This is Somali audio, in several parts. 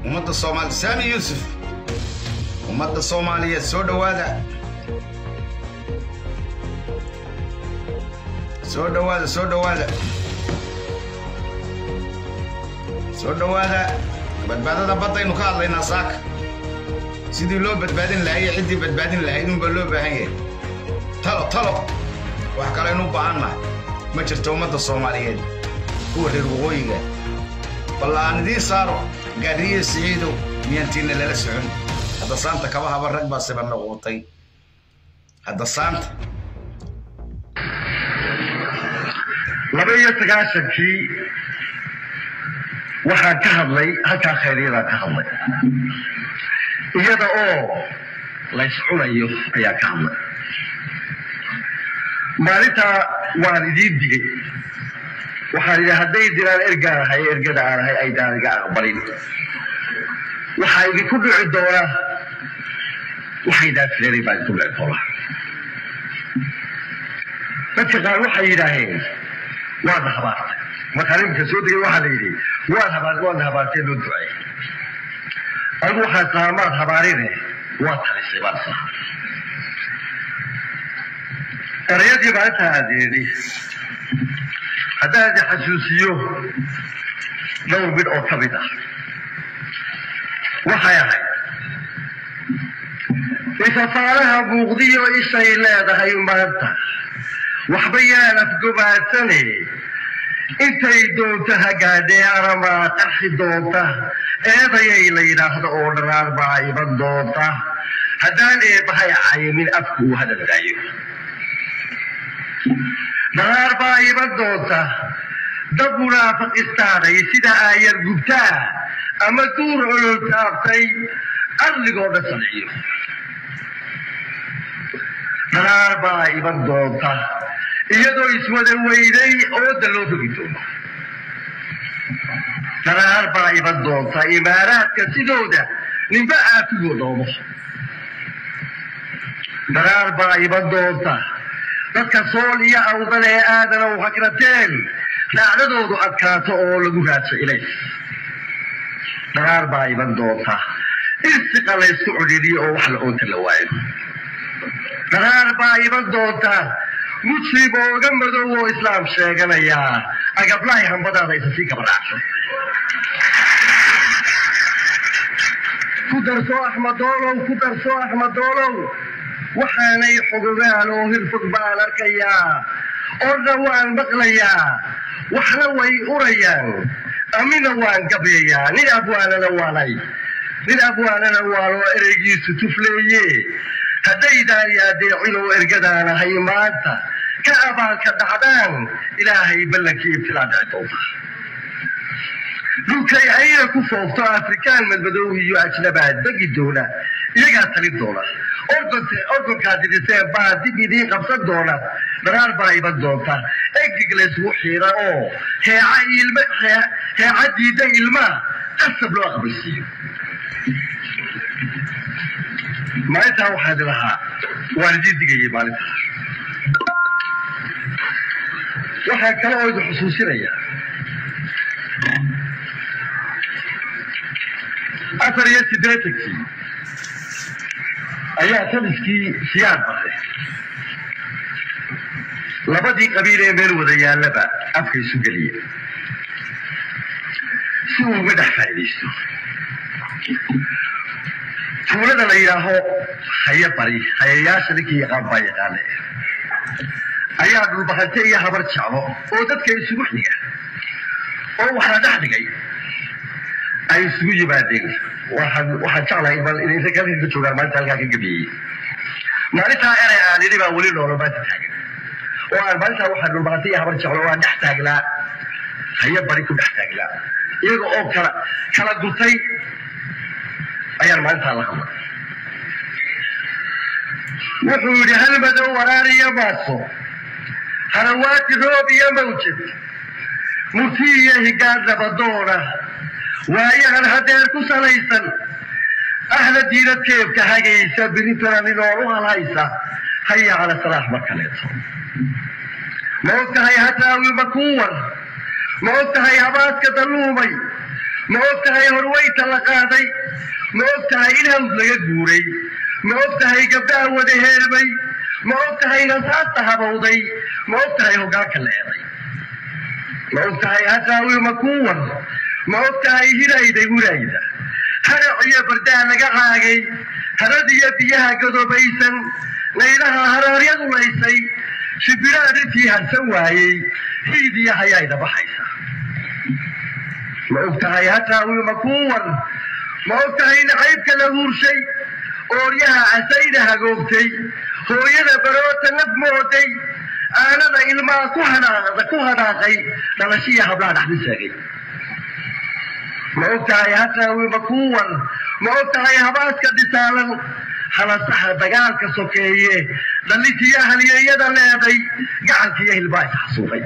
ummadda soomaali saami yuusuf ummadda soomaaliyeed soo dhowaada soo dhowaada soo dhowaada soo dhowaada badbaadada baddaynu ka hadlaynaa saaka sidii loo badbaadin lahaa iyo ciddii badbaadin lahayd unbaa loo baahan yahay talo talo wax kalaynu u baahannahay ma jirto ummadda soomaaliyeed kuwa reer waqooyiga balla aan idiin saaro gaadhiye siciidow miyaantiinna lala socon hadda saanta kaba haba rag baa siba noqotay hadda saanta laba iyo sagaashankii waxaan ka hadlay halkaa khayryadaan ka hadlay iyada oo lays cunayo ayaa ka hadlay maalintaa waan idiin digay waxaan idhi hadday diraan ergaan ahay ergada aan ahay aydaan iga aqbalin waxaa idinku dhici doonaa waxaydaan filanay baa idinku dhici doonaa dadka qaar waxay yidhaaheen waadna habaartay markaan iminka soo degay waxaa la yidhi waad habaar waadna habaartee loo ducay anigu waxaan sahaa maad habaarine waa talisay baan sahaa erayadii maalintaa aad yidhi haddaan idi xasuusiyo dhowr mid oo ka mid ah waxay ahayd ifafaalaha muuqdiyo ishay leedahay maanta waxba yaan afgobaadsane intay doonto hagaadhee aramaa qarxi doonta eedayay la yidhaahdo oo dharaar baa iman doonta haddaan eebahay cayimin afku uu hadaldaayo dharaar baa iman doonta dad munaafiqistaanay sida aayar gubtaa ama duur olol taabtay arligoo dhan sanciyo dharaar baa iman doonta iyadoo iswada weyday ooda loo rogi doono dharaar baa iman doonta imaaraadka sidooda ninba aafigoo dhoomo dharaar baa iman doonta dadka sool iyo awdal ee aadana u hagrateen raacdadoodu adkaato oo lagu raadso ilays dharaar baa iman doonta irsiqa laysku cudhiliyo oo wax la oonta la waayo dharaar baa iman doonta muslim ooga madow oo islaam sheeganayaa agablahay hambadaada isa sii gabadhaacsan ku darso axmedoolow ku darso axmedoolow waxaanay xogogaan oo hirfog baan arkayaa orna waan maqlayaa waxna way urayaan amina waan gabyayaa nin abwaanana waanay nin abwaanana waanoo ereygiisu tufleeye haddaydaan yaadeecinoo ergadaan ahay maanta ka abaalka dhacdaan ilaahay ballankii ibtilaa dhici doonta dhulkay ayna ku foofto afrikaan madmadow iyo ajnabaa degi doona iyagaa talin doona orgonkaa didiseen baa dib idiin qabsan doona dharaar baa iman doonta egig laysgu xiira oo heeca diida ilmaa qasab loo aqbalsiiyo maalintaa waxaad lahaa waan idiin digayay maalintaa waxaan kale oo idin xusuusinayaa afar iyo siddeetankii ayaa taliskii siyaad baray labadii qabiil ee meel wada yaallaba afka isu geliya si uu uga dhex faa'iidaysto tuulada la yidhaaho haya bari hayayaasha ninkii yaqaan baa yaqaane ayaa dhulbahante iyo habar jeclo oo dadka isugu xiga oo waxaa dhex dhigay ay isugu yimaadeen waxaan jeclahay bal inay rag halkan ka joogaan maalinta halkaa ka gabiyey maalintaa erey aan idhi baa weli noolo maanta taagan oo aan maalintaa waxaa dhulbahante iyo habar jeclo oo aan dhex taagnaa haya bari ku dhex taagnaa iyaga oo kala kala gurtay ayaan maalintaa la hadlay wuxuu yidhi hal madow waraar iyo maaso harawaati roob iyo mawjad murti iyo higaad nabadoona waayahan hadeer ku salaysan ahla diinad keebka hagaysa biritana ninool u halhaysa haya cala salaax mar kaleeto ma og tahay hataawi makuuwar ma og tahay habaaska dalluumay ma og tahay horweynta la qaaday ma og tahay in haws laga guuray ma og tahay gabdhaha wada heerbay ma og tahay rasaasta habowday ma og tahay hoggaanka leeday ma og tahay hadraawi makuwan ma og tahay hirayda hurayda harac iyo bardaa laga caagay harad iyo biyaha godobaysan laylaha haraaryadu laysay shibiraa dhintii harsan waayey hiid iyo hayayda baxaysa ma og tahay hadraawi makuwan ma og tahay nacaybka la huurshay ooryaha casayda hagoogtay hooyada baroota naf mooday aanada ilmaa ku hanaaqda ku hanaaqay dhalashiya hablaa dhaxdi seegay ma og tahay hadraawi makuwan ma og tahay habaaska dhisaalan halasaha dagaalka sokeeye dhallintiyo halyeeyada leeday gacankiiyo hilbaa isxasuuqay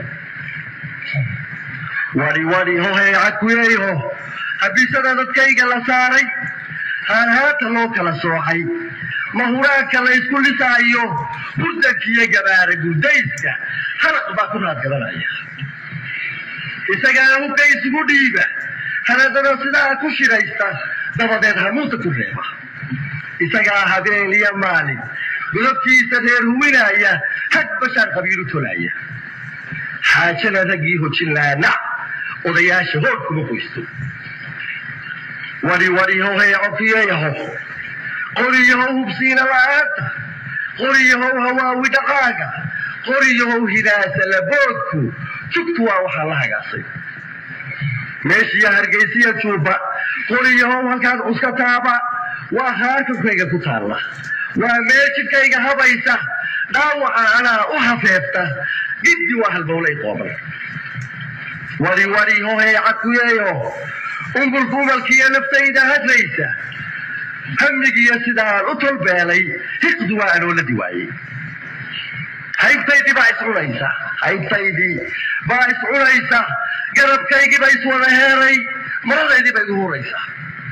wadi wadi hohee cakuyeeho habisada dadkayga la saaray haanhaata loo kala soocay mahuraanka la ysku lisaayo hurdankiiyo gabaara gurdayska halaq baa ku raadgadanaya isagaa hubka isugu dhiiba haladana sidaa ku shiraysta dabadeed hamuusa ku reeba isagaa habeen iyo maalin godobkiisa reer huwinaya hag bashaar qabiilu tolaya xaajana raggii hojin laana odayaasha hood kuma qoysto wadi wadi hohee cokiyeyaho qoriyahow hubsiina la-aanta qoriyahow hawaawi dhaqaaga qoriyahow hidaasa laboodku jugtu waa waxaa la hagaasay meeshiiyo hargaysiya juuba qoriyahow halkaad cuska taaba waa haarkankayga ku taalla waa meel jidkayga habaysa dhaawaca anaa u hafeefta giddi waa halbowlay qooban wadi wadi hohee cakuyeeyo umbulkumalkiiyo naftayda hadlaysa hamigiiyo sidaan u tolbeelay hiqdu waa anooladii waayey haybtaydii baa iscunaysa haybtaydii baa iscunaysa garabkaygii baa iswada heeray maradaydii baa igu huraysa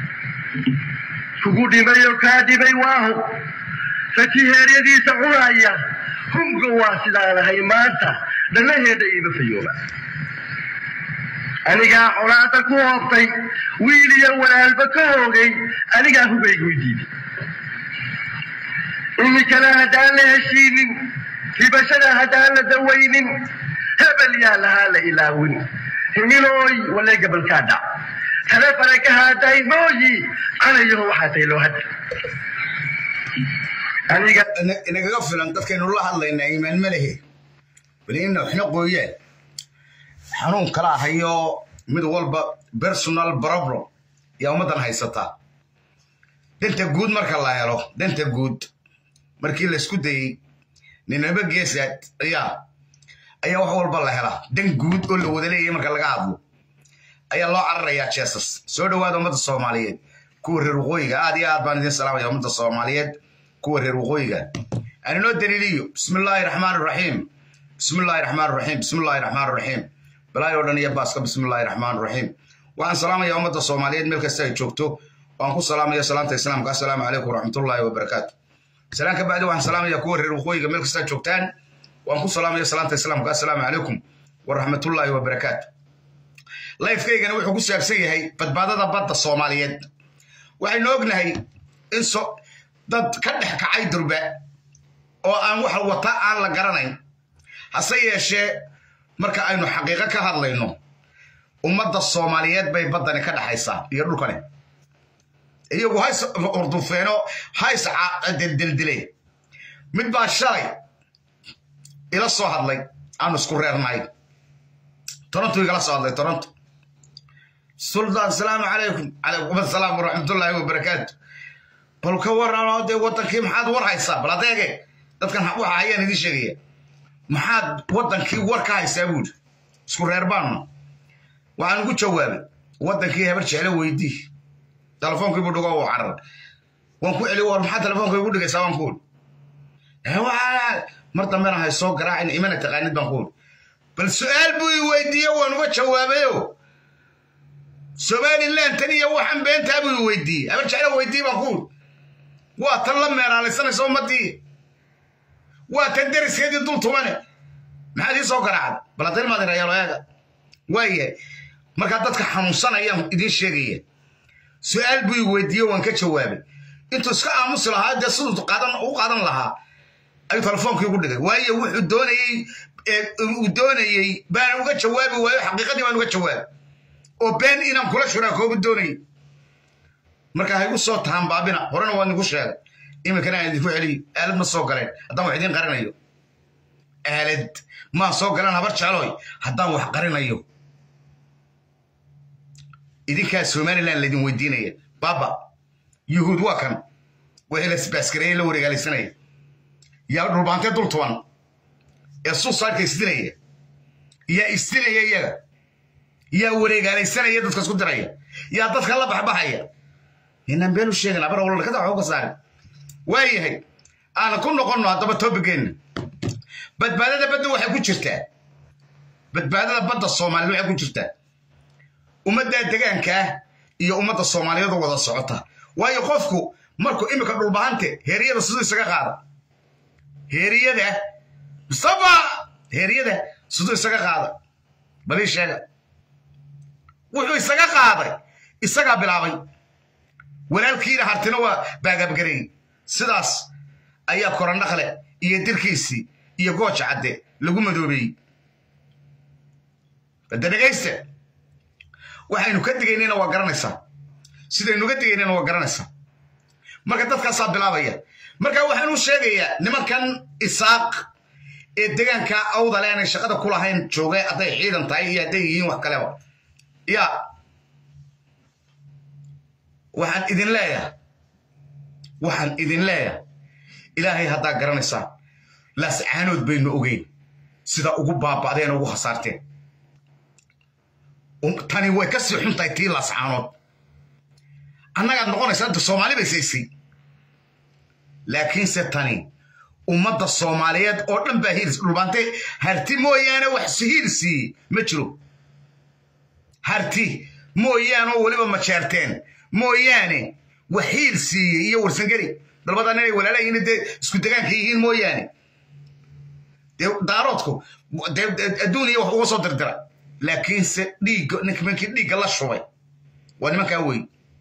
kugu dhimay oo kaa dhimay waaho rati heeryadiisa cunaya hunga waa sidaan ahay maanta dhallaheeda iima fayooba anigaa colaada ku hoobtay wiil iyo walaalba ka hoogay anigaa hubaygu diiday iminkana haddaan la heshiinin ribashada haddaan la dawaynin hebel yaa lahaa la ilaawin himilooy walee gabalkaa dhac tale faraka haaday mooyi canayaho waxaa tay loo hadda aniga inagaga filan dadkaynu la hadlaynaa iimaan ma lehe bali ina waxna qooyaan xanuun kala ahayo mid walba personal problem yaa ummaddan haysataa danta guud marka la helo danta guud markii laysku dayey ninaba geesaad ayaa ayaa wax walba la helaa dan guud oo la wada leeyahay marka laga hadlo ayaa loo cararayaa jeesas soo dhowaada ummadda soomaaliyeed kuwa reer waqooyiga aad iyo aad baan idin salaamaya ummadda soomaaliyeed kuwa reer waqooyiga aan inoo daliiliyo bismi illaahi raxmaan raxiim bismi illaahi raxmaan raxiim bismi illaahi raxmaan raxiim balaayo dhan iyo baaska bismi illaahi raxmaan raxiim waxaan salaamayaa ummadda soomaaliyeed meel kasta ay joogto waan ku salaamaya salaamta islaamka assalaamu calaykum waraxmatullaahi wabarakaatu salaan ka bacdi waxaan salaamayaa kuwa reer waqooyiga meel kasta joogtaan waan ku salaamaya salaamta islaamka assalaamu calaykum waraxmatullaahi wabarakaatu lifekaygana wuxuu ku saabsan yahay badbaadada badda soomaaliyeed waxaynu ognahay in dad ka dhex kacay durba oo aan wax wata aan la garanayn hase yeeshee marka aynu xaqiiqo ka hadlayno ummadda soomaaliyeed bay baddani ka dhexaysaa iyo dhulkani iyagu hays urdufeeno hays deldildile mid baa shalay ila soo hadlay aanu isku reernahay toronto igala soo hadlay toronto suldaan asalaamu calaykum calaykum asalaam waraxmatullaahi wabarakaatu bal ka waran dee waddankii maxaad war haysaa bal adeege dadkan waxa ayaan idiin sheegaya maxaad waddankii war ka haysaa buuri isku reer baanna waxaan ugu jawaabay waddankii habar jeclo weydii telefonkii buu dhigo uu carar waan ku celi war maxaa telefonka igu dhigaysaa waan ku uri mar dambena hay soo garaacin imana taqaanid baan ku uri bal su-aal buu i weydiiye waan uga jawaabayo somaliland tan iyo waxaan beentaa buu i weydiiyey habar jeclo weydii baan ku uri waa tan la meeraalaysanaysa ummaddii waa tan deriskeedii dul tumane maxaad ii soo garaacday bal haddayna maad irayaalo eega waayahay markaa dadka xanuunsanayaan idiin sheegaya su-aal buu i weydiiye waan ka jawaabay intuu iska aamusi lahaa dee siduu u qaadan lahaa ayuu telefoonkii ugu dhigay waayo wuxuu doonayey uu doonayey baan uga jawaabi waayo xaqiiqadii baan uga jawaabay oo been inaan kula shuraakooba doonayay marka haygu soo tahan baabina horena waan igu sheegay iminkana aan idinku celiyo aalad ma soo galeen haddaan wax idiin qarinayo aalad maa soo galeen habar jecloy haddaan wax qarinayo idinkaa somalilan laydin weydiinaya baba yuhuud waa kan wixii la sbaaskareeye la wareegaalaysanaya yaa dhulbaantee dul tuban ee suusaadhka isdilaya yaa isdilaya iyaga yaa wareegaalaysanaya dadka isku diraya yaa dadka la baxbaxaya inaan been u sheegin abar walakada waxba ka saarin waayahay aan ku noqonno haddaba toobigeenna badbaadada badda waxay ku jirtaa badbaadada badda soomaaliyed waxay ku jirtaa ummaddaa degaankaa iyo ummadda soomaaliyeed oo wada socota waayo qofku markuu iminka dhulbahante heeriyada siduu isaga qaada heeriyada mustafa heeriyada siduu isaga qaada balii sheega wuxuu isaga qaaday isagaa bilaabay walaalkiina hartina waa baagabgareeyey sidaas ayaa korandhaqle iyo dirkiisii iyo gooja cadde lagu madoobeeyey badda dhegaysta waxaynu ka digaynayna waa garanaysaa sidaynu ga digaynayna waa garanaysaa marka dadkaasaa bilaabaya marka waxaan u sheegayaa nimankan isaaq ee degaanka awdale aanay shaqada ku lahayn jooge hadday ciidan tahay iyo hadday yihiin wax kaleba ya waxaan idin leeyahay waxaan idin leeyahay ilaahay haddaa garanaysaa laascaanood baynu ogeyn sida ugu baaba'deen ugu khasaarteen tani way ka sii xuntahay tii laascaanood annagaad noqonaysaa inta soomaali bay saysay laakiinse tani ummadda soomaaliyeed oo dhan baa hiilis dhulbaante harti mooyaane wax sihiil siiyey ma jiro harti mooyaane oo weliba majeerteen mooyaane wax hiil siiyey iyo warsangeli dalbadan inay walaalayihiin dee isku degaanka yihiin mooyaane dee daaroodku dee adduuniya wax uga soo dirdira laakiinse dhiigga nimankii dhiigga la shubay waa nimankaa wey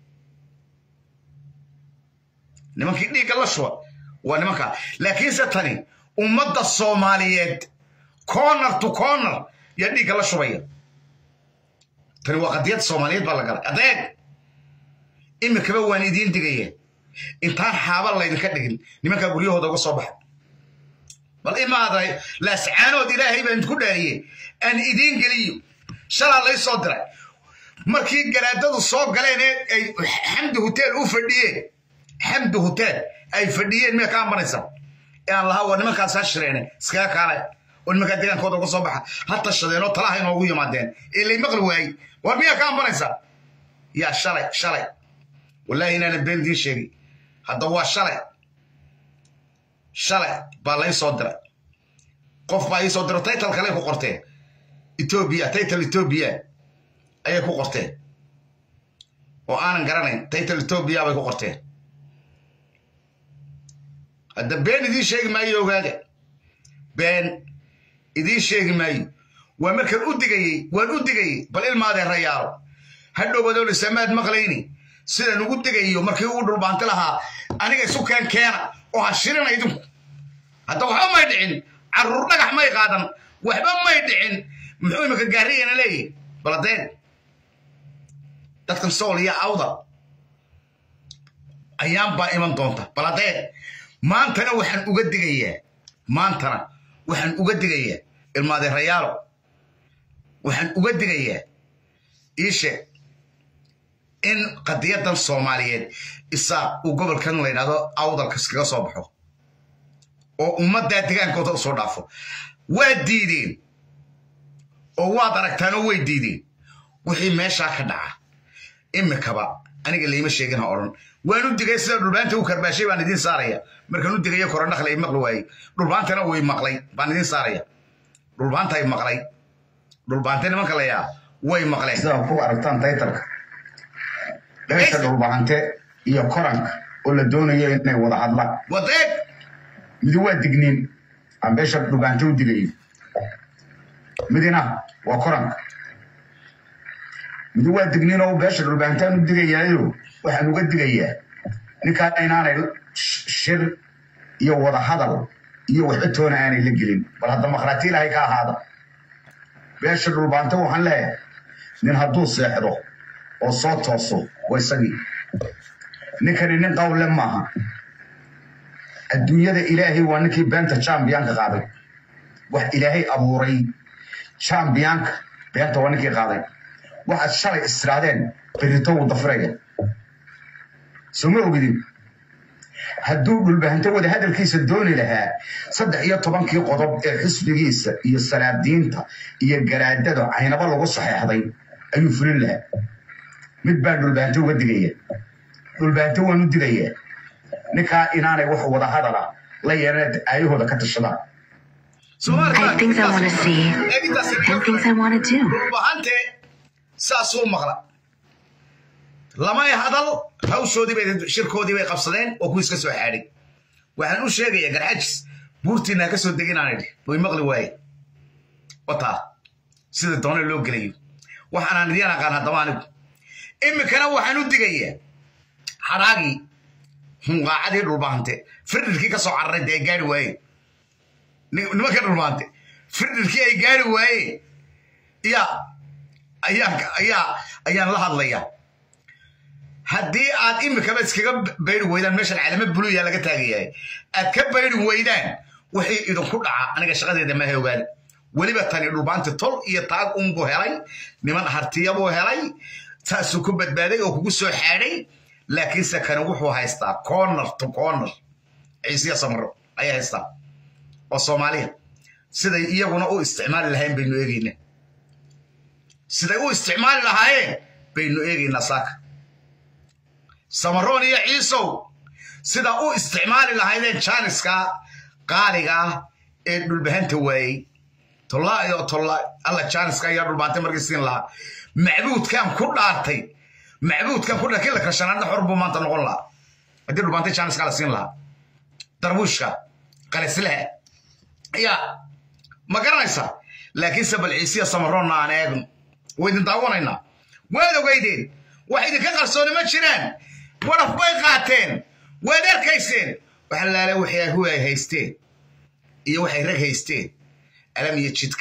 nimankii dhiigga la shuba waa nimankaa laakiinse tani ummadda soomaaliyeed corner to corner yaa dhiigga la shubaya tani waa qadiyad soomaaliyeed baa la galay adeeg iminkaba waan idiin digaya intaan xaaba laydinka dhigin nimankaa guryahooda uga soo baxa bal imaaday laascaanood ilaahay baan idinku dhaariyey aan idiin geliyo shalaa lay soo diray markii garaadadu soo galeen ee ay xamdi hotel u fadhiyeen xamdi hotel ay fadhiyeen miya ka ambanaysa ee aan lahaa waa nimankaas ha shireene iskaga kaalay oo nimankaa degaankooda uga soo baxa ha tashadeen oo talaha inoogu yimaadeen ee lay maqli waayey war miyaa ka ambanaysa yaa shalay shalay wallaahi inaanan been idiin sheegin hadda waa shalay shalay baa lay soo diray qof baa ii soo diro taytal kale ku qorteen etoobiya taytal etoobiya ayay ku qorteen oo aanan garanayn taytal etoobiya bay ku qorteen hadda been idiin sheegi maayo ogaada been idiin sheegi maayo waa markaan u digayey waan u digayey bal ilmaadeen rayaalo hadhowbadoon isamaad maqlayni sidaan ugu digayo markii uu dhulbaanti lahaa aniga isu keen keena oo ha shirina idinku hadda waxba may dhicin carruur dhagax may qaadan waxba may dhicin muxuu imika gaariyana leeyahy baladeen dadkan sool iyo awda ayaan baa iman doonta baladeen maantana waxaan uga digayaa maantana waxaan uga digayaa ilmaadeerayaalo waxaan uga digayaa iishe in qadiyadan soomaaliyeed isaaq uu gobolkan la yidhahdo awdalka iskaga soo baxo oo ummaddaa degaankooda u soo dhaafo waad diideen oo waad aragtaanoo way diideen wixii meeshaa ka dhaca imikaba aniga layma sheegin ha odhan waan u digay sida dhulbaanta u karbaashay baan idiin saaraya markaan u digayo korondhakle ay maqli waayey dhulbaantana way maqlay baan idiin saaraya dhulbaanta ay maqlay dhulbaante nimanka layaa way maqleen sidaa ku aragtaan taytalka beesha dhulbahante iyo koranka oo la doonayo inay wada hadlaan wadeeg midi waa digniin aan beesha dhulbahante u digayo midina waa koranka mid waa dignin oo beesha dhulbaantaan u digayaayo waxaan uga digayaa ninkaa inaanay shir iyo wadahadal iyo waxba toona aanay la gelin bal hadda makhraati ilaahay ka ahaada beesha dhulbaanta waxaan leeyahay nin hadduu seexdo oo soo tooso waa isagii ninkani nin qawle maaha adduunyada ilaahay waa ninkii beenta chambiyanka qaaday wax ilaahay abuuray chambiyanka beenta waa ninkii qaaday waxaad shalay istiraadeen berito wuu dafiraya soo ma ogidin hadduu dhulbahanto wada hadalkiisa dooni lahaa saddex iyo tobankii qodob ee xisbigiisa iyo salaadiinta iyo garaadada caynaba lagu saxeexday ayuu fulin lahaa mid baan dhulbahanto uga digaya dhulbahanto waan u digayaa ninkaa inaanay wax wada hadala la yeelan aayahooda ka tashadaan I have things I want to see and things I want to do. dhulbahante saasuu maqla lamay hadal hawshoodii bay shirkoodii bay qabsadeen oo kuwiis ka soo xaadhay waxaan u sheegayaa garxajis buurtiinaa ka soo deginaan idhi way maqli waaye wataa sida doona loo gelayo waxaanaan idiin aqaan haddaba anigu iminkana waxaan u digayaa xaraagii hunqaacadii dhulbaante firdhirkii ka soo cararay dee ay gaari waaye nimanka dhulbaante firdhirkii ay gaari waaye yaa ayaan ayaa ayaan la hadlayaa haddii aad imikaba iskaga bayri weydaan meeshan calamo buluya laga taagayahay aad ka bayri weydaan wixii idinku dhaca aniga shaqadeeda maha ogaada weliba tani dhulbaanti tol iyo taag unbuu helay niman hartiyabuu helay saasuu ku badbaaday oo kugu soo xaadhay laakiinse kani wuxuu haystaa corner to corner ciisiya samaro ayaa haystaa oo soomaaliya siday iyaguna u isticmaali lahayn baynu eegaynaa siday u isticmaali lahaayeen baynu eegaynaa saaka samaroon iyo ciisow sida u isticmaali lahaydeen jaaniska qaaliga ah ee dhulbahanta waayey tollaa iyo tolla alla jaaniska ayaa dhulbaantay markii siin lahaa macbuudkan ku dhaartay macbuudkan ku dhaartay kila kashanaadna xor buu maanta noqon lahaa haddii dhulbaantay jaaniska la siin lahaa darbuushka qalislehe ayaa ma garanaysaa laakiinse bal ciisiya samaroonna aan eegno waydin daawanaynaa waad ogeydeen wax idinka qarsooni ma jiraan waraf bay qaateen waad arkayseen wax laale waxay hu ay haysteen iyo waxay rag haysteen alam iyo jidka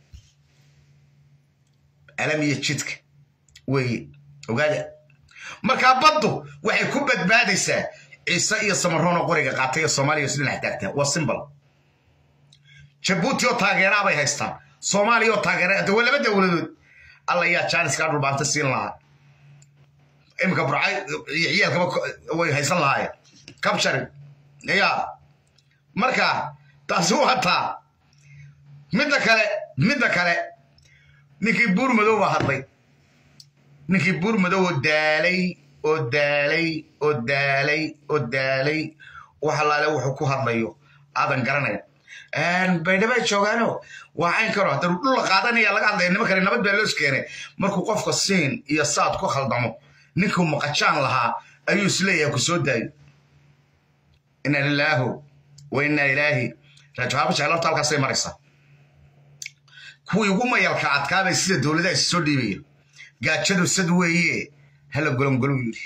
alam iyo jidka weeye ogaada markaa baddu waxay ku badbaadaysaa ciise iyo samaroonoo qoriga qaatay oo soomaaliya is dhinax taagtaa waa simbal jabuuti oo taageeraa bay haystaan soomaaliya oo taageera de waa laba dowladood alla yaa jaaniskaa dhulbaanta siin lahaa imika burcay iyo ciyaalkaba way haysan lahaayeen kabshari ya marka taasi waa taa midda kale midda kale ninkii buur madow baa hadlay ninkii buur madow oo daalay oo daalay oo daalay oo daalay wax allaale wuxuu ku hadlayo aadan garanaya baydhabay joogaano waa cayn karo hadda dhul la qaadanaya laga hadlaya nima kale nabad baa loos keenay markuu qofka siin iyo saad ku khaldamo ninkuu maqajaan lahaa ayuu isleeyahay ku soo daayo ina lilaahu wa inna ilaahi raajawaaba jeclarta halkaasay maraysaa kuwii ugu mayalka adkaabay sida dowladaha is soo dhiibaya gaajadu sad weeye hala golongolu yidhi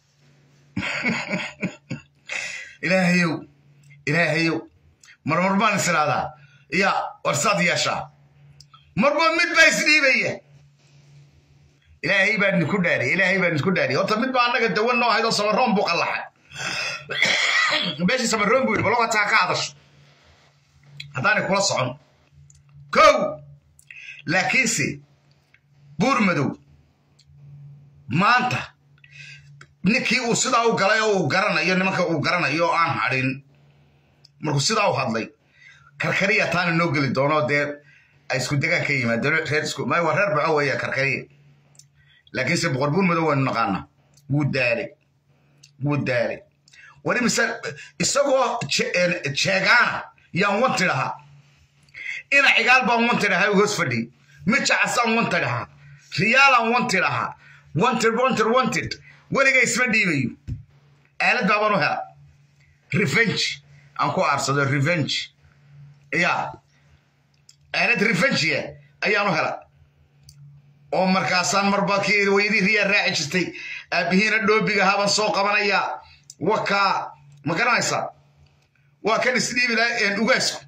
ilaahayow ilaahayow marmar baan is idhahdaa ya warsaad yeeshaa marba mid baa isdhiibaya ilaahay baan idinku dhaariy ilaahay baan idinku dhaariy horta mid baa annaga dawan noo haydoo samaroon buu qallaxay meeshii samaroon buu yidhi bal wataa ka hadasho haddaanay kula socon kow laakiinse buur madow maanta ninkii uu sidaa u galay oo uu garanayo nimanka uu garanayo oo aan hadhin markuu sidaa u hadlay karkariya taana noo geli doono dee ay isku degaan ka yimaadeen reer isku may waa reer baco weeye karkariya laakiinse boqor buur madow waynu naqaanaa wuu daalay wuu daalay wali mise isagoo jeegaana yaan wanti dhahaa ina cigaal baan wanti dhahaa hoos fadhi mijacasaan wanti dhahaa riyaalaan wanti dhahaa wanted wanted wanted weliga isma dhiibayo aalad baabaan u hela revenge aan ku aarsado revenge ya aalad revengea ayaan u hela oo markaasaan marba kii weydii riyaa raaci jirtay aabbihiina dhoobiga haban soo qabanaya wakaa ma garanaysaa waa kan isdhiibi laha ugaasku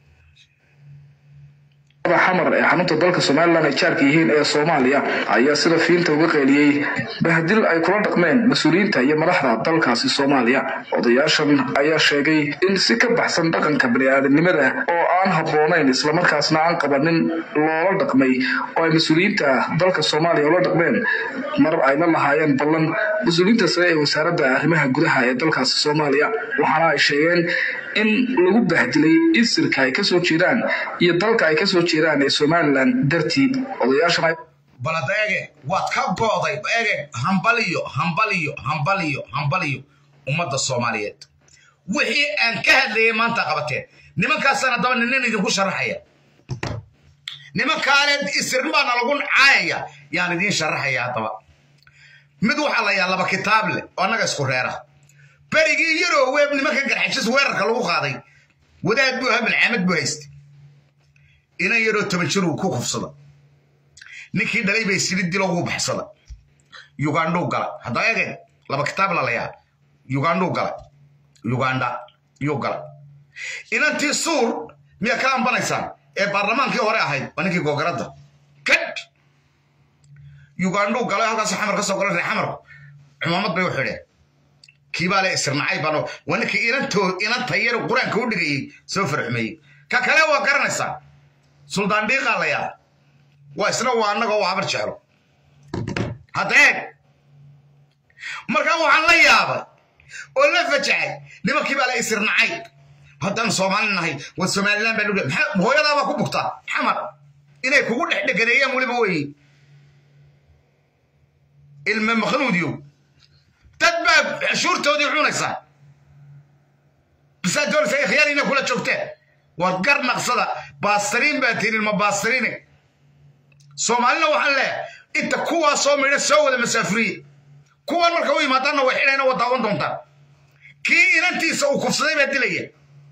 xamar ee xarunta dalka somalilan ay jaarka yihiin ee soomaaliya ayaa sida fiinta uga qeeliyey bahdil ay kula dhaqmeen mas-uuliyiinta iyo madaxda dalkaasi soomaaliya odayaashan ayaa sheegay in si ka baxsan dhaqanka bani'aadamnimada oo aan habboonayn islamarkaasna aan qabanin loola dhaqmay oo ay mas-uuliyiinta dalka soomaaliya ula dhaqmeen mar ay la lahaayeen ballan mas-uuliyiinta sare ee wasaaradda arrimaha gudaha ee dalkaasi soomaaliya waxaana ay sheegeen in lagu bahdilay isirka ay kasoo jeedaan iyo dalka ay kasoo jeedaan ee somalilan dartii odayaashan balad ege waad ka go'day ege hambaliyo hambaliyo hambaliyo hambaliyo ummadda soomaaliyeed wixii aan ka hadlayay maanta qabateen nimankaasana daba ninin idinku sharaxaya nimankaaleed isirn baana lagu caayaya yaan idiin sharaxaya haddaba mid waxaa la yaa laba kitaab leh oo annaga isku reera berigii yaroo weeb nimanka garxajis weerarka lagu qaaday wadaad buu ahaa bilcaamad buu haystay inan yaroo toban jir uu ku kufsada ninkii dhalay bay sili dilo ugu baxsada yugandhuu gala hadda ege laba kitaab lalayaa yugandhuu gala yuganda yuu gala inantii suur miyaa ka ambanaysaan ee baarlamaankii hore ahayd waa ninkii googaradda kad yugandhuu gala halkaas xamar ka soo gola ree xamarku cumaamad bay u xidheen kiibaa le isirnacay bano waa ninkii inantoo inanta yar qur-aanka u dhigayey soo farxumeeyey ka kale waa garanaysaa suldaan dhiiqaa la yaa waa isna waa annagoo waa habar jeclo hadda eeg markaa waxaan la yaabay oo la fajacay nimankii baa la isirnacay haddaan soomaali nahay waa somalilan baa lugha maxaa hooyadaa baa ku bugtaa xamar inay kugu dhex dheganeeyaan weliba weeye ilme makhnuudiyow dad baa cashuurtoodii cunaysaa bisaa doonaysa khiyaariina kula joogteen waad gar naqsada baastariin baa tihin ilma baastariine soomaalina waxaan leeyahay inta kuwaa soo midha soo wada masaafuriye kuwan marka u yimaadaanna way xidhayna waa daawan doontaan kii inantiisa uu kufsaday baa dilaya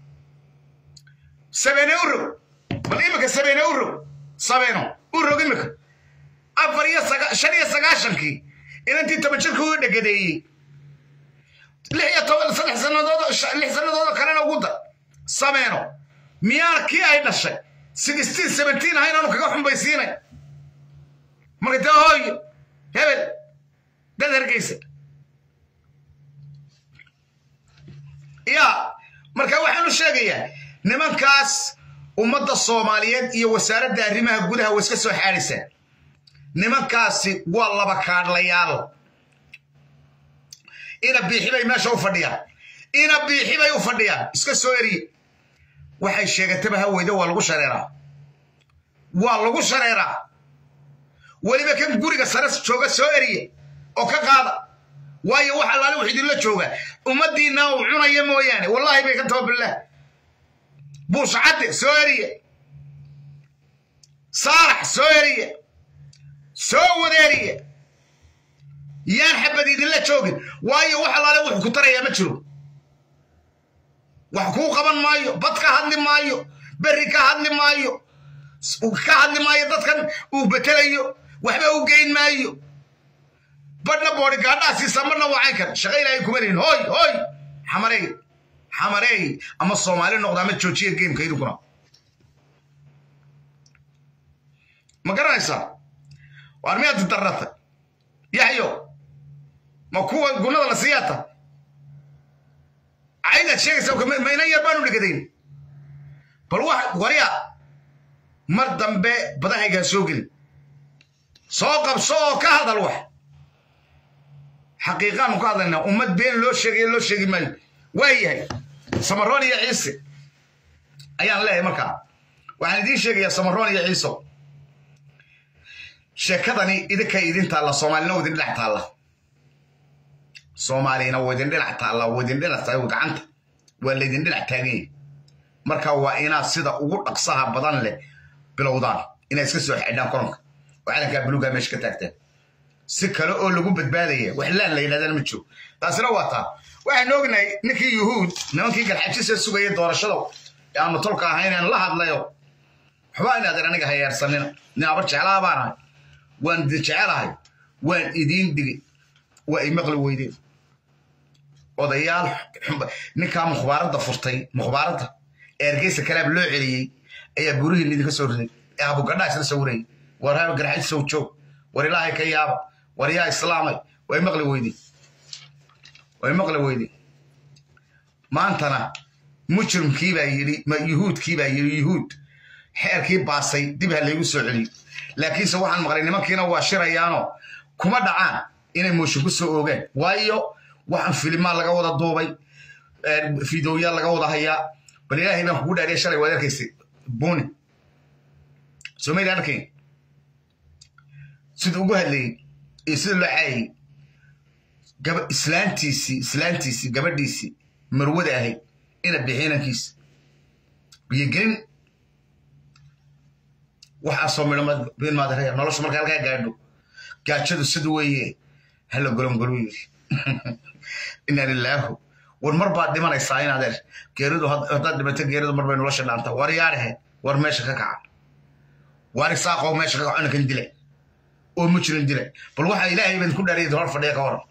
sabeene u rog bal imika sabeene u rog sabeeno u rog imika afar iyo shan iyo sagaashankii inantii toban jirka u dhegadeeyey lix iyo toban saddex sannadood lix sannadoodoo kalena ugu dar sameeno miyaana kii ay dhashay sixteen seventeen aha inaanu kaga xumbaysiinay marka dee hooyo hebel dad hargeysa yaa marka waxaanu sheegayaa nimankaas ummadda soomaaliyeed iyo wasaaradda arrimaha gudaha way iska soo xaadhaysaan nimankaasi waa laba kaadhlayaal ina biixi bay meesha u fadhiyaan ina biixi bay u fadhiyaan iska soo eriye waxay sheegataba haweyda waa lagu shareeraa waa lagu shareeraa weliba kan guriga sare jooga soo eriye oo ka qaada waayo wax allaale wax idinla jooga ummaddiinna uu cunaya mooyaane wallaahi bay ka taba billaah buushcadde soo eriye saalax soo eriye soo wadeeriye yaan xabad idinla joogin waayo wax allaale wuxuu ku tarayaa ma jiro wax kuu qaban maayo bad ka hadli maayo berri ka hadli maayo ka hadli maayo dadkan uu betelayo waxba u geyn maayo badhna boodi gaadhaasiisa marna wacayn kar shaqa ilaahay kuma lihin hooy hooy xamareey xamareey ama soomaali noqda ama joojiya geemka idinkuna ma garanaysaa waar miyaad darrata yaxyo ma kuwa gunada la siyaata caydaad sheegaysaa maynan yar baanu dhegadayn bal wax warya mar dambe badahaygaa soo gelin soo qabso oo ka hadal wax xaqiiqaanu ka hadlaynaa ummad been loo sheegayo loo sheegi maayo waa yahay samaroon iyo ciise ayaan leeyahay markaa waxaan idiin sheegayaa samaroon iyo ciiso sheekadani idinka idin taalla soomaalina waa idin dhinac taalla soomaalina waa idin dhinac taalla waa idin dhinac tahay gacanta waa laydin dhinac taagan yahay marka waa inaad sida ugu dhaqsaha badan leh bilowdaan inaad iska soo xidhaan koronka oo calankaa buluugaa meesha ka taagtaan si kale oo lagu badbaadaya wax laan la yidhahdaan ma jiro taasina waa taa waxaan ognahay ninkii yuhuud nimankii galxajisa sugaya doorashada ee aanu tolka ahayn aan la hadlayo waxbaa inaadan aniga hayeersanina nin abar jeclaa baan ahay waan idin jecelahay waan idiin dhigay waa ay maqli weydeen odayaal ninkaa mukhbaaradda furtay mukhbaaradda ee ergeysa kalaab loo celiyey ayaa gurihiin idinka soo riday ee abugadhaa isla sawirayay war haba garxaj sow joog war ilaahay ka yaaba war yaa islaamay way maqli weydeen way maqli weydeen maantana mujrimkii baa yidhi yuhuudkii baa yidhi yuhuud xeerkii baasay dib ha laygu soo celiyo laakiinse waxaan maqlay nimankiina waa shirayaanoo kuma dhacaan inay mooshin ku soo oogeen waayo waxaan filimaa laga wada duubay fideoya laga wada hayaa bal ilaahay baan kugu dhaariya shalay waad arkaysay buni somayli arkayn siduu ugu hadlayey iyo sida loo caayay gaba islaantiisii islaantiisii gabadhiisii marwada ahayd ina bixiinankiisa biyogelin waxaasoo midho bin maadaraya nolosha marka halkaa gaadho gaajadu sida weeye hala golongolu yiri inaa lilaahu war mar baad dhimanaysaa in adeer geeridu haddaad dhimato geeridu mar bay nolosha dhaanta war yaadhahe war meesha ka kaca war isaaqoo meesha ka kaco ninkan dilay oo mujrim dilay bal waxaa ilaahay baan ku dhaariyay hor fadhiya ka waran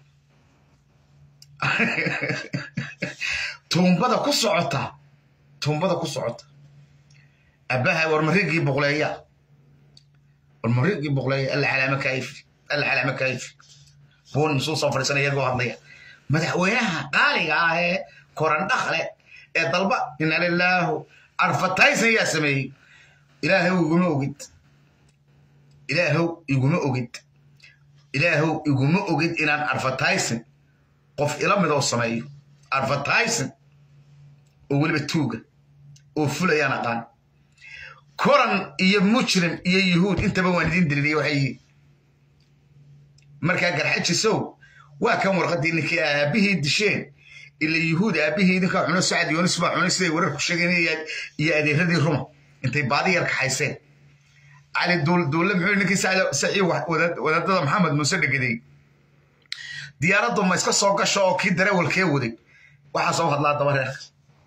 tuumbada ku socota tuumbada ku socota abbaha war marigii boqleeya war marigii boqleeya alla calaama kaayifi alla calaama kaayifi buun musuu soo fadhiisanaya iyagoo hadlaya madaxweynaha qaaliga ah ee korandhakle ee dalba ina lilaahu advertising yaa sameeyey ilaahow iguma ogid ilaahow iguma ogid ilaahow iguma ogid inaan advertising qof ila midoo sameeyo advertising oo weliba tuuga oo fulayaan aqaan koran iyo mujrim iyo yuhuud intaba waan idin dililiya waxay yihiin markaa garxajisow waa kan warqaddii ninkii aabihii disheen ila yuhuud aabihii idinkaa cuno sacad yoonis baa cunay siday wararku sheegeen iyo adeeradii ruma intay baadi yar kaxayseen cali duulle muxuu ninkii sacii wadaadada maxamed muuse dhegaday diyaaraddu ma iska soo gasho oo kii dareewalkee waday waxaa soo hadlaa daba reerka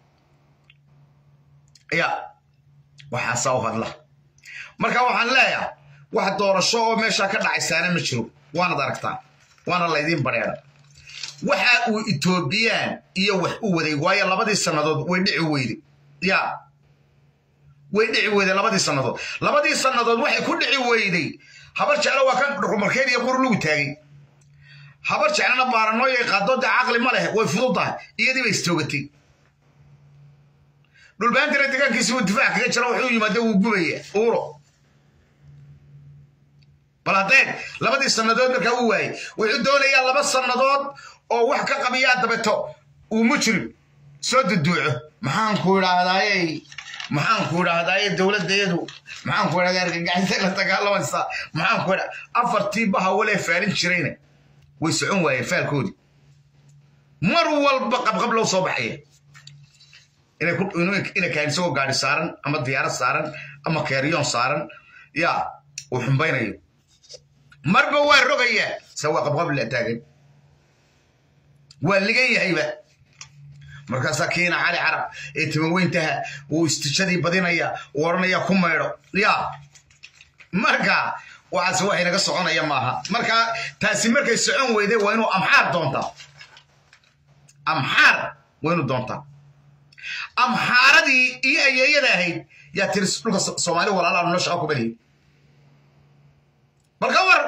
ya waxaasaa u hadla marka waxaan leeyahay wax doorasho oo meeshaa ka dhacaysaana ma jiro waanad aragtaan waana laydiin bareera waxa uu etoobiyaan iyo wax u waday waayo labadii sannadood way dhici weyday ya way dhici weyday labadii sannadood labadii sannadood waxay ku dhici weyday habar jeclo waa kan dhukumarkeed iyo qur lugu taagay habar jeclana baaranooyay qaadooda caqli ma leh way fududdahay iyadii bay istoogatay dhulbaantana degaankiisi uu difaac kaga jira wuxuu yimaada wuu gubaya uuro bal haddee labadii sannadood markaa u waayey wuxuu doonayaa laba sannadood oo wax ka qabiyaa dabeto uu mujrim soo duduuco maxaan ku idhaahdaaye maxaan ku idhaahdaaye dowladdeedu maxaan ku idhahdaa argagaxisay la dagaalamaysaa maxaan ku idhaa afartii baha walee faalin jirayna way socon waayeen faalkoodii mar walba qabqab loo soo baxaya inay kahan isagoo gaari saaran ama diyaarad saaran ama keeriyoon saaran yaa uu xumbaynayo marba waa rogayaa se waa qabqab la taagan waa ligan yahayba markaasaa kiina cali carab ee timaweyntaha uu istijadii badinaya uu odhanaya ku maydho yaa marka waxaase wax inaga soconaya maaha marka taasi markay socon weyday waa inuu amxaar doontaa amxaar waa inuu doontaa amxaaradii iyo ayeeyada ahayd yaa tiri dhulka soomaali walaalaha noo shaqa ku beliya bal ka waran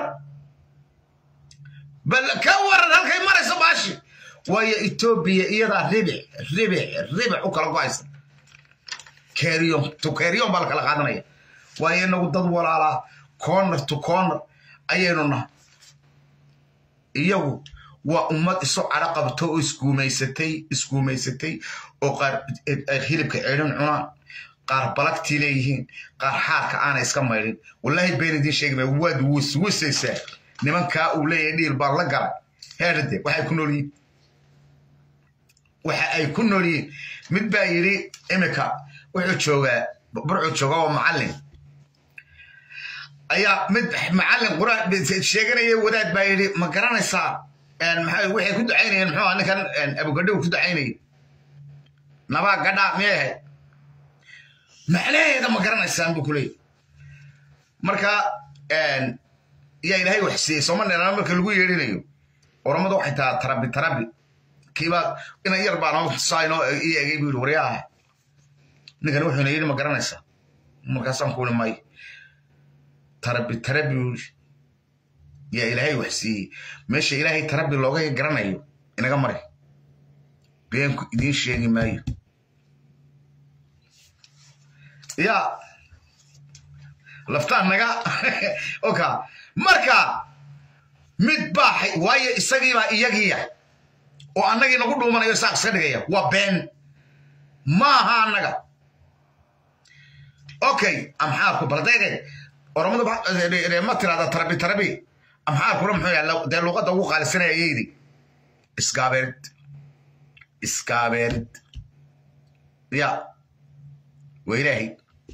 bal ka waran halkay marayso baashi waayo etoobiya iyadaa ribic ribic ribic u kala go-aysa keriyon to keriyon baa la kala qaadanaya waayo inagu dad walaalaa corner to corner ayaynu nahay iyagu waa ummad isu cadho qabto oo isguumaysatay isguumaysatay oo qaar hilibka ceedhin cunaan qaar balagtii leeyihiin qaar xaarka aana iska maydhin wallaahi been idiin sheegi maya waad wiswisaysaa nimankaa uu leeyahay dhiil baan la galay heerde waxay ku nool yihiin waxa ay ku nool yihiin mid baa yidhi imika wuxuu joogaa burcuu joogaa oo macallin ayaa mid macallin quraan sheeganaya wadaad baa yidhi ma garanaysaa waxay ku ducaynayeen muxuu aha ninkan abugadhow ku ducaynayay nabaa gadhaa miyay ahayd macnaheeda ma garanaysaan buu ku leeyay marka yaa ilaahay wax siiyey sooma dheeraan marka lagu yeedhinayo oramadu waxay tahaa tarabi tarabi kiibaa inan yar baan saino ii egay buu yidhi waryaha ninkan wuxuuna yidhi ma garanaysaa markaasaan kuuli may tarabi tarabi buu yidhi yaa ilaahay wax siiyey meesha ilaahay tarabi looga garanayo inaga mari beenku idiin sheegi maayo ya laftaan naga oka marka mid baa waayo isagiibaa iyagiya oo annagii nagu dhuumanayo saaq iska dhigaya waa been maaha annaga okay amxaarku baldeege oromadu ma tirahda tarabi tarabi amxaarkuna muxuu yahay dee luuqadda ugu qaalisanaya ayaydi iskaabeerid iskaabeerid ya waa ilaahay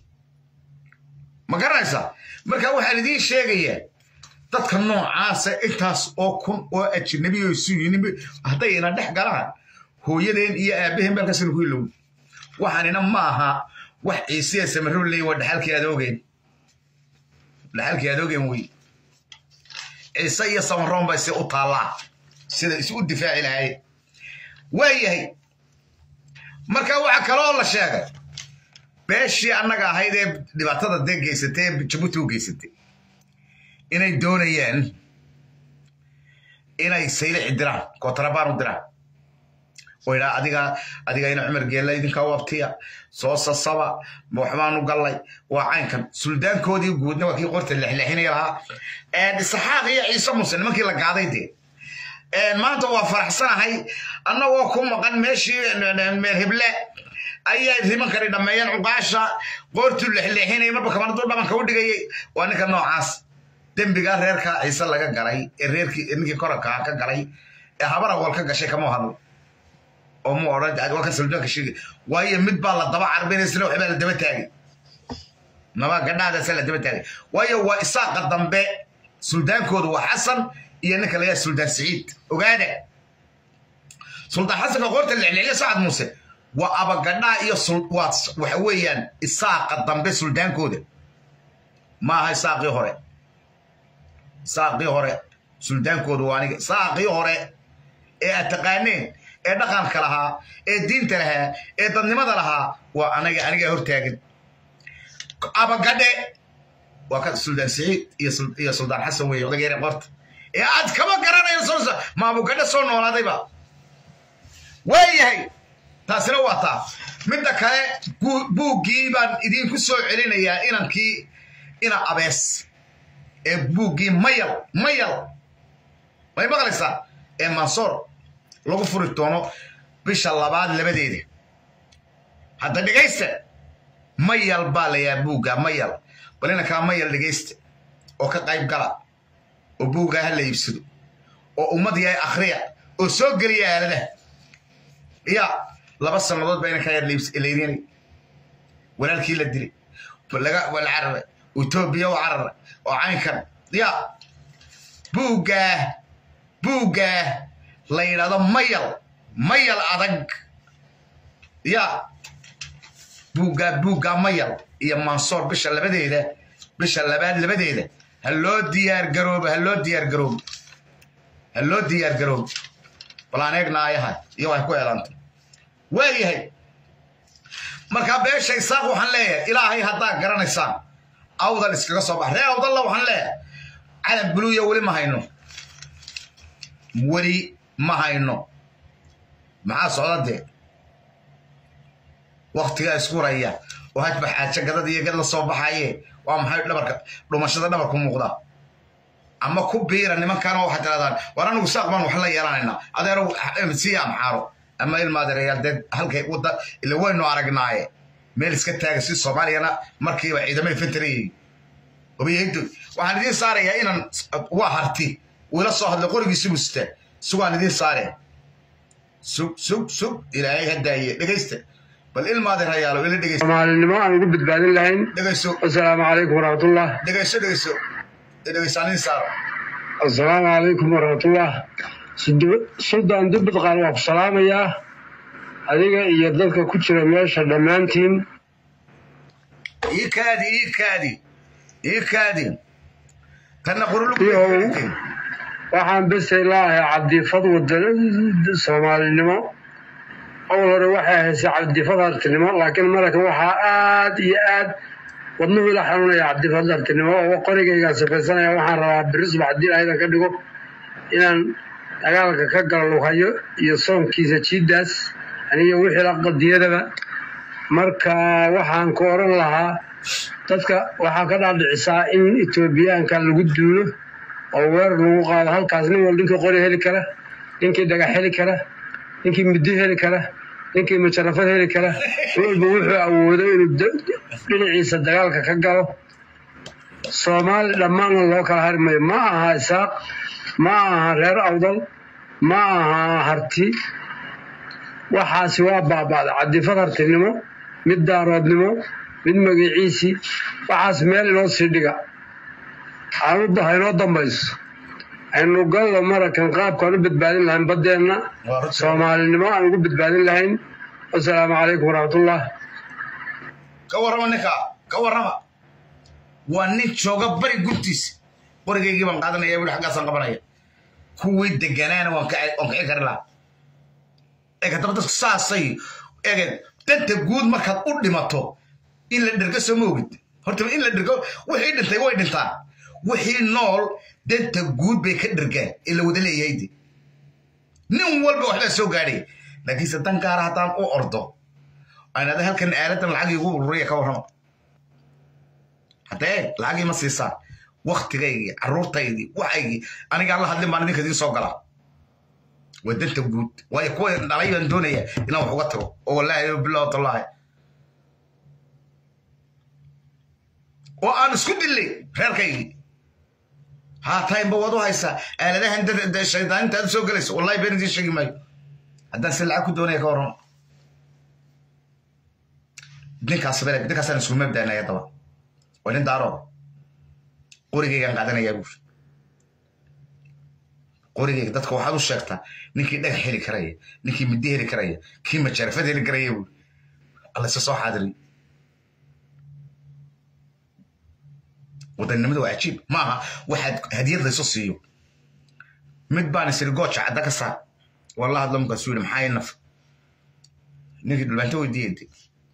ma garanaysaa marka waxaan idiin sheegayaa dadka noocaasa intaas oo kun oo ajnabi oo isu yinimi hadday ina dhex galaan hooyadeen iyo aabaheen balkaasina ku ilow waxaanina ma aha wax ciisiya samarro leeyin waa dhaxalkii adoogeen dhaxalkii adoogeen wey ciise iyo samaroon bay si u taallaa sida isu u difaaci lahaayeen waayahay marka waxa kaloo la sheegay beeshii annaga ahayd ee dhibaatada dee geysatay ee jabuuti u geysatay inay doonayaan inay saylici diraan kootarabaan u diraan oo idhaa adiga adiga ina cumar geella idinka wabtiya soo sasaba waxbaanu gallay waa caynkan suldaankoodii guudna waa kii qorta lexlexinaya lahaa isaxaaq iyo ciise muse nimankii la gaaday dee maanta waa faraxsanahay annagoo ku maqan meeshii meel heble ayay nimankani dhammeeyeen cuqaasha qoortuu lexleexinaya marba kamaradu dhabanka u dhigayay waa ninka noocaas dembigaa reerka ciise laga galay ee reerkii ninkii korankaa ka galay ee habar awal ka gashay kama hadlo oo mu odhan waa ka suldaanka sheegay waayo mid baa la daba carbinaysana waxbaa la daba taagay naba gadhaadaasa la daba taagay waayo waa isaaqa dambe suldaankoodu waa xasan iyo ninka la yaha suldaan siciid ogaada suldaan xasanka qoorta lexleexya sacad muuse waa abagadhaa iyo waxa weeyaan isaaqa dambe suldaankooda maaha isaaqii hore isaaqii hore suldaankooda waa aniga isaaqii hore ee aad taqaaneen ee dhaqanka lahaa ee diinta lahaa ee dadnimada lahaa waa anaga aniga hortaagan abagadhe waa ka suldaan siciid iyo suldaan xasan weeye odageere qorta ee aad kama garanayo soo ma abugadhe soo noolaadayba waayahay taasina waa taa midda kale buuggii baan idinku soo celinayaa inankii ina abees ee buuggii mayal mayal may maqlaysaa ee mansoor lagu furi doono bisha labaad labadeeda hadda dhegaysta mayal baa layaa buugga mayal bal inankaa mayal dhegaysta oo ka qayb gala oo buuggaa ha la iibsado oo ummad yahay akhriya oo soo geliya aaladaha ya laba sannadood baa inankaa yar laydinay walaalkii la dilay laga wala cararay etoobiya u cararay oo caynkan ya buuggaa buuggaa la yidhahdo mayal mayal adag ya buuggaa buuggaa mayal iyo mansoor bisha labadeeda bisha labaad labadeeda ha loo diyaar garoobo ha loo diyaar garoobo ha loo diyaar garoobo balaan eegna ayaha iyo way ku eedantay waayahay markaa beesha isaaq waxaan leeyahay ilaahay haddaa garanaysaan awdal iskaga soo bax ree awdalla waxaan leeyahay calan buluuya weli ma hayno weli ma hayno maxaa socda dee waktigaa isku raya oo hajba xaajo gadad iyo gad la soo baxaye waa maxay dhabarka dhumashada dhabarku muuqda ama ku biira nimankaana waxaad tirahdaan war anigu saaq baan wax la yeelanaynaa adeero sii amxaaro ama ilmaadereyaal dee halkay wadda ila waynu aragnaaye meel iska taaga si soomaaliyana markiiba ciidamada fentarayay obiyaydo waxaan idiin saarayaa inaan waa harti wiila soo hadlay qorigiisi musta sugaan idiin saaraya sug sug sug ilaahay hadaaye dhegaysta bal ilmaadeerayaalo ila dhegaysta soomaalinimo aan ugu badbaadin lahayn dhegayso asalaamu calaykum waraxmatullah dhegayso dhegayso dhegayso aan idiin saaro asalaamu calaykum waraxmatullah suldaan dubbadqaan waa ku salaamayaa adiga iyo dadka ku jira meesha dhammaantiin ii kaadi ii kaadi ii kaadi tanna qurulu Iyo- waxaan besay laahay cabdifad wadan soomaalinimo awal hore waxay haysay cabdifad hartinimo laakiin markan waxaa aad iyo aad wadnuhu ila xanuunaya cabdifad hartinimo oo qorigaygaa safaysanaya waxaan rabaa beri subax haddii aydan ka dhigo inaan dagaalka ka galo lughayo iyo soonkiisa jiidaas aniga wixii la qadiyadaba marka waxaan ku oran lahaa dadka waxaa ka dhaadhicisaa in etoobiyaanka lagu duulo oo weerar lagu qaado halkaas nin wal ninkii qori heli kara ninkii dhagax heli kara ninkii muddo heli kara ninkii majarafad heli kara walba wuxuu awoodo inuu da- dhinaciisa dagaalka ka galo soomaali dhammaanna loo kala hari mayo ma aha isaaq ma aha reer awdal ma aha harti waxaasi waa baaba'da cadifad hartinimo mid daaroodnimo mid magaciisii waxaas meel inoo sii dhiga aanuda haynoo dambayso aynu gallo marakan qaabkaan u badbaadin lahayn baddeenna soomaalinimo aan ugu badbaadin lahayn wasalaamu calaykum waraxmatullah ka warrama ninka ka warrama waa nin jooga bari gurtiisa qorigaygii baan qaadanaya wili xaggaasaan qabanaya kuwii deganaana waan ka- waan kici kari lahaa eg haddaba dadku saasay ege danta guud markaad u dhimato in la dhergo soo ma ogid horta in la dhergo wixii dhintay way dhintaan wixii nool danta guud bay ka dhergaan ee la wada leeyahay de nin walba waxbaa soo gaadhay laakiinse dan gaara haddaan u ordo aynada halkan aaladan lacag igu ururiya ka warrama haddee lacagii ma siisaan waktigaygii carruurtaydii waxaygii aniga alla hadlin baan idinka idiin soo galaa waa danta guud waayo kuwa dhalay baan doonaya inaan wax uga tago oo wallaahi bilaw tallaahi oo aan isku dillay reerkaygii haataynba waad u haysaa aaladahan dad- dad- shaydaaninta aad soo gelayso wallahi been idiin sheegi maayo haddaan si lacag ku doonaya ka warrama ninkaas bele ninkaasaan isku mabdaanaya daba waa nin daarooda qorigaygaan qaadanayaa buuri qorigayga dadka waxaad u sheegtaa ninkii dhagax heli karaya ninkii middi heli karaya kii majarafad heli karaya buuri alla isa soo xaadiriy wadannimadu waa cajiib maaha waxaad hadiyad laysu siiyo mid baan isiri gooja cadda ka saar walla hadlo markaasuu yidhi maxaa ii naf ninkii dhulbaanto weydiiyey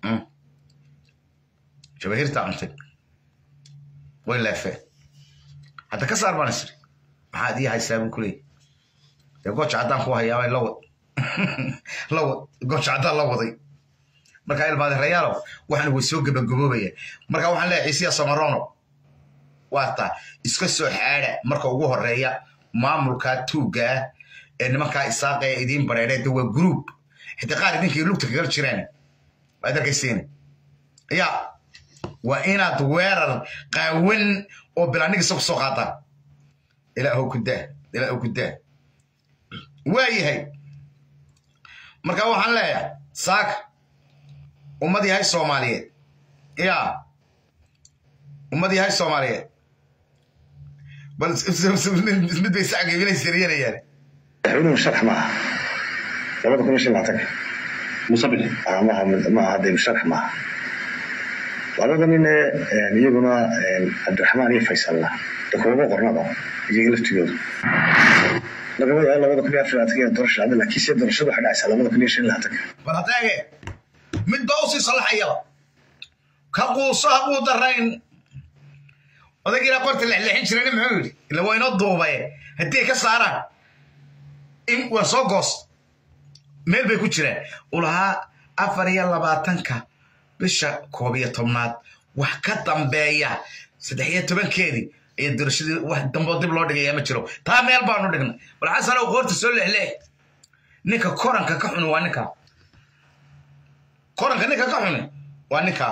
jabahirtaa cuntay way leefeen hadda ka saar baan isiri maxaad ii haysaa buu kuleeyay dee gooja caddaan ku hayaabay la wad la wad gooja caddaan la waday markaa ilmaade rayaalow waxaan way soo gabagaboobaya markaa waxaan leeyahay ciisiya samarono waa taa iska soo xaadha marka ugu horeeya maamulkaa tuuggaa ee nimankaa isaaqa ee idiin bareereen de waa group xitaa qaar idinkii lugta kagal jireen waad arkaysiin ya waa inaad weerar qaawan oo bilaanigisa ku soo qaataan ilaahow ku daa ilaahow ku daa waa yahay marka waxaan leeyahay saaka ummad yahay soomaaliyeed ya ummad yahay soomaaliyeed bal mid bay sacgeebinaysa riyanayaan madaxweynuhu sharax maaha labada kun iyo shan laatanka musabix Ah, maaha maaha hadee sharax maaha labada nine iyaguna cabdiraxmaan iyo faysalna de kumaba qornaba iyaga laftigoodu lagama yaabo labada kun iyo afar laatanka iyo doorasha dhacda laakiin se doorashadu waxay dhacaysaa labada kun iyo shan laatanka bal haddaage mid baa usii sallaxayaba ka quuso ha quu darayn odaygiina qorta lexleexin jirani muxuu yidhi ila waa inoo duubaye haddii ay ka saaraan in waa soo goos meel bay ku jiraan uu lahaa afar iyo labaatanka bisha koob iyo tobnaad wax ka dambeeya saddex iyo tobankeedii ayaa doorashadii wax damboo dib loo dhigaya ma jiro taa meel baanu dhignay bal xasanow qoorta soo lexleex ninka koranka ka xuni waa ninka koranka ninka ka xuni waa ninka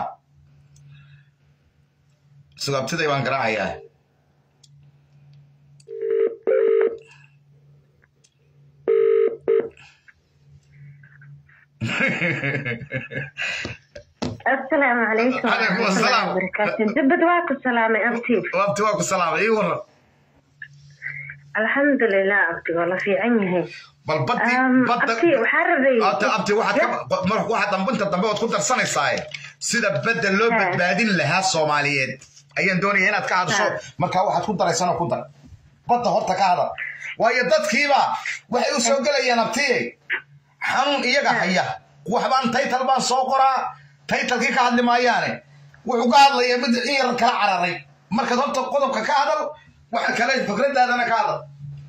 sugaabtiday baan garaacayaa السلام عليكم عليكم ورحمة السلام. الله وبركاته دبد واكو سلامة أبتي waabti waa ku salaamay ii waran الحمد لله أبتي والله في عيني bal baddi أم badda أبتي وحربي abti abti waxaad ka mar waxaad dambinta dambe waad ku darsanaysaa sida badda loo Ha. badbaadin lahaa soomaaliyeed ayaan doonaya inaad ka hadasho markaa waxaad ku daraysanoo ku dar badda horta ka hadal waayo dadkiiba waxay u soo gelayaan abtiye xanuun iyaga haya waxbaan taytal baan soo qoraa taytalkii ka hadli maayaane wuxuu ka hadlayaa mid in yar kala cararay markaad horta qodobka ka hadal waxa kale fikradaadana ka hadal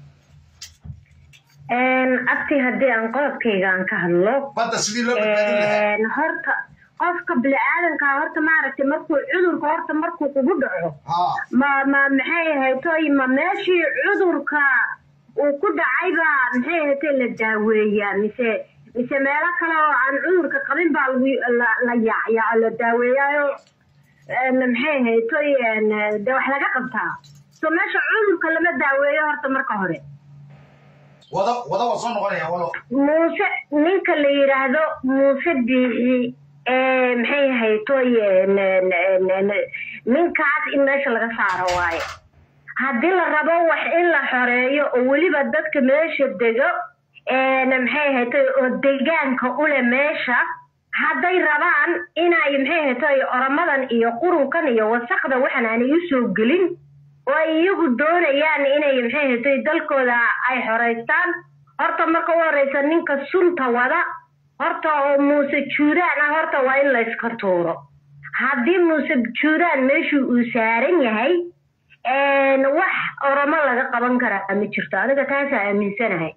abti haddii aan qodobkayga aan ka hadlo badda sidii loo badbaadin lahaa horta qofka bini-aadanka horta maaragtay markuu cudurka horta markuu kugu dhaco haa ma ma maxay ahaytoy ma meeshii cudurka uu ku dhacayba maxay ahaytay la daaweeyaa mise mise meelo kale oo aan cudurka qabin baa lagu la la yaacyaa oo la daaweeyaayo een, maxay ahaytoy een, dee wax laga qabtaa so meesha cudurka lama daaweeyo horta marka hore wada wada waa soo noqonaya walo muuse ninka la yidhaahdo muuse biixi ee maxay haytoy een, een, een, een, ninkaas in meesha laga saaro waaye haddii la rabo wax in la xoreeyo oo weliba dadka meesha dego een, maxay haytoy oo degaanka ule meesha hadday rabaan inay maxay haytoy oramadan iyo qurunkan iyo wasaqda waxan aanay u soo gelin oo ay iyagu doonayaan inay maxay haytoy dalkooda ay xoreystaan horta marka u horeysa ninka sunta wada horta oo muuse juuraan ah horta waa in la iska tuuro haddii muuse juuraan meeshuu uu saaran yahay een, wax oromo laga qaban karaa ma jirto aniga taasaa aaminsanahay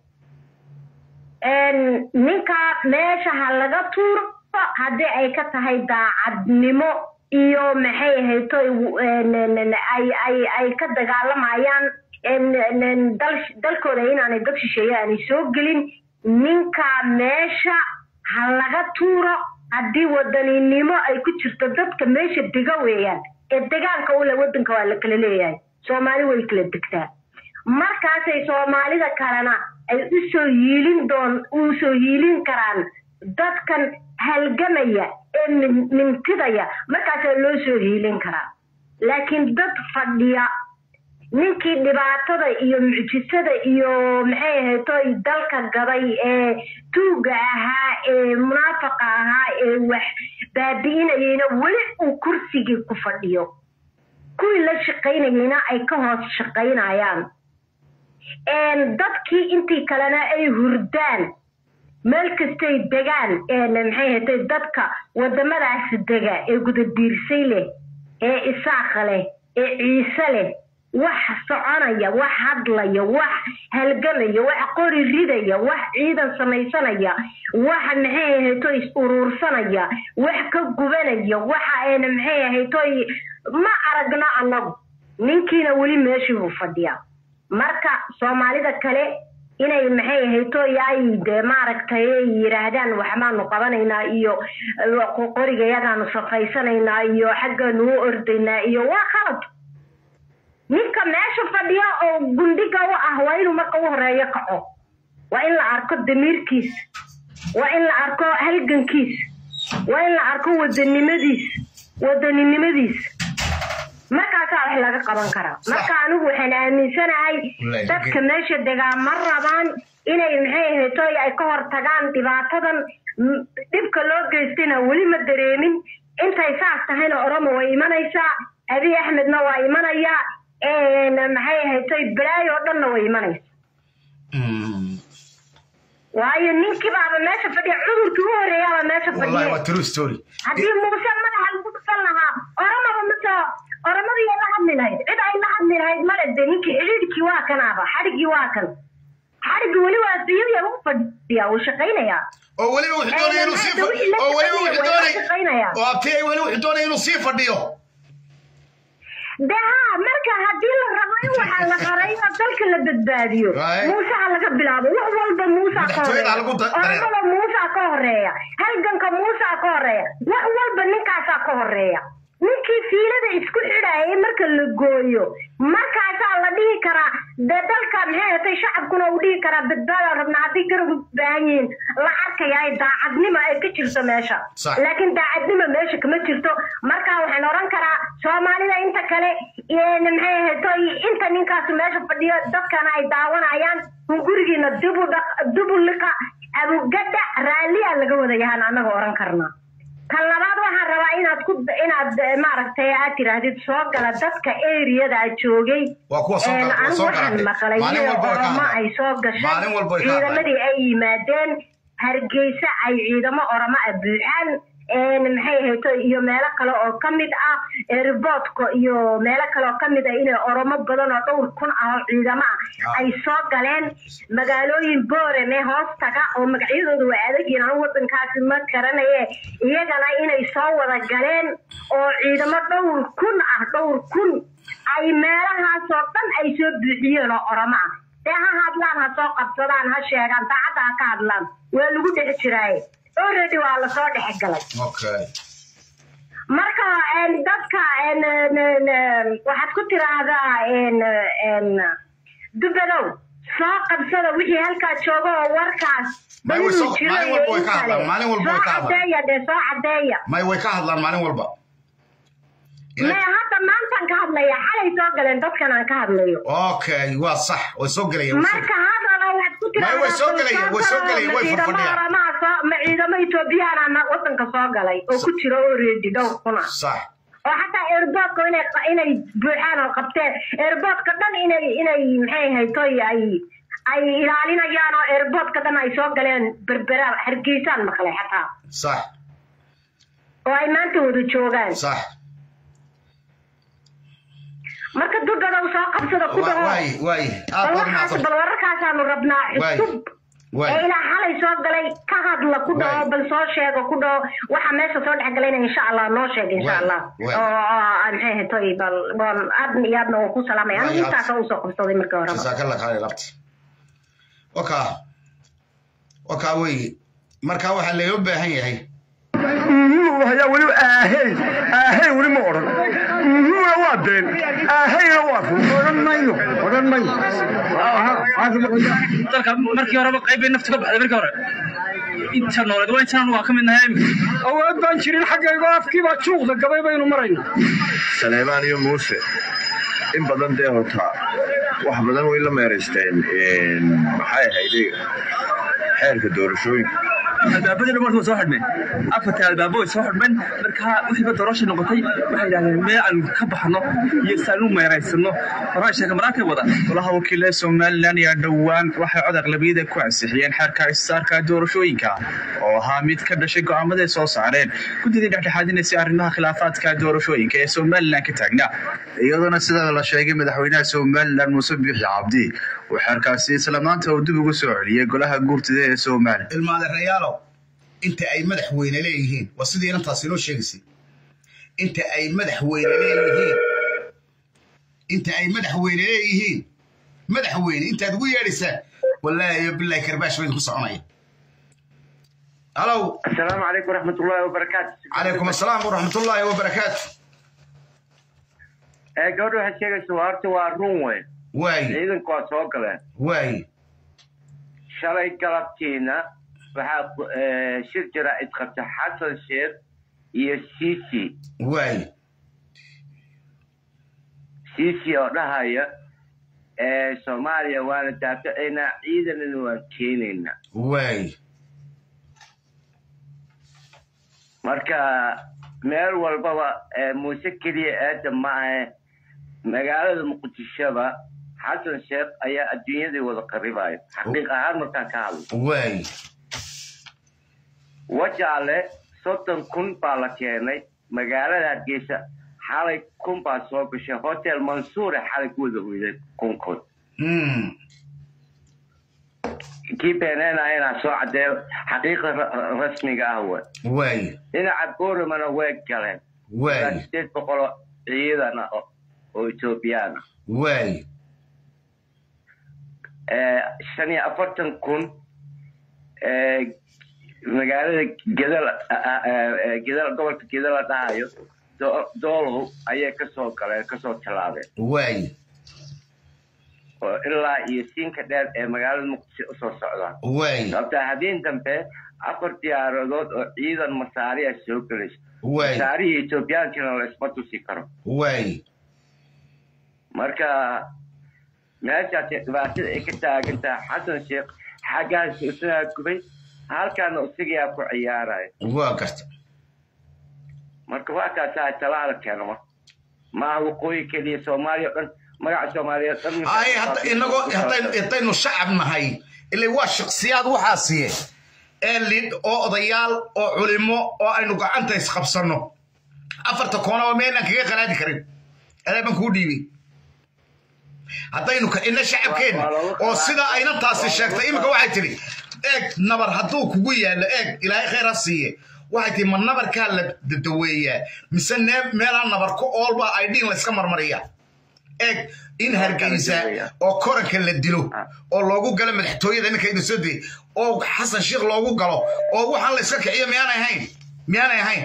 een, ninkaas meesha ha laga tuuro haddii ay ka tahay daacadnimo iyo maxay ahayto ay ay ay ka dagaalamayaan een, een, dal dalkooda inaanay dad shisheeye aanay soo gelin ninka meesha ha laga tuuro haddii wadaninimo ay ku jirto dadka meesha dega weeyaan ee degaanka ule wadanka waa la kala leeyahay soomaali way kala degtaa markaasay soomaalida kalena ay usoo yiilin doon usoo yiilin karaan dadkan halgamaya ee min- mintidaya markaasaa loo soo hiilin karaa laakiin dad fadhiya ninkii dhibaatada iyo mucjisada iyo maxay ahaytoy dalka gaday ee tuuga ahaa ee munaafaqa ahaa ee wax baabi'inayayna weli uu kursigii ku fadhiyo kuwii la shaqaynayayna ay ka hoos shaqaynayaan een, dadkii intii kalena ay hurdaan meel kastay degaan een, maxay ahaytoy dadka wadamadaas dega ee gudadiirsay leh ee isaaqa leh ee ciise leh wax soconaya wax hadlaya wax halgamaya wax qori ridaya wax ciidan samaysanaya wax maxay ahaytoy is uruursanaya wax ka gubanaya waxa ayna maxay ahaytoy ma aragno annagu ninkiina weli meeshii buu fadhiyaa marka soomaalida kale inay maxay ahaytoy ay dee maaragtay ay yidhaahdaan waxbaanu qabanaynaa iyo eh, qoriga yagaanu safaysanaynaa iyo xaggaanu u ordaynaa iyo waa khalad ninka meesha fadhiya oo gundhiga u ah waa inuu marka u horeeyo kaco waa in la arko damiirkiis waa in la arko halgankiis waa in la arko wadanimadiis wadaninimadiis markaasaa wax laga qaban karaa marka anigu waxaan aaminsanahay Wallahi, dadka meesha degaa ma rabaan inay maxay ahaytoy ay ka hor tagaan dhibaatadan m- dhibka loo geystayna weli ma dareemin intay saas tahayna oromo way imanaysaa abiy axmedna waa imanayaa een, maxay ahaytoy balaayo oo dhanna way imanaysaa waayo ninkii baaba meesha fadhiya cudurkii u horeeyaaba meesha wallahi fadhiya waa true story haddii muuse madaxa lagu dhufan lahaa oromaba mase oromadii ay la hadli lahayd cid ay la hadli lahayd male de ninkii xidhiidhkii waa kanaaba xadhiggii waa kan xadhiggii weli waa siyadii ugu fadhiyaa wuu shaqaynayaa oo weliba wuxuu doonaya inuu sii fa- Wixii la oo weliba wuxuu shaqeynaya, way la doonaya shaqeynayaan. oo abtiyay weli wuxuu doonaya inuu sii fadhiyo de haa marka haddii la rabo in waxa la qarayo dalka la badbaadiyo Right. muuse ha laga bilaabo wax walba muusa ka Madaxtooyada ha horeeya lagu da- dareero. oramada muusa ka horeeya halganka muusa ka horeeya wax walba ninkaasaa ka horeeya ninkii fiilada isku xidhayay marka la gooyo markaasaa la dhihi karaa dee dalka maxay hatay shacabkuna uu dhihi karaa badbaadaan rabna haddii garab u baahan yihiin la arkaya ay daacadnimo ay ka jirto meesha Sax. laakiin daacadnimo meesha kama jirto marka waxaan oran karaa soomaalida inta kale een, maxay ahaytoy inta ninkaas meesha fadhiyo dadkana ay daawanayaan un gurigiina dibu dhaq- dibu liqa abugadha raalliya laga wada yahaan annaga oran karnaa tan labaad waxaan rabaa inaad ku inaad eh, maaragtay aad tiraahdid soo gala dadka eriyada joogay waa kuwa soo gala waa anigu soo waxaan galatay maqlay maalin iyadoo walba way ka oromo hadlaan ay soo gashay maalin walba way ka hadlaan ciidamadii ay yimaadeen hargeysa ay ciidamo oromo ah buuxaan een maxay ahayto iyo meelo kale oo ka mid ah airportka iyo meelo kale oo ka mid ah inay oromo badan oo dhowr kun ah oo ciidamo ah Ah. ay soo galeen magaalooyin boorame hoos taga oo magacyadooda waa adagyiin anu wadankaasi ma garanaye iyagana inay soo wada galeen oo ciidamo dhowr kun ah dhowr kun ay meelahaasoo dhan ay soo buuxiyeen oo oromo ah dee ha hadlaan ha soo qabsadaan ha sheegaan daacadda ha ka hadlaan waa lagu dhex jiraaye already waa lasoo dhex galay okay marka een, dadka een, een, een, een, waxaad ku tiraahdaa een, een, dubadow soo qabsada wixii halkaa jooga oo warkaas May way soo- inuu jiro maalin iyo walba way in ka hadlaan, kale. maalin walba way soo ka hadlaan. cadeeya dee soo cadeeya may way ka hadlaan maalin walba me hadda maantaan ka hadlaya xalay soo galeen dadkan aan ka hadlayo okay waa sax way soo gelayaan way soo- marka haddana waxaad ku May way soo galayaan, way soo galayaan, way ciidamo fadhiyaan. oramaha soo ma ciidamo etoobiyaan ama wadanka soo galay oo ku jira already dhowr kuna sax oo xataa airportka inay inay buuxaan oo qabteen airportka dhan inay inay maxay haytoy ay ay ilaalinayaan oo airportka dhan ay soo galeen berbera hargeysaan maqlay xataa sax oo ay maanta wada joogaan sax marka dugadow soo qabsada ku Wa- dhaho waay waay aad bal baad waxaas umahadsan bal wararkaasaanu rabnaa Waay. cusub waay ee ilaa xalay soo galay ka hadla ku dhaho Waay. bal soo sheego ku dhaho waxa meesha soo dhex galayna insha allah noo sheeg insha Waay. allah Waay. oo oo aan maxay haytoy bal bal aadna iyo aadna waan ku salaamaya Waay, anigu aad- intaasa usoo qabsaday markii horeba jazaakalla khayr labti wakaa wakaa weeye marka waxaa loo baahan yahay hayaa weli aahey aahey weli ma odhan uhuna waa been aaheyna waa run odhan mayo odhan mayo dalka markii horeba qayb bay nafta ka baxday markii hore inta nooleed waa intaan waa ka mid nahay awood baan jirin xaggaygo afkii baa juuqda gabay baynu marayna saleemaan iyo muuse in badan dee hotaa wax badan way la meeraysteen maxay ahayde xeerka doorashooyinka albaabadii dhan markuu soo xidhmeen afarta albaabo way soo xidhmeen markaa wixiiba doorasha noqotay waxay yidhahdeen meel aan ka baxno iyo saan u meeraysano horaa sheeka maraakay wada golaha wakiilada somalilan ayaa dhowaan waxay cod aqlabiyada ku ansixiyeen xeerka isaarka doorashooyinka oo ahaa mid ka dhashay go'aamada ay soo saareen guddidii dhexdhexaadinaysay arrimaha khilaafaadka doorashooyinka ee somalilan ka taagnaa iyaduna sida la sheegay madaxweynaha somalilan muuse biixi cabdi uu xeerkaasi isla maanta uu dib ugu soo celiyey golaha guurtida ee somalilan ilmaadeerayaalow inta ay madaxweyne leeyihiin waa sidii inantaas inoo sheegaysay inta ay madaxweyne leeyihiin inta ay madaxweyne leeyihiin madaxweyne intaad ugu yeedhaysaan wallaahi iyo bilaahi karbaash baydin ku soconaya halow السلام عليكم ورحمة الله وبركاته calaykum assalaam waraxmatullaahi wabarakaatu ee gabadha waxaad sheegaysa waa horta waa run wey waay ciidanku waa soo galeen waay shalay galabtiina waxaa ku- ee, shir jira idqabta xasan sheekh iyo sisi waay sisi oo dhahaya ee soomaaliya waana daafacaynaa ciidanana waan keenaynaa waay marka meel walbaba ee muuse keliya aada ma ahe magaalada muqdishoba xasan sheekh ayaa adduunyadii wada qaribaayo xaqiiq ahaan markaan ka hadlo waay wajaale soddon kun baa la keenay magaalada hargeysa xalay kun baa soo gashay hotel mansuure xalay ku wada hoyday kunkood Mm. kii beeneenayana soo cadeeyo xaqiiqa ra- rasmiga ah we waay dhinaca booromana way galeen waay ilaa sideed boqol oo ciidan ah oo- oo etoobiyaan ah waay ee, shan iyo afartan kun ee, magaalada gedal gedal gobolka gedal la dhahayo Do- doolow ayay kasoo galeen kasoo tallaabeen waay oo ilaa iyo siinka dheer ee magaalada muqdisho usoo socdaan waay sababta habeen dambe afar diyaaradood oo ciidan masaariya soo gelaysa waay masaarihii etoobiyaankina la isma tusi karo waay marka meeshaas dhibaatada ay ka taagan tahay xasan sheekh xaggaas isagaa gubay halkaana isagaa ku ciyaaraya waa garta marka waa kaasaa talaala keeno marka maaha waqooyi keliya soomaaliya o dhan magaca soomaaliya o dhan ay hadda inagoo haddaynu haddaynu shacab nahay ilaa waa shaksiyaad waxaasiye ee lid oo odayaal oo culimo oo aynu gacanta isqabsanno afarta koonaba meelaan kaga qalaadi karin adaa baan kuu dhiibay haddaynu ina shacabkeenna oo sida aynan taasi sheegtay iminka waxay tidhi eeg nabar hadduu kugu yaallo eeg ilaahay khayr ha siiye waxay tihi ma nabarkaa la daweeyaa mise meelaa nabar ku oolba ay dhiin layska marmariyaa eeg in hargeysa oo koranka la dilo oo loogu galo madaxtooyada ninka ina soo dayay oo xasan sheekh loogu galo oo waxaan la iska kiciyo miyaanay ahayn miyaanay ahayn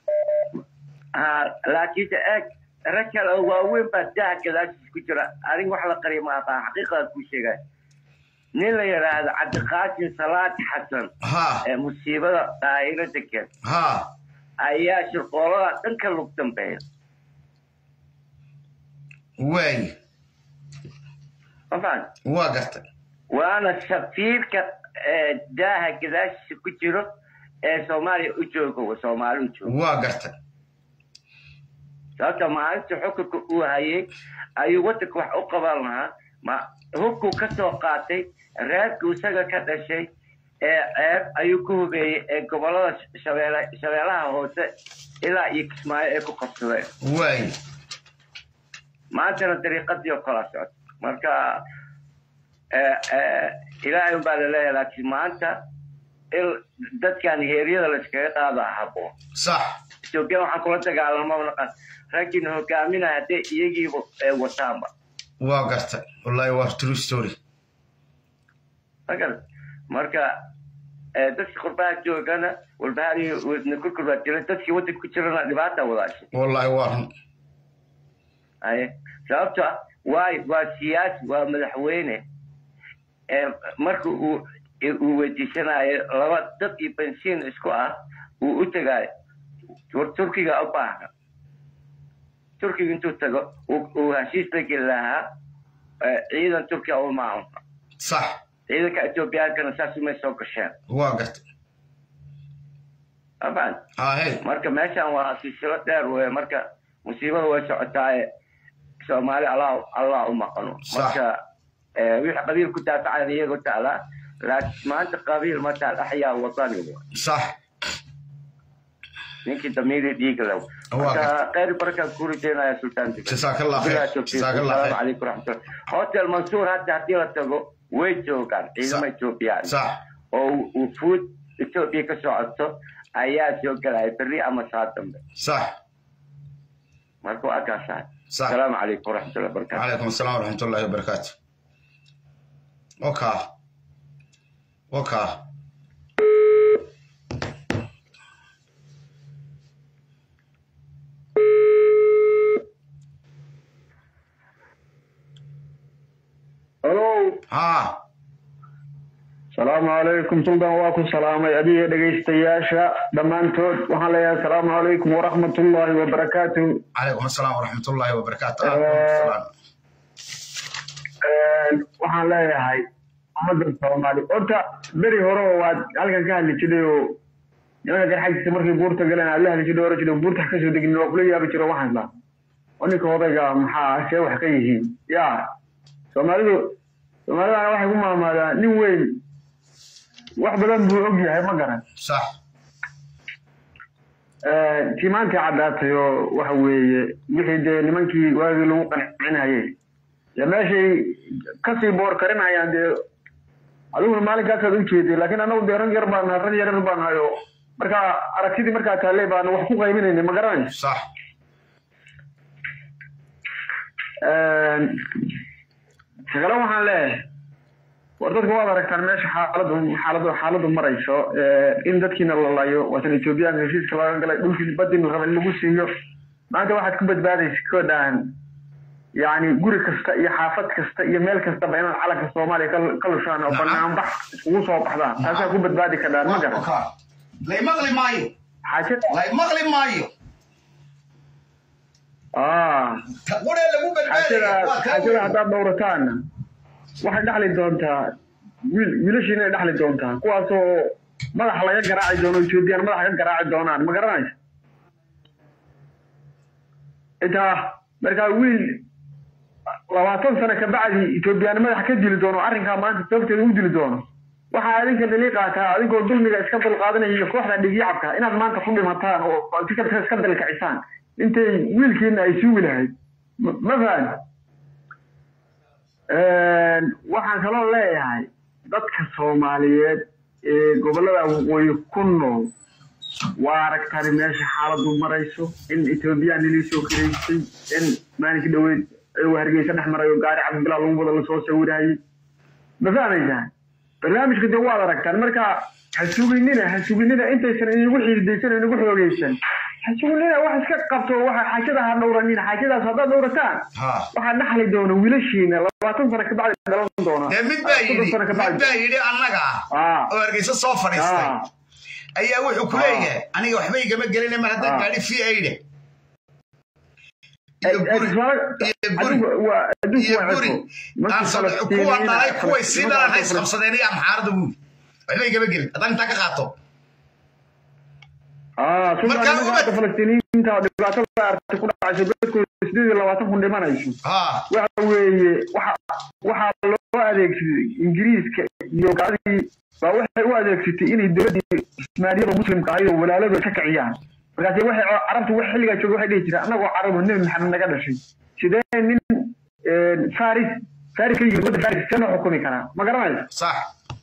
laakiinse eeg rag kale oo waaweyn baa daha gadaashiis ku jira arin wax la qariya ma aqaan xaqiiqada kuu sheegay nin la yidhaahdo cabdiqaasim salaad xasan ee musiibada daa'iro degan ayaa shirqoolada dhanka lug dambeeya waay mafaan waa gartay waana safiirka daaha gadaashiisa ku jiro ee soomaaliya u jooga soomaali u jooga waa gartay sababta maalinta xukunka uu hayay ayuu waddanka wax u qaban lahaa ma hubkuu ka soo qaatay reerkuu isaga ka dhashay ee ceeb ayuu ku hubeeyey ee gobollada shabeele shabeelaha hoose ilaa iyo kismaayo ay ku qabsadeen waay maantana dariiqadii oo kala socota marka ilaahay unbaa laleeyahay laakiin maanta dadkan heeryada layskaga qaada habboon sax etoobiya waxaan kula dagaalamaba naqan raggiina hogaaminaya haddee iyagiiba wataanba waa gartay wallahi waa true story magar marka dadka qurbaha joogana walbahaari wadna kurkur baa jira dadkii waddanka ku jirana dhibaata wadaashay wallahi waa run aye sababto ah waay waa siyaasi waa madaxweyne marka uu uu weydiisanayo laba dad iyo bensiin isku ah uu u tegaayo war turkiga u baahna turkiga intuu tago uu heshiis la geli lahaa ciidan turkiya u maamulka sax ciidanka etoobiyaankana saas umay soo gasheen waa gartay afan ahey marka meeshan waa silsilo dheer weye marka musiibada way socotaaye soomaali allah allah u maqano marka wixii qabiil ku daafacayn iyago taalaa laakiin maanta qabiil ma taal axyaa wadani sax ninkii damiiri dhiiga lew marka khayr barakaan ku rijeynaya sultaan Jazakallah khair. Jazakallah khair. salaamu calaykum raxmatullah hotel mansuur hadda haddii la tago way joogaan ciidamo etoobiyaan sax oo wufuud etoobiya ka socoto ayaa soo gelaya berri ama saa dambe sax marka waa kaasahay صح السلام عليكم ورحمة الله وبركاته وعليكم السلام ورحمة الله وبركاته وكا وكا halo ها asalaamu calaykum suldan waa ku salaamay adiga dhegaystayaasha dhammaantood waxaan leeyahay asalaamu calaykum waraxmatullaahi wabarakaatu عليكم السلام ورحمة الله وبركاته عليكم السلام waxaan leeyahay ummadda soomaali horta beri hore waad halkan ka hadli jiray oo nimanka garxagtiisa markay buurta galeen aad la hadli jiray oran jiray buurta ha kasoo degin waa kula yaabi jiro waxaan isla oo ninka odayga maxaa see wax ka yihiin ya soomaalidu soomaalidana waxay ku maamaadaan nin weyn wax badan buu og yahay ma garan صح tii maantay caddaatay oo waxa weeye wixii dee nimankii waagii lagu qancinayay dee meeshay kasii boor karinayaan dee adiguna maalinkaasaad u jeeday laakiin annagu dee rag yar baan nahay rag yarar baan nahay oo marka aragtidii markaa taalley baana wax ku qaybinaynay ma garanayso صح shaqale waxaan leeyahay war dadka waad aragtaan meesha xaaladu xaaladu xaaladu marayso in dadkiina la layo waatan etoobiyaanka heshiiska laga galay dhulkii badin raba in lagu siiyo maanta waxaad ku badbaadaysa kodaan yani guri kasta iyo xaafad kasta iyo meel kastaba inaad calanka soomaaliya ka- ka lushaan oo banaanbax iskugu soo baxdaan taasaa ku badbaadi kadhaan ma garan لا يمغلي مايو xaajada لا يمغلي مايو ah ولا لو xaajada xaajada haddaad dhowrataanna waxay dhaxli doontaa wiil wiilashiina ay dhaxli doontaa kuwaasoo madaxa laga garaaci doono etoobiyaan madaxa ka garaaci doonaan ma garanaysa intaa markaa wiil labaatan sano kabacdi etoobiyaan madax ka dili doono arrinkaa maanta sababteeda u dili doono waxaa adinka dali qaataa adinkoo dulmiga iska dulqaadanaya iyo kooxda dhigyacabka inaad maanta ku dhimataan oo iska dalkacisaan intay wiilkiina ay sugi lahayd ma fahan waxaan kaloo leeyahay dadka soomaaliyeed ee gobollada waqooyi ku nool waa aragtani meesha xaaladu marayso in etoobiyaan nilii soo karaysay in maalinkii dhaweyd ayuu hargeysa dhex marayo gaari cabdibilaa lagu wada lasoo sawirayay ma fahmaysaa barnaamijka dee waad aragtaan marka ha suginina ha suginina intaysan inagu xiidaysan oo inagu xoogaysan ha suginina wax iska qabto waxa xaajada ha dhowranina xaajadaas haddaad dhowrataan waxaa dhaxli doona wiilashiina labaatan sano kabacdi dhalan doona mid baa yidhi mid baa yidhi annaga oo hargeysa soo fadhiistay ayaa wuxuu ku leeyahay aniga waxba igama gelina mar haddaan gaadhi fi aydhe kuwa dhalay kuway sii dhalan ha isqabsadeen iyo amxaarada buuli waxba igama gelin haddaan intaa ka qaato falastiiniyiinta dhibaatada aragtay ku dhacayso dadkooda sideed iyo labaatan kun dhimanayso waxa weeye waxaa loo adeegsaday ingiriiska iyo gaaladii baa waxay u adeegsatay inay dowladdii ismaaniyada muslimka ahayd oo walaaladu ka kiciyaan markaasi waxay carabtu wax xilligaa jooga waxay dhihi jireen annagoo carabu nebi maxamed naga dhashay sidee nin faris faris ka yimid wadda faris see noo xukumi karaa ma garanaysa sax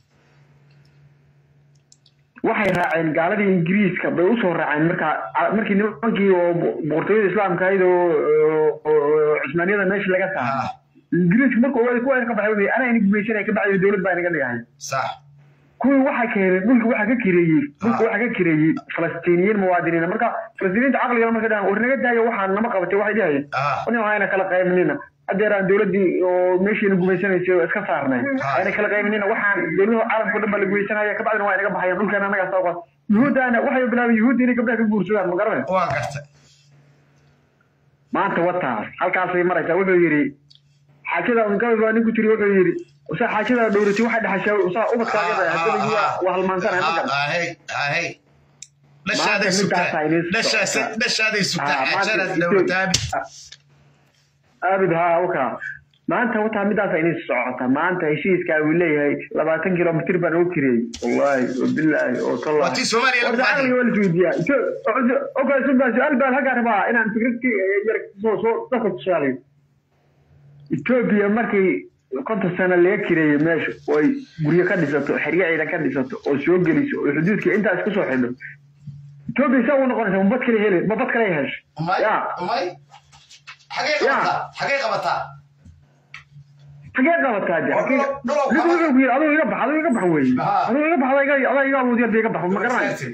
waxay raaceen gaaladii ingiriiska bay usoo raaceen markaa markii nimankii oo boqortooyada islaamka ahayd oo cusmaaniyada meesha laga saaray ingiriiska markuu ogaada kuwa ka baxay anaa ina gumaysanaya ka bacdi dowlad baa inaga dhigahay sax kuwii waxaa keeneen dhulka waxaa ka kireeyey dhulka waxaa ka kireeyey falastiiniyiin muwaadiniina marka falastiiniinta caqligala markay dhahan war naga daayo waxaa nama qabatay waxay dhahayeen nin ayna kala qaybnina hadeer aan dowladdii oo meeshiina gumaysanaysay oo iska saarnay ayna kala qaybnina waxaan dowladaha caalamka o dhan baa la gumaysanaya kabacdina waa inaga baxayaan dhulkeena annagaa soo yuhuuddaana waxay bilaabeen yuhuudda inay gabdhaha ka guursadaan ma garanay waa gartay maanta wataas halkaasay maraysaa wuxuu yidhi xaajada ungabi baa ninku tiri wuxuu yidhi usaa xaajada dhowratay waxay dhaxashaa usaa ubadkaaga hadaba waa halmaansanaya ma garan dhashaaday sugtaa xaajadaad dhowrataabi aabid haa waka maanta wataa midaasa inay socota maanta heshiiskaa uu leeyahay labaatan kilomitir baan ugu kiriyey wallahi wabilaahi oo Watii Soomaaliya lagu tallaaqi waa la isweydiiyaa oka sunbaa su-aal baan halkaa rabaa inaan fikradkii yar soo soo dadka tusaalayo etoobiya markay konton sano laga kireeyey meesha oo ay guryo ka dhisato xeryo ciidan ka dhisato oo soo geliso oo xuduudkii intaa isku soo xidho etoobiya saa u noqonaysa mabad kale heli mabad kale hesho ya xagee qabataa xagee qabataa xagee qabataa de mid wuxuu ku yidhi aduu iga bax aduu iga bax weeye aduu iga bax adaa iga awoodiya de iga bax ma garanaysa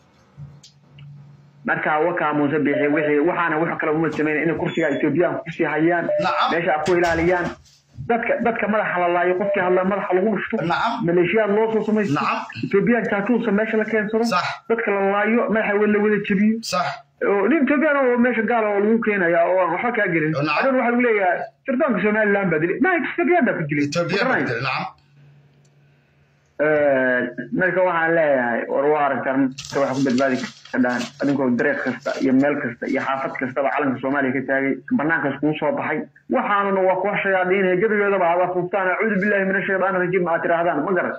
marka wakaa muuse bixi wixii waxaana wax kale uma sameyn inay kursiga etoobiyaan kusii hayaan meesha ku ilaaliyaan dadka dadka madaxa la laayo qofkii hadla madaxa lagu dhufto maleeshiyaad loo soo samaysto etoobiyaan taatuusa meesha la keensado dadka la laayo madaxa la wada jebiyo nin etoobiyaan oo meesha gaala oo lagu keenaya oo aan waxba kaa gelin adhan waxaa lagu leeyahay sirdoonka somaliland baa dilay ma etoobiyaan baa ku dilay marka waxaan leeyahay war waa aragtaan marka waxa ku badbaadi kadhaan adinkoo dareeq kasta iyo meel kasta iyo xaafad kastaba calanka soomaaliya ka taagay banaankaas kuu soo baxay waxaanuna waa kuwa shayaadiinaya gebigeedaba aad afuuftaan acuudu billahi min ashaytaan rajiim aad tiraahdaan ma garan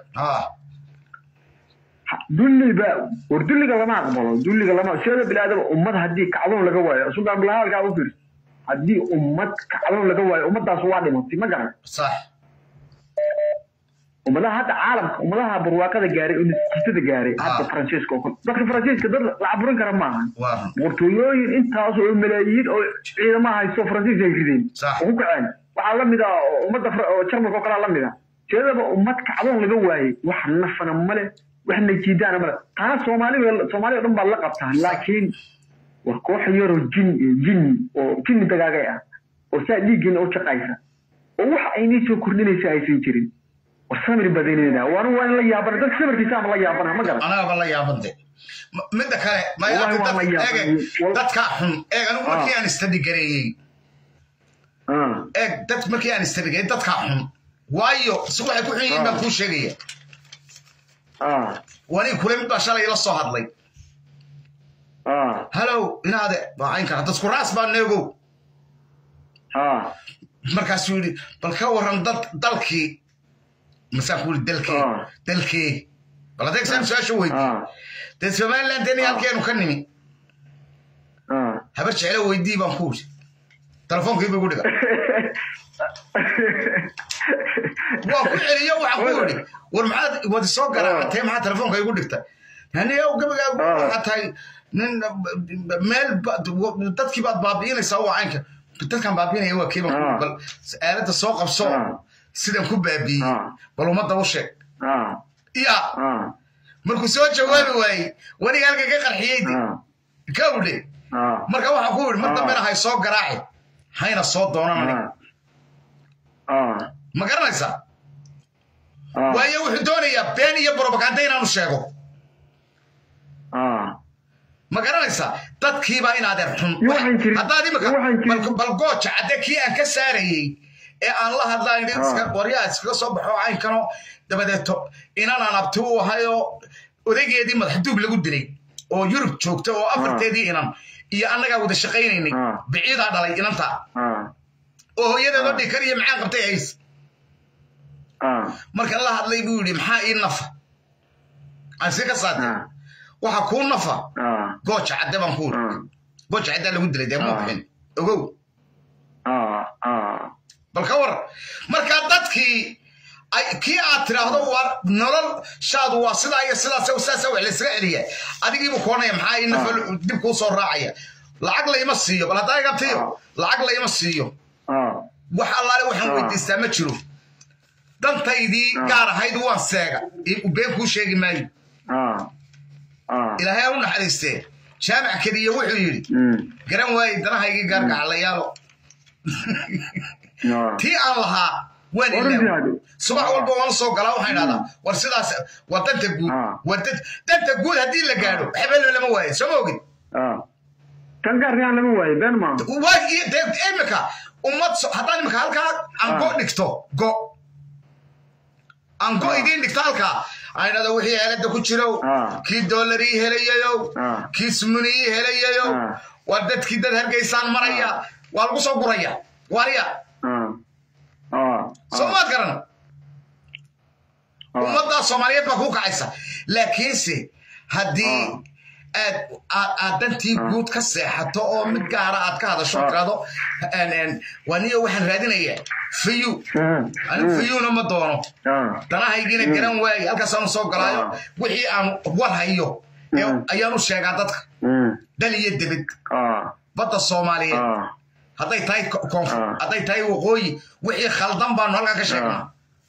dulliba war dulliga lama aqbalo dulliga lama seeda bilaadaba ummad haddii kacdoon laga waayo sultaan bilahaalkaa u fiirso haddii ummad kacdoon laga waayo ummadaas waa dhimatay ma garan ummadaha hadda caalamka ummadaha barwaaqada gaaray oo natiijada gaaray hadda faransiiska oo kale dadka faransiiska dad la caburin kara maaha boqortooyooyin intaas oo malaayiin oo ciidamaha haysto faransiis ay rideen oo ku kaceen waxaa la mid ah ummadda jarmalka oo kalea la mid ah jeedaba ummad kacdoon laga waayey wax nafana male wax najiidaana male taana soomaaliga soomaaliya o dhan baad la qabtaa laakiin waa koox yaroo jin jinni oo jinni dagaagay ah oo saa dhiiggiina u jaqaysa oo wax aynii soo kordhinaysa aysan jirin samir badanina waana waa in la yaabana dadka samirkiisa ama la yaabana ma garan anagaba la yaabante midda kale dadka xun eeg anigu markii aan istadi gareeyey eeg dad markii aan istadi gareeyey dadka xun waayo si waxay ku xun yihiin baan kuu sheegaya wani kule mid baa shalay la soo hadlay halow inaade baacayn kara dadku raas baa neegow markaasuu yidhi bal ka waran dad dalkii masaan ku yidhi dalkee dalkee bal adeegsaan su-aasha weydii dee somaliland deni halkeenu ka nimi habar jeclo weydii baan ku yidhi telefonkii buu igu dhiga waa ku celiyo waxaan ku yidhi war maxaad wadi soo garaacatee maxaa telefoonka igu dhigtay aniga gabagaagu waxaa tahay nin meel dadkii baad baabi'inaysaa waa caynka dadkan baabi'inaya waa kiiba bal aaladda soo qabso sidan ku baabi'iyey bal ummadda u sheeg ya markuu soo jawaabi waayey waniga halka ka qarxiyey kawdhe marka waxaan ku yidhi mar dambena hay soo garaaci hayna soo doonan aniga ma garanaysaa waayo wuxuu doonayaa been iyo brobaganda inaanu sheego ma garanaysaa dadkiibaa inaadeer xun haddaad imika bal gooja cadde kii aan ka saarayey ee aan la hadlayn waryaa iskaga soo baxo caynkano dabadeeto inanaan abti u ahayoo odaygeedii madaxduub lagu dilay oo yurub joogta oo afarteedii inan iyo annagaa wada shaqaynaynay biciidaa dhalay inanta oo hooyadeedoo dhikar iyo maxaan qabtay hays marka la hadlay buu yidhi maxaa ii nafa aan si ka saade waxa kuu nafa gooja cadde baan ku yidhi gooja caddaa lagu dilay dee muuqin ogow bal ka war marka dadkii kii aad tiraahdo waa nolol shaadu waa sidaa iyo sidaas saasa wax laysaga celiya adigiibu koonaya maxaa ii nafa dib kuu soo raacaya lacag layma siiyo bal haddaa igabtiyo lacag layma siiyo wax allaale waxaan weydiistaa ma jiro dantaydii gaar ahayd waan seega been kuu sheegi maayo ilaahay ha u naxariistee jaamac keliya wuxuu yidhi garan waaye danahaygii gaargacalayaalo tii aan lahaa waan ilaaw subax walba waan soo galaa waxaan idhahdaa war sidaas waa danta guud war danta guud haddii la gaadho xebelo lama waayo soo ma ogid tan gaarkaan lama waayo been maa imika ummad haddaan imika halkaa aan go dhigto go aan go idiin dhigto halkaa aan idhahdo wixii helada ku jirow kii dollarii helayayow kii sumunii helayayow waa dadkii dad hargeysaan maraya waa lagu soo guraya wariya soo maad garan ummaddaa soomaaliyeed baa kuu kacaysa laakiinse haddii aad aad dantii guud ka seexato oo mid gaara aad ka hadasho tirado waa niyo waxaan raadinayaa fayu anigu fayuuna ma doono danahaygiina garan waaye halkaasaanu soo galaayo wixii aan war hayo ayaanu sheegaa dadka dal iyo debed badda soomaaliyeed hadday tahay koonfur hadday tahay waqooyi wixii khaldan baanu halkaa ka sheegnaa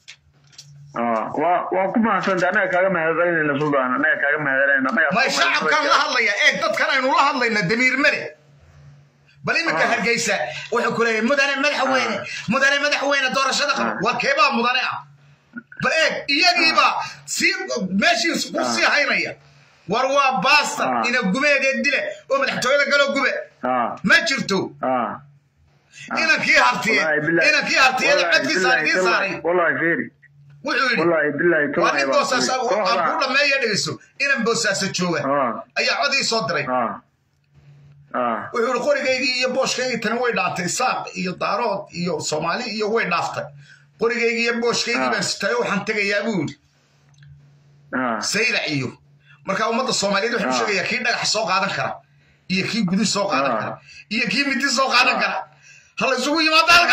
waa ku mahadsanta annaga kaaga mahadcelinayna suldaan annaga kaaga mahadcelinayna may shacabkan la hadlaya eeg dadkan aynu la hadlayna damiir mare bal iminka hargeysa wuxuu ku leeyahay mudane madaxweyne mudane madaxweyne doorashada qaba waa keebaa mudane ah bal eeg iyagiibaa sii meeshii ku sii haynaya war waa baasta ina gumeedee dile oo madaxtooyada galoo gube ma jirto inankii hartiye inankii hartiyada codkiisa idiin saaray wuxuu yidhi waa nin boosaas aan ku dhammeeya dhegeyso inan boosaaso jooga ayaa cod ii soo diray wuxuu yidhi qorigaygii iyo booshkaygii tani way dhaaftay saaq iyo daarood iyo soomaali iyo way dhaaftay qorigaygii iyo booshkaygii baan sitayo waxaan tegayaa buu yidhi saylac iyo marka ummadda soomaaliyeed waxaan u sheegayaa kii dhagax soo qaadan kara iyo kii gudi soo qaadan kara iyo kii midi soo qaadan kara ha la isugu yimaado halka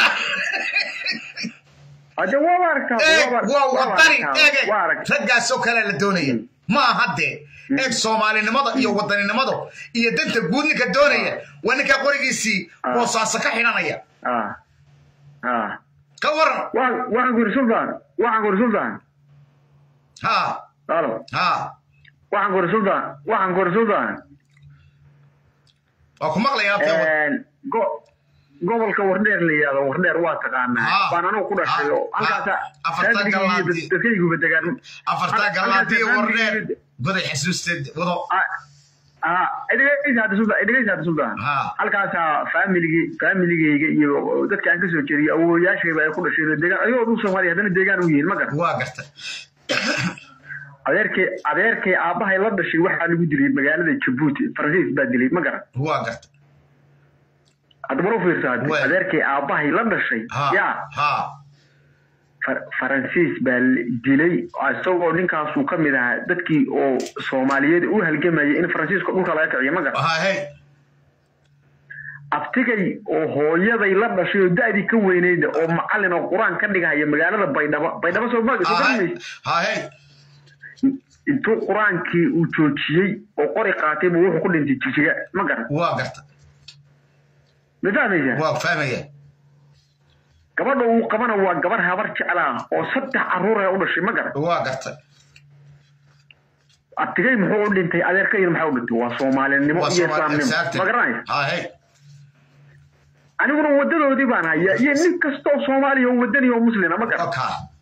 waa wadani eege raggaasoo kalea la doonaya ma aha dee eeg soomaalinimada iyo wadaninimada iyo danta guud ninka doonaya waa ninkaa qorigiisii boosaaso ka xidhanaya ka waran waxaan ku yidhi sultan waxaan ku yidhi sultan ha alo ha waxaan ku yidhi sultan waxaan ku yidhi sultan waa ku maqlayaa gobolka wardheer la yidhahdo wardheer waa taqaanaa baan anugu ku dhashay oo halkaasdadkayguba degaan afartaa galaadii wardheer goday xasuusteed wado dhegeysa sultan halkaasaa faamiligi faamiligeyga iyo dadka aan kasoo jeediyo awowayaashayba ay ku dhasheen deegaan ayagoo dul soomaaliya haddana deegaan u yihiin ma garta waa gartay adeerkay adeerkay aabbahay la dhashay waxaa lagu dilay magaalada jabuuti faransiis baa dilay ma garan waa gartay haddaba u fiirsa hadda adeerkay aabbahay la dhashay yaa ha Far- faransiis baa la dilay isagoo ninkaasuu ka mid ahaa dadkii oo soomaaliyeed u halgamayay in faransiiska dhulka laga kiciyo ma garan hahe abtigay oo hooyaday la dhashay oo da'dii ka weynayda oo macallin oo qur-aan ka dhigahaya magaalada baydhabo baydhabo soo ma soo garanmaysa hahe intuu qur-aankii uu joojiyey oo qori qaatay buu wuxuu ku dhintay jijiga ma garan waa garta ma fahmaysaa waa fahmaya gabadha uu qabana waa gabar habar jeclaa oo saddex carruur ee u dhashay ma garan waa garta abtigay muxuu u dhintay adeerkayna maxaa u dhintay waa soomaalinimo waa iyo Soomaali- islaamnimo exactly. ma garanaysa hahe aniguna wadadoodii baan haya iyo nin kastoo soomaaliya oo wadani oo muslina ma garan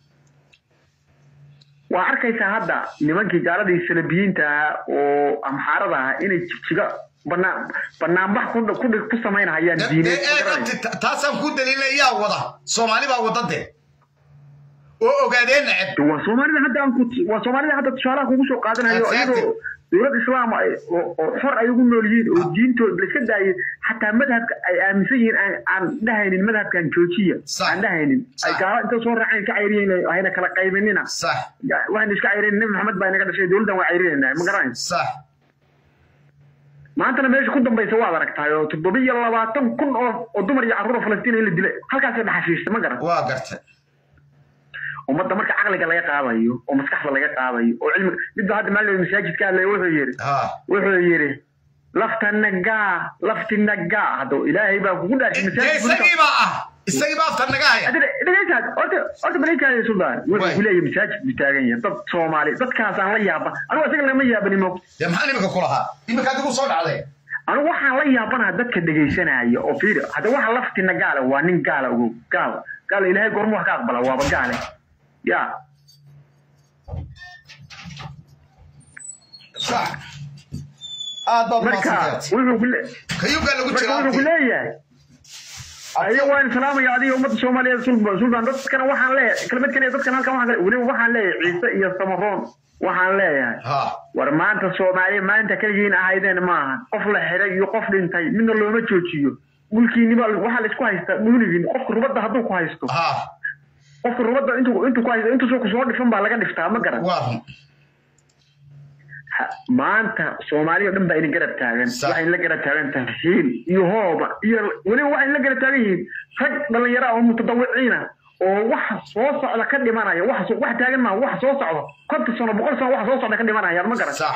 waa arkaysaa hadda nimankii gaaladii salabiyiinta ahaa oo amxaarada ahaa inay jigjiga banaan banaanbax ku ku dhig- ku samaynahayaan diineed ma garanaysa Ta- taasaan ku daliilay yaa wada soomaali baa wada de oo ogaadeen neceb waa soomaalida hadda aan ku waa soomaalida hadda tusaalaha kugu soo qaadanayo Exactly. iyadoo dowlad islaam ay oo oo xor ay ugu nool yihiin oo diintooda la iska daayay xataa madhabka ay aaminsan yihiin aan aan dhahaynin madhabkan joojiya aan dhahaynin ay gaala inta soo raaceen ka cayriyeen hayna kala qaybinina sax waxayna iska cayriyeen nabi maxamed baa inaga dhashay dowladdan waa cayrinayna ma garanaysa sax maantana meesha ku dambaysa waad aragtaay oo toddoba iyo labaatan kun oo oo dumar iyo carruur oo falastiin in la dilay halkaasay dhaxashiishay ma garan waa garta ummadda marka caqliga laga qaadayo oo maskaxda laga qaadayo oo cilmi midba hadda maalin masaajidka hadlaya wuxuu yidhi wuxuu yidhi lafta nagaa lafti nagaa hadda ilaahay baa kugu dhaashay isagii baa ah isagii baa aftar naga haya dhegeysaad horta horta baleykaada suldaan wuxuu ku leeyahay masaajid buu taagan yahay dad soomaali dadkaasaan la yaaba anigu isaga lama yaabani mo dee maxaa nimika ku lahaa imika adigu soo dhacday anigu waxaan la yaabanaha dadka dhegaysanaya oo fiiri hadda waxa laftina gaale waa nin gaala ogow gaal gaal ilaahay goorma wax ka aqbala waaba gaale ya sax aad baad marka umahadsantahay wuxuu ku le- kayugaa lagu marka jira wuxuu ku leeyahay ayo waan salaamaya adiga ummadda soomaaliyeed sulba sultan dadkana waxaan leeyahay kelmad kale dadkan halkan waxaan leeyahay weliba waxaan leeyahay ciise iyo samaroon waxaan leeyahay war maanta soomaaliya maanta keligiin ahaydeen maaha qof la xiray iyo qof dhintay midna looma joojiyo mulkiiniba waxaa la isku haystaa muunigiin qofka rubadda hadduu ku haysto qofka rubadda intuu intuu ku haysto intuusoo kusoo dhifan baa laga dhiftaa ma garan Ha- maanta soomaaliya oo dhan baa ina garab taagan waxay la garab taagan tahay hiil iyo hooba iyo weliba waxay la garab taagan yihiin rag dhallinyaro ah oo mutadawiciina oo waxa soo socda ka dhimanaya wax soo- wax taagan maaha wax soo socda konton sano boqol sano wax soo socda ka dhimanayaan ma garan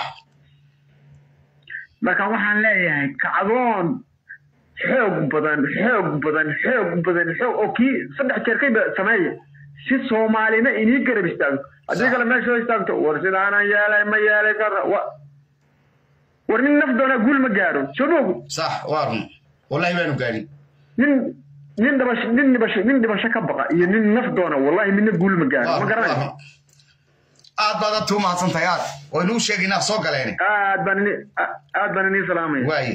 marka waxaan leeyahay kacdoon xoog badan xoog badan xoog badan xoog oo kii saddex jeer kayba sameeya si soomaalina inii garab istaagto haddii kale meesha soo istaagto war sidaanan yeelay ma yeelay kara wa- war nin naf doonaa guul ma gaaro soo dhogu sax waa run wallahi baanu gaadhin nin nin dhibasho nin dhibasho nin dhibasho ka baqa iyo nin naf doona wallahi midna guul ma gaaro ma garanaysa aad baad adta u mahadsantahay aad oo inuu sheegaynaa soo galeen aad baan ini aad baan inii salaamaya waaye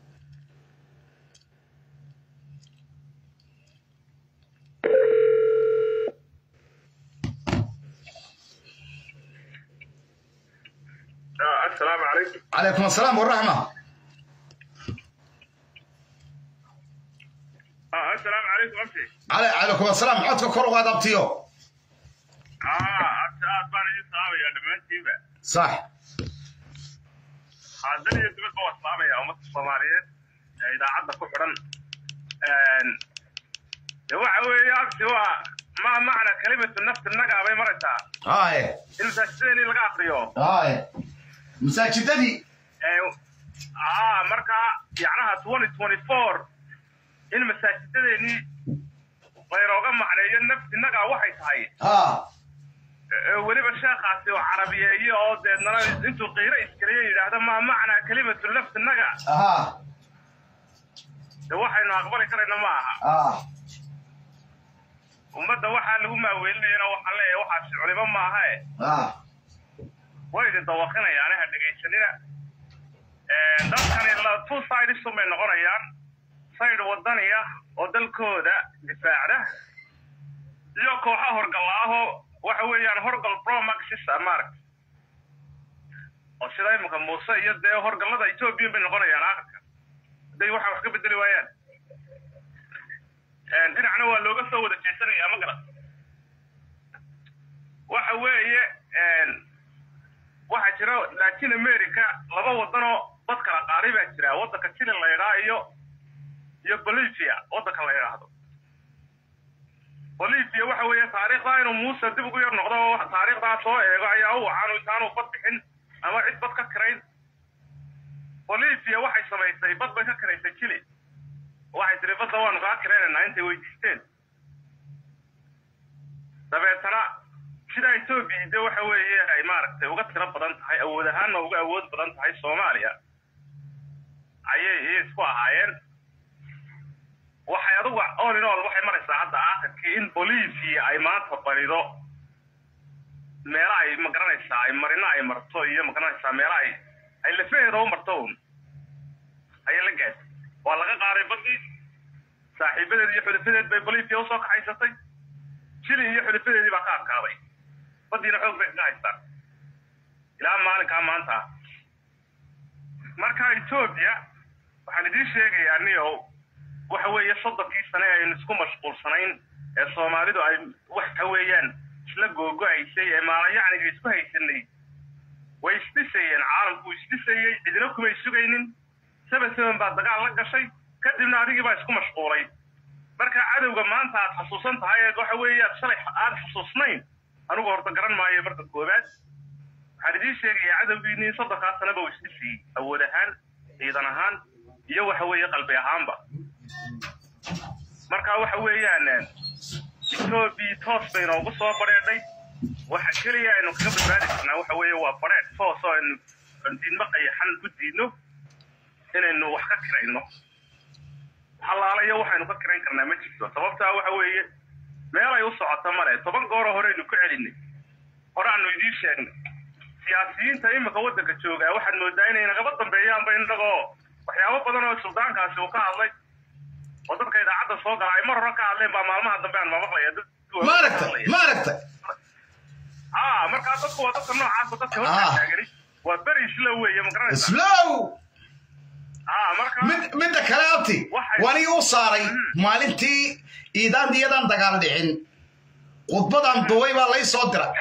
السلام عليكم calaykum asalaam waraxma اه السلام عليكم امشي Cala- calaykum asalaam codka kor ugaad abtiyo اه انت اتبان يجي صعب يا دمانتي بقى sax هذا اللي يتبقى هو صعب يا امة الصوماليين اذا عدى كحرا هو هو هو ما معنى كلمة النفس النقع بين مرتها haye المساجدين اللي قاقريو haye masaajidadii اه مركا يعناها 2024 in masaajidadeennii laynooga macneeyo nafsi nagaa waxay tahay ha ee weliba sheekhaasi oo carabiyeeye oo deednana intuu qiiro iskaliyo yidhaahda maa macnaa kelimatu nafsi naga aha de waxaynu aqbali karayna ma aha ah ummadda waxaa lagu maaweelinayana waxaan leeyahay waxaasi culimo maahae ah way idin dawaqinayaane ha dhegaysanina dadkani la two sides bay noqonayaan side wadaniya oo dalkooda difaacda iyo kooxa horgalla ahoo waxa weeyaan horgal promaxis maaragta oo sida iminka muuse iyo dee horgallada ethoobiya bay noqonayaan aakhirka hadday waxa wax ka bedeli waayaan dhinacna waa looga soo wada jeesanaya ma garan waxa weeye waxaa jira latin america laba wadanoo dad kala qaaday baa jira waddanka chile la yidhaa iyo iyo bolivia waddanka la yidhaahdo bolivia waxa weeye taariikhdaa inuu muuse dib ugu yar noqdo oo taariikhdaa soo eego ayaa u wacan intaanu bad bixin ama cid bad ka kirayn bolivia waxay samaysay bad bay ka kiraysay chile waxay tiri badda waanu kaa kiraynaynaa intay weydiisteen dabeetana sida etoobiya de waxa weeye ay maaragtay uga tiro badan tahay awood ahaanna uga awood badan tahay soomaaliya ayay iyay isku ahaayeen waxay adugu all in all waxay maraysaa hadda aakhirkii in bolivia ay maanta barido meela ay magaranaysaa ay marina ay marto iyo magaranaysaa meela ay ay lafaheeda u marto un ayay la gaadhay waa laga qaaday badii saaxiibadeed iyo xulifadeed bay bolivia usoo kaxaysatay chile iyo xulifadeedii baa ka adkaaday badiina xoog bay kaga haystaan ilaa maalinkaa maanta ah marka etoobiya waxaan idiin sheegayaa niyow waxa weeye soddonkii sane aynu isku mashquulsanayn ee soomaalidu ay waxa weeyaan isla googo-aysay ee maalayacniga isku haysanay way isdhisayeen caalamku isdhisayey cidina kumay sugaynin seven seven baa dagaal la gashay kadibna adigii baa isku mashquulay marka cadowga maanta aad xasuusan tahay ee waxa weeye aad shalay aad xasuusnayn anigu horta garan maayo marka koowaad waxaan idiin sheegayaa cadowgiinii soddonkaa sanaba uu isdhisayey awood ahaan ciidan ahaan iyo waxa weeye qalbi ahaanba marka waxa weeyaan etoobiya toos bay noogu soo badheedhay waxa keliya aynu kaga badbaadi karnaa waxa weeye waa badheedh toos oo aynu diidmo qayaxan ku diidno inaynu wax ka kirayno halaalayo waxaynu ka kirayn karnaa ma jirto sababtaa waxa weeye meel ay u socoto male toban gooroo horeynu ku celinay hore aanu idiin sheegnay siyaasiyiinta imika waddanka joogaa waxaad moodaa inay nagaba dambeeyaanba innagoo waxyaabo badan oo suldaankaasi uu ka hadlay oo dadka idaacadda soo gala ay mar hore ka hadleen baa maalmaha dambe aan mamaqlaya ma aragtay ma aragtay a markaa dadku waa dadka noocaasa dadka horta taagani waa beri islow weeye magaranaysa slow a marka mid midda kale abti wanigi u saaray maalintii iidaan iyadaan dagaal dhicin khudbadan duway baa lay soo dira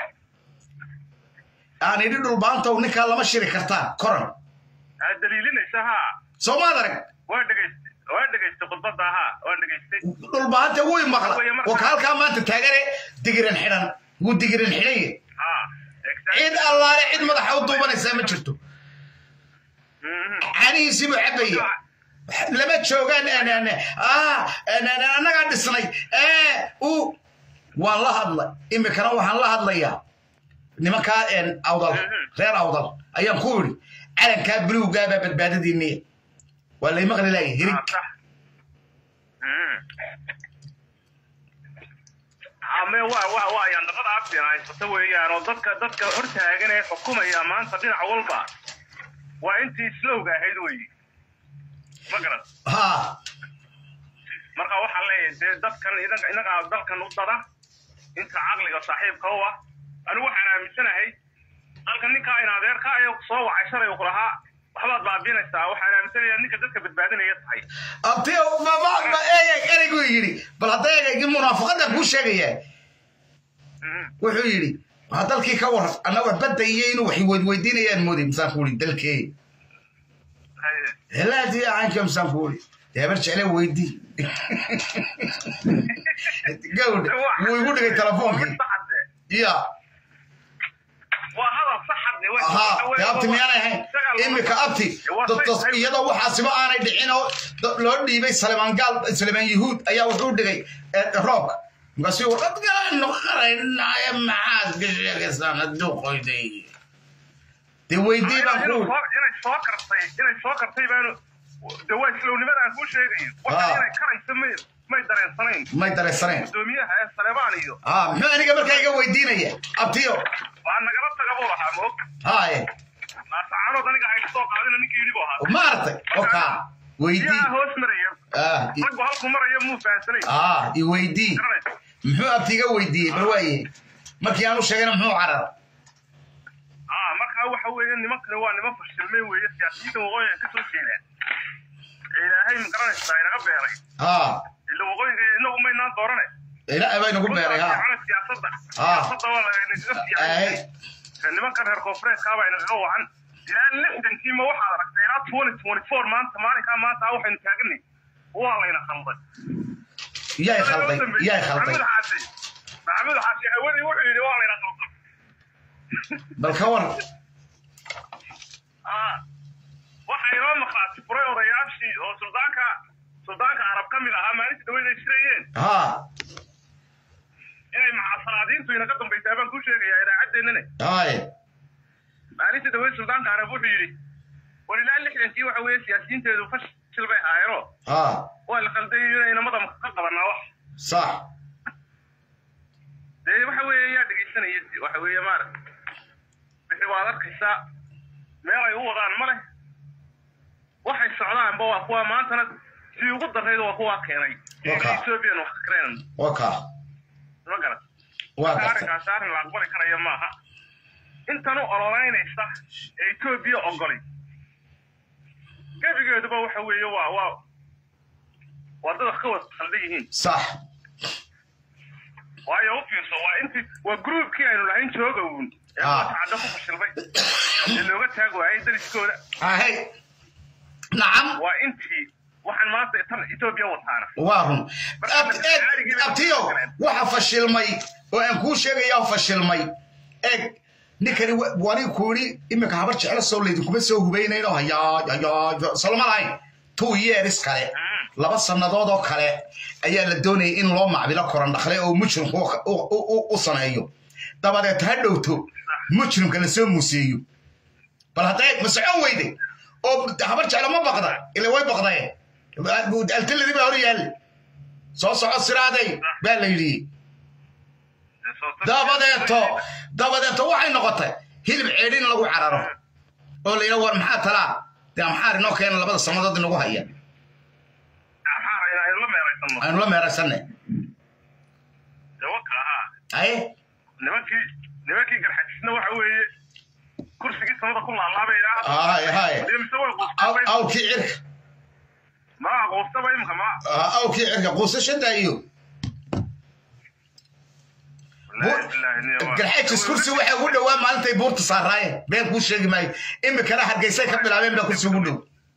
aan idhi dhulbaanta ninkaa lama shiri kartaa koran aad daliilinaysa ha soo maad arag waa dhegaystay waa dhegaystay khudbadda ha waa dhegaystay dhulbaanta wuu maqla oo ka halkaa maanta taagane digiran xidhan wuu digiran xidhanye cid allaale cid madaxa u duubanaysaa ma jirto canihiisii buu cabaya lama joogaan annagaa dhisnay u waan la hadlay imikana waxaan la hadlayaa nimankaa awdal reer awdal ayaan ku idhi calankaa buluugaabaa badbaadadiiniya waa lay maqli laaya hirig ame wa wa wa ayaan dabada abdin haysata weeyaan oo dadka dadka hortaagan ee xukumaya maanta dhinac walba waa intii islowga ahayd weyi ma garan ha marka waxaan leeyahay dee dadkan inagaa dalkan u dada inta caqliga saaxiibka u ah anigu waxaan aaminsanahay dalkan ninkaa in adeerka ay soo wacay shalay ku lahaa waxbaad baabiinaysaa waxaan aaminsanayaa ninka dadka badbaadinaya tahay abti ereygu yidhi bal hadda ereygii munaafaqada kuu sheegaya wuxuu yidhi waa dalkii ka waran annaga badda iyo inuu wax weydweydiinayaan mooday misaan ku ii dalkee helaadii aanka misaan ku ii deebar jecle weydii gawd wuu igu dhigay telefoonkii ya ha dee abti miyaanay ahayn imika abti iyadoo waxaasiba aanay dhicin oo loo dhiibay salemaan gaal salemaan yahuud ayaa wuxuu dhigay roobka markaasi warqad galaan noqonaynaaya maxaad ka sheegaysaan hadduu qoyday dee weydii baan ku inay soo kartay inay soo kartay baanu de waa islownimadaan kuu sheegayo waxa inay karayso may may dareensanayn may dareensanayn gudoomiyaha ee saleebaan iyo ha muxuu aniga markaa iga weydiinaya abtiyo waa nagala taga buu lahaa moog haye naasacaanood aniga hayga soo qaadina ninkii yidhi buu ahaa maartay okaa weydii yaa hoos maraya raggu halku maraya muu fahansanay ah i weydii muxuu abti iga weydiiyey bal waaye markii aanu sheegayna muxuu carar ah markaa waxa weeye nimankani waa niman fashilmay weeye siyaasiyiinta waqooyiga ka soo jeedaan ee ilaahay ma garanaysaa inaga beeray ha ila waqooyiga inagu maynaan doorane ilaahay baa inagu beeray ha Fiicana siyaasadda Ah. siyaasadda waa lagaga Ay. fiican nimankan reer koonfureedkaa baa inagaga wacan ilaa lixdankiima waxaad aragtay ilaa twenty twenty four maanta maalinkaa maanta ah waxaynu taaganay waa layna khalday yaay khalday yaay khalday maxamed xaasi maxamed xaasi hawadii wuxuu yidhi waa layna khalday bal ka war Ah, waxaa inoo maqaati furay odayaashii oo suldaanka suldaanka carab ka mid ahaa maalintii dhaweyd ay shirayeen ha inay macasalaadiintu inaga dambaysaa baan kuu sheegayaa idaacaddeenane haye maalintii dhaweyd suldaanka carab wuxuu yidhi war ilaa lixdankii waxa weeye siyaasiyiinteedu fashil bay ahaayeenoo ha waa la qalday inayna madamka ka qabanaa wax sax dee waxa weeye yaa dhegaysanaya waxa weeye maaragta wixii waad arkaysaa meel ay u wadaan ma leh waxay socdaanba waa kuwa maantana sii ugu darrayd waa kuwaa keenay Waka. ethoobiyan wax ka keenan waa kaa ma garat waa marka gartay arrinkaasi arrin la aqbali karaya maaha intan u ololeynaysa ee etoobiya ogolay gebigeeduba waxa weeye waa waa waa dad wax ka wada khaldan yihiin sax waayo u fiirso waa intii waa gruubkii aynu lahayn jooga uun ee Ah. cadda ku fashilmay ee looga taag waayay dariskooda ahey nacam waa intii waxaan maanta tan etoobiya wataana waa run Ab- eeg abtiyo waxa fashilmay oo aan kuu sheegayaa fashilmay eeg ninkani wa- wani ku yidhi iminka habar jeclo soo laydinkuma soo hubaynayno hayaa hayaa salma lahayn two years kale laba sannadood oo kale ayaa la doonayay in loo macbilo koran dhaqle oo mujrimku u- u- u- u sameeyo dabadeed ha dhowto mujrimka lasoo muuseeyo bal hadday ma socon weyde oo habar jeclo ma baqda ila way baqdeen altaladii baa hor yaal soo soco siraaday baa la yidhi dabadeeto dabadeeto waxay noqotay hilib ceedhin lagu cararo oo la yidhaha war maxaa talaa dee maxaar inoo keena labada sannadood inagu haya aynu la meeraysano aynu la meeraysanne dee waka ahaa aye nimankii nimankii garxajisna waxa weeye kursigii samada ku laalaabayna Haye, haye. mise way Aw- quustay awkii cirka ma quustaba imika ma Ah, awkii cirka quusashada iyo garxajis kursi waxay ugu dhowaa maalintay buurta saaraayeen been kuu sheegi maayo imikana hargeysay ka bilaabeen baa kursi ugu dhow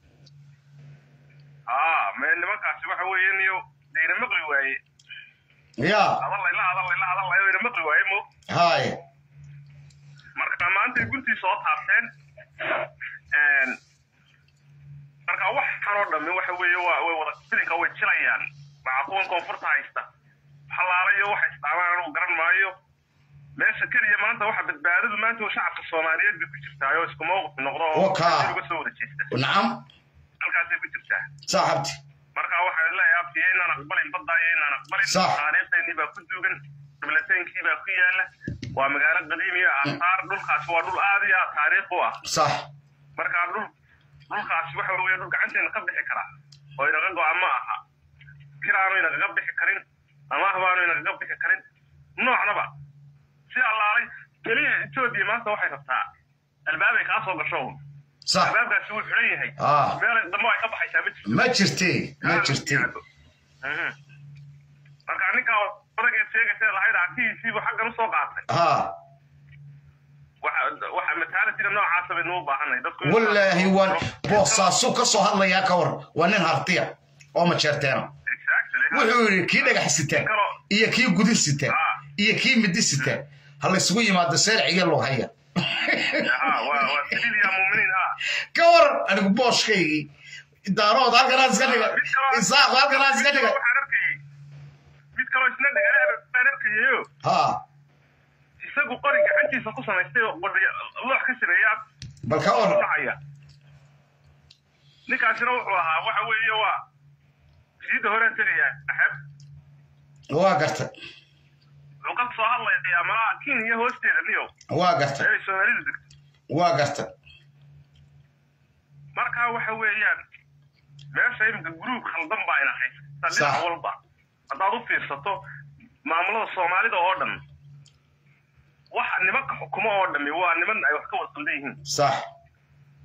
aa mee nimankaasi waxa weeye niyo deyna maqli waaye ya hadallayla hadallayla hadallayla deyna maqli waaye mo haye marka maantay guntii soo taabteen Een, marka waxaan oo dhammi waxa weeye waa way wada filinka way jilayaan maxaa kuwan koonfurta haysta xalaalayo waxa isdhaamaan anigu garan maayo meesha keliya maanta waxa badbaadadu maanta waa shacabka soomaaliyeed bay ku jirtaa oo isku mawqif noqdo oo Wakaa. meel uga soo wada jeesta nacam halkaasay ku jirtaa saaxabti marka waxaan leeyahay abtiya inaan aqbalin badda iyo inaan aqbalin Sax. taariikhdeenii baa ku duugan qiblateenkii baa ku yaala waa magaalo qadiimiya aasaar dhulkaasi waa dhul aad iyo aad taariikh u ah sax marka dhul dhulkaasi waxa weeye dhul gacanteena ka bixi karaa oo inaga go-a ma aha kiraanu inagaga bixi karin amaah baanu inagaga bixi karin noocnaba si allaalay keliya etoobiya maanta waxay rabtaa albaabay kaa soo gasho un sax albaabkaasi wuu xidhan yahay Ah. meel dambe ay ka baxaysaa ma jirto ma jirtee ma jirtee Mhm. marka ninkaa odageed sheegaysa lahayd arkihiisiibu xaggan usoo qaatay ha waxa waxa mataalitiga noocaasa baynu u baahanay dadku inay- wallaahi waan boosaasu ka soo hadlayaa ka war waa nin hartiya oo majeerteena wuxuu yidhi kii dhagax sita iyo kii gudin sita iyo kii midi sita ha laysugu yimaado seerciga lughaya Ha, waa waa sabiil yaa muuminiin ha ka war anigu booshkaygii daarood halkanaa iska dhiga isaaqo halkanaa iska dhiga waxaan arkayay mid kaloo isna dhagaale baan arkayayo ha isagu qori gacantiisa ku samaystay oo qori loox ka sameeya bal ka war dhacaya ninkaasina wuxuu ahaa waxa weeye waa siida horeen tegaya axeb waa gartay wuxuu ka soo hadlayaa malaha kenya hoosteeda niyo waa gartay meelay soomaalidu degto waa gartay marka waxa weeyaan meesha iminka gruub khaldan baa ina haysta Sax. dhinac walba haddaad u fiirsato maamulada soomaalida oo dhan waxa nimanka xukumo oo dhami waa niman ay wax ka wada qaldan yihiin sax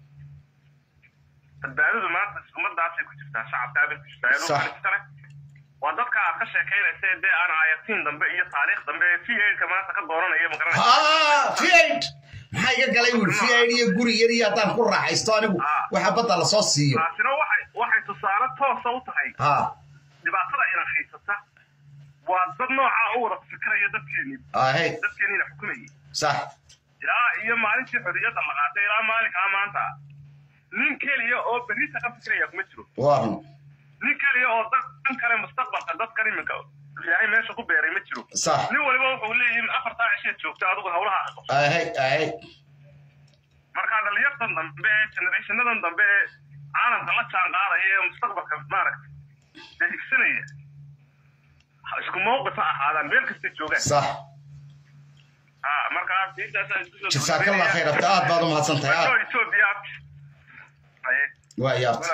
badbaadadu maanta ummadaasay ku jirtaa shacabkaabay ku jirtaa ee Sax. dhulka iskale waa dadka aad ka sheekaynaysa dee aan ayatiin dambe iyo taariikh dambe ee v aidka maanta ka dooranaya magaranaysa haa fiaid maxaa iga galay wiil fiaid iyo guri yar iyo haddaan ku raaxaysto anigu waxa badda lasoo siiyo taasina waxay waxay tusaale toosa u tahay haa dhibaatada ina haysata waa dad noocaa u wada fikiraya dadkeeni ahey dadkeeniina xukumayay sax ilaa iyo maalintii xorriyadda la qaatay ilaa maalinkaa maanta nin keliya oo berrita ka fikiraya kuma jiro waa run nin keliya oo dan kale mustaqbalka dadkan iminka ilaahay meesha ku beeray ma jiro Sax. nin waliba wuxuu leeyihin afartaa cisheed joogta adigu hawlaha aqo ahey ahey marka dhalinyartan dambe ee generationadan dambe ee caalamka la jaan qaadaya ee mustaqbalka maaragtay dee higsanaya ha isku mawqif ha ahaadaan meel kasta joogaan sax ha markaa intaasaan isku soo jasaakallah khayr abta aad baad u mahadsan tahay aad ethiopia haye waa yaabta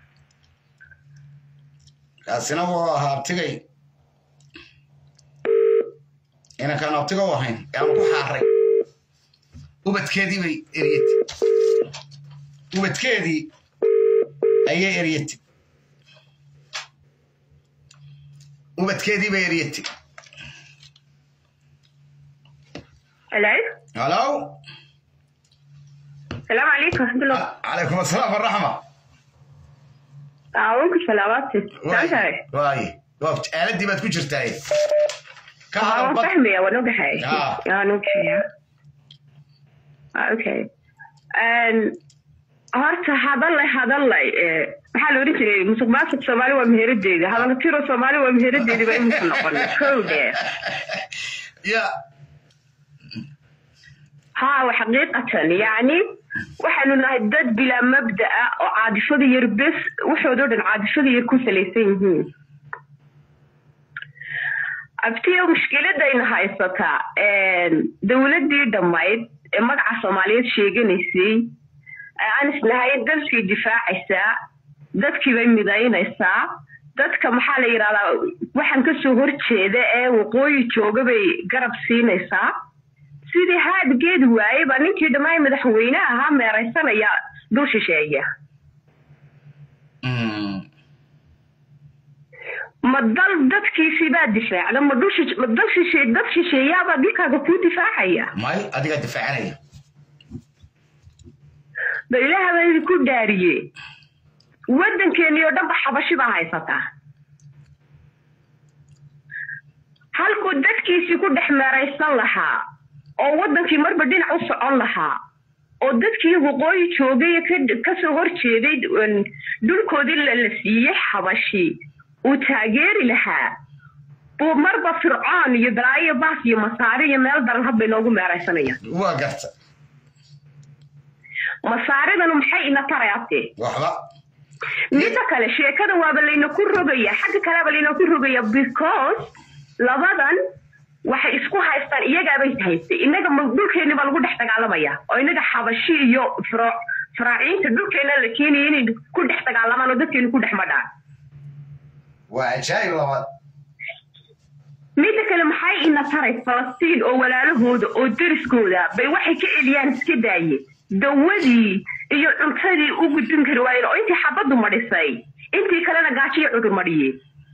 kaasina wuu ahaa abtigay inankaan abtiga u ahayn ee aan ku xaaray ubadkeedii bay eryatay ubadkeedii ayay eryatay ubadkeedii bay eryatay Hello. halo السلام عليكم ورحمة الله. calaykum asalaam waraxma أعوانك سلاماتك. تعال waaye waa aaladii baad ku jirtaaye ka أنا hadal bad فاهمة وأنا قحي. آه. أنا قحي. أوكي. أن horta hadallay hadallay ee maxaa la oran jiray musuq maasuq soomaali waa meheradeeda hadalla tiro soomaali waa meheradeedi ba imusu noqon kowde ya ها وحقيقة يعني waxaanu nahay dad bilaa mabda'a oo caadifada yar bes waxoodoo dhan caadifada yar ku salaysan yihiin abtiyo mushkiladayna haysataa dowladdii dhammayd ee magaca soomaaliyeed sheeganaysay ee aan isnahay dalkii difaacaysaa dadkii bay midaynaysaa dadka maxaa la yidhahdaa waxaan kasoo horjeeda ee waqooyi jooga bay garab siinaysaa sidii haadgeedi waaye baa ninkii dhammaan madaxweyne ahaa meeraysanaya dul shisheeya ma dal dadkiisii baa difaacda ma dul shish- ma dal shishe dad shisheeyaabaa dilkaaga kuu difaacaya may adigaa difaacanaya ba ilaaha baa idinku dhaariye waddankeeni oo dhanba xabashi baa haysataa halkuu dadkiisii ku dhex meeraysan lahaa oo waddankii marba dhinac u socon lahaa oo dadkii waqooyi joogay ee ka- kasoo horjeeday een, dhulkoodii la la siiyey xabashi uu taageeri lahaa buu marba fircoon iyo balaayo baas iyo masaari iyo meel daran hadba inoogu meeraysanayaan waa garta masaaridanu maxay ina tarayaatee waxba midda kale sheekada waaba laynaku rogaya xagga kaleba laynaku rogaya because labadan waxay isku haystaan iyagaabay haystay innaga ma- dhulkeeni baa lagu dhex dagaalamaya oo innaga xabashi iyo firo- faraaciinta dhulkeena la keenaya inay ku dhex dagaalamaan oo dadkeeni ku dhex madhaan waa ajaayib labaad midda kale maxay ina taray falastiin oo walaalahooda oo deriskooda bay waxay ka celiyaan iska daaye dawadii iyo cuntadii u gudbin kari waayeen oo intii xabaddu madhisay intii kalena gaajo iyo cudur madhiyeen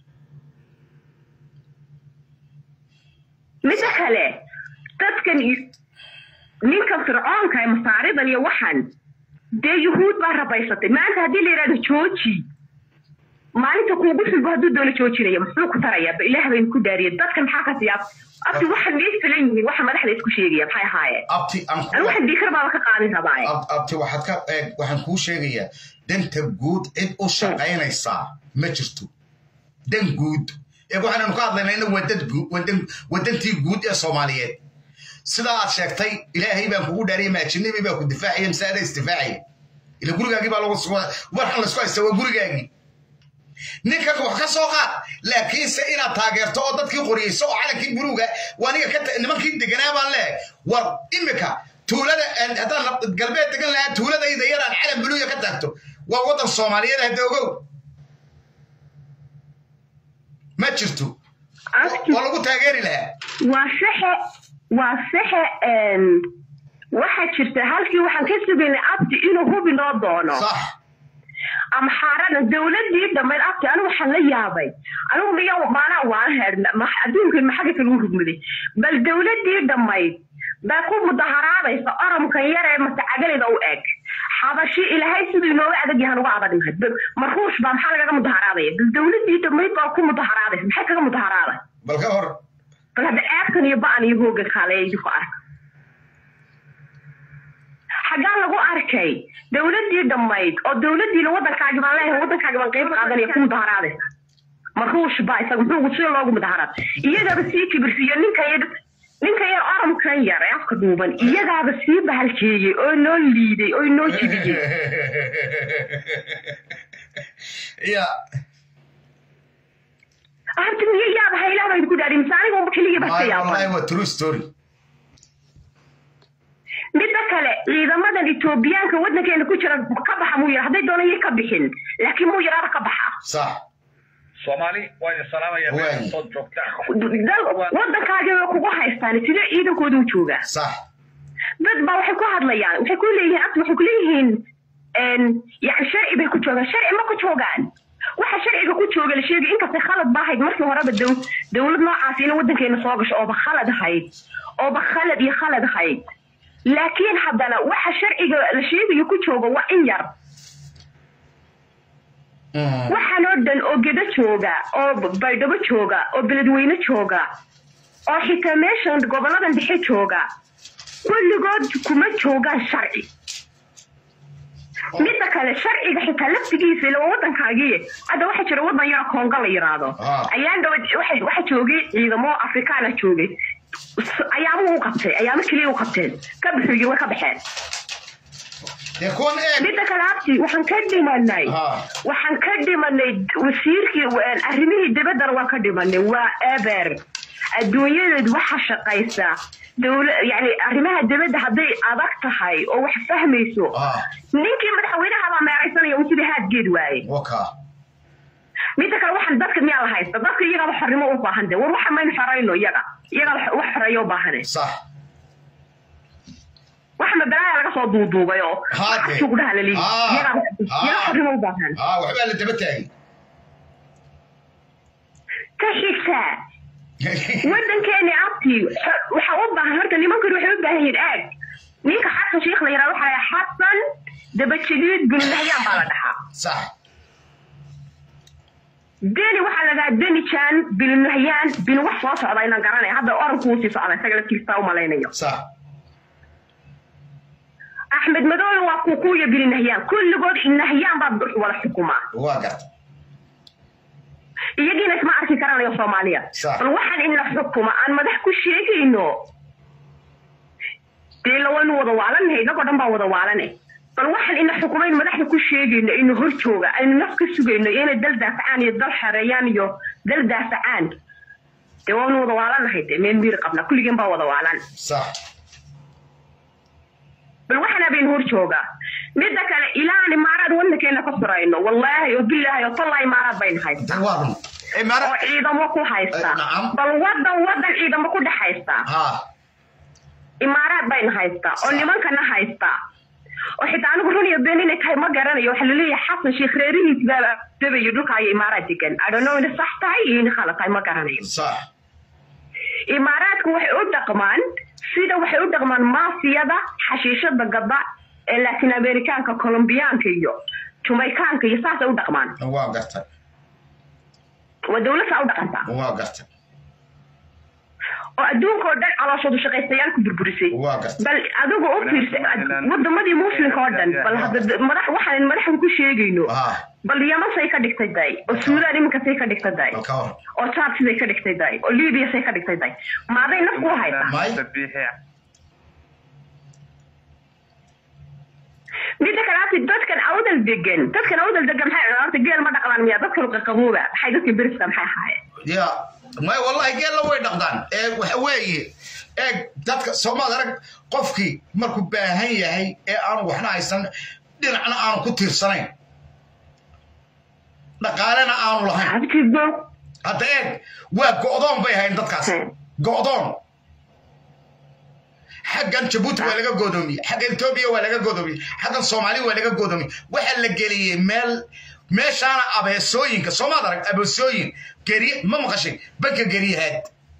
midda kale dadkan i- ninkan fircoonka ee masaaridan iyo waxan dee yuhuud baa rabaysatay maanta haddii la yidhahdo jooji maalinta kuugu xulbo hadduu doono joojinaya muxuu ku tarayaa ba ilaah baynu ku daariya dadka maxaa ka siyaa abti waxan miyay filan yihiin waxa madaxda isku sheegaya maxay ahaayeen abti aan anu waxan diikar baaba ka qaadin rabaaye Ab- abti waxaad ka eeg waxaan kuu sheegayaa danta guud cid u shaqaynaysaa ma jirto dan guud ee waxaananu ka hadlaynayna waa dad guud waa dan- waa dantii guud ee soomaaliyeed sidaa aad sheegtay ilaahay baan kugu dhaariyay maajinabi baa ku difaacaya masaada isdifaacaya ila gurigaagii baa lagu waxan laysku haysta waa gurigaagii ninkan wax ka soo qaad laakiinse inaad taageerto oo dadkii qoriyeyso oo calankii buluuga waa aniga ka ta- nimankii deganaa baan leehay war imika tuulada aan- haddaan rab- galbeed degan lahaa tuuladayda yaraan calan buluuga ka taagto waa waddan soomaaliyeed hadda ogow ma jirto waa lagu taageeri lahaa waa saxe waa saxe een, waxaa jirta halkii waxaan ka sugaynay abdi inuu hubi noo doono amxaarada dowladii dhammayd abti anigu waxaan la yaabay anigu miya maanaa waan heedhna adduunkan maxaga lagu rugmaday bal dowladii dhammayd baa ku mudaharaadaysa oromkan yar ee matacagalida u eg xabashi ilaahay siduu inooga adag yahan uga adagnahay marhuush baa maxaa lagaga mudaharaadaya bal dowladii dhammayd baa ku mudaharaadaysa maxay kaga mudaharaaday bal ka hor bal hadda ceebkan iyo ba'an iyo hooga kaaleeya idinku arka xaggaa lagu arkay dowladii dhammayd oo dowladiina waddankaagi baan leeyahay waddankaagi baan qayb qaadanaya ku mudaharaadaysa marhuush baa isaga muxuu sida loogu mudaharaad iyagaba sii kibirsiiyo ninka yar ninka yar oromkan yar ee afka dhuuban iyagaaba sii bahalkeeyey oo noo liiday oo noo jibiyey ya abti miyo yaaba haylaaba idinku dhaadhi mise aniga unba keligii baa iska yaaba wallahi waa true story midda kale ciidamadan etoobiyaanka waddankeena ku jira ka baxa muu yara hadday doona yay ka bixin laakiin muu yaraaba ka baxa sax soomaali waa idin salaamaya meel soo joogtaan waddankaagi way kugu haystaan sidee ciidankooda u joogaa sax dad baa waxay ku hadlayaan waxay ku leeyihiin abti waxay ku leeyihiin yani sharci bay ku joogaan sharci ma ku joogaan waxa sharciga ku jooga la sheegay inkastay khalad ba ahayd markii horeba dow dowlad noocaas ina waddankeena soo gasho ooba khalad ahayd ooba khalad iyo khalad ahayd laakiin haddana waxa sharciga la sheegayo ku jooga waa in yar waxaan oo dhan oo gedo jooga oo baydhabo jooga oo beledweyne jooga oo xitaa meeshan goboladan dhexe jooga kulligood kuma joogaan sharci midda kale sharciga xitaa laftigiisa ila waa waddankaagii hadda waxaa jira waddan yaro koonga la yiraahdo ayaan dhawa waxa joogay ciidamo afrikaana joogay ayaamuhu u qabtay ayaamo keliya u qabteen ka bixiyey way ka baxeen midda kale abti waxaan ka dhimanay waxaan ka dhimanay wasiirkii arrimihii dibaddana waan ka dhimanay waa eber adduunyadeed waxa shaqaysa dowla yani arrimaha dibadda hadday adag tahay oo wax fahmayso ninkii madaxweynaha baa meeraysanaya un sidii haadgeed waaye midda kale waxaan dadka miyaa la haysta dadka iyagaba xornimo u baahan de war waxa maynu xorayno iyaga iyaga wax xoreeyo u baahane wax mabalaaya laga soo duuduubay oo sugdhaha la leeyahy iyaga xornimo u baahan waxbaa la daba taagay ka xigta waddankeeni abti waxa u baahan horta nimankani waxay u baahan yihiin aag ninka xasan sheikh la yihahdo waxa la xasan dabajadiid binulahyaan baa la dhahaa sax deni waxaa la dhahaa deni jan binulahyaan bin wax soo socda inaan garanaya hadda oranku uu sii socda isaga laftiisa u malaynayo sax axmed madoobe waa kukuya binulahyaan kulligood nahyaan baa wada xukumaa waa garta iyagiina isma arki karanayo soomaaliya bal waxaan ina xukuma aan madax ku sheegayno dee lawaynu wada waalannahay inagoo dhan baa wada waalanay bal waxaan ina xukumayn madaxda ku sheegayno ina hor jooga aynu naf ka sugayno inay dal daafacaan iyo dal xareeyaan iyo dal daafacaan dee waanu wada waalannahay dee meel miir qabna kulligeen baa wada waalan bal waxaan habeen hor jooga midda kale ilaan imaaraad waddankeena ka furayno wallaahi oo bilaahi oo tallaa imaaraad bayna haysta oo ciidamo ku haysta bal waddan waddan ciidamo ku dhex haysta imaaraad bayna haysta oo nimankana haysta oo xitaa anigu run iyo been inay tahay ma garanayo waxaa laleeyahay xasan sheekh reerihiis baa dabayo dhulka iyo imaaraad degan adhono ina sax tahay iyo ina khalad tahay ma garanayo imaaraadku waxay u dhaqmaan sida waxay u dhaqmaan maafiyada xashiishada gada ee latin amerikaanka colombiyaanka iyo jumaykaanka iyo saasay u dhaqmaan waa garta waa dowlad saa u dhaqantaa waa garta oo adduunka oo dhan calooshoodu shaqaystayaal ku burburisay bal adigu u fiirsa wadamadii muslimka oo dhan bal hadda madax waxaan madaxda ku sheegayno bal yaman say ka dhigtay day oo suudaan iminka say ka dhigtay day oo jaad siday ka dhigtay day oo libiya say ka dhigtay day maaday naf ku haysaa midda kale ati dadkan awdal degan dadkan awdal degan maxay horta geel ma dhaqdaan miya dadkan qaqabooba maxay dadka beriska maxay ahaayeen ya may wallahi geella way dhaqdaan ee waxa weeye eeg dadka soomaad arag qofkii markuu baahan yahay ee aanu waxna haysan dhinacna aanu ku tiirsanayn dhaqaalena aanu lahayn hadda eeg waa go'doon bay ahayn dadkaas go'doon xaggan jabuuti waa laga godoomiyey xaggan etoobiya waa laga godoomiyey xaggan soomaali waa laga godoomiyey waxaa la geliyey meel meeshaana abeesooyinka soomaad arag abeesooyin geri ma maqashay banka geriyahaad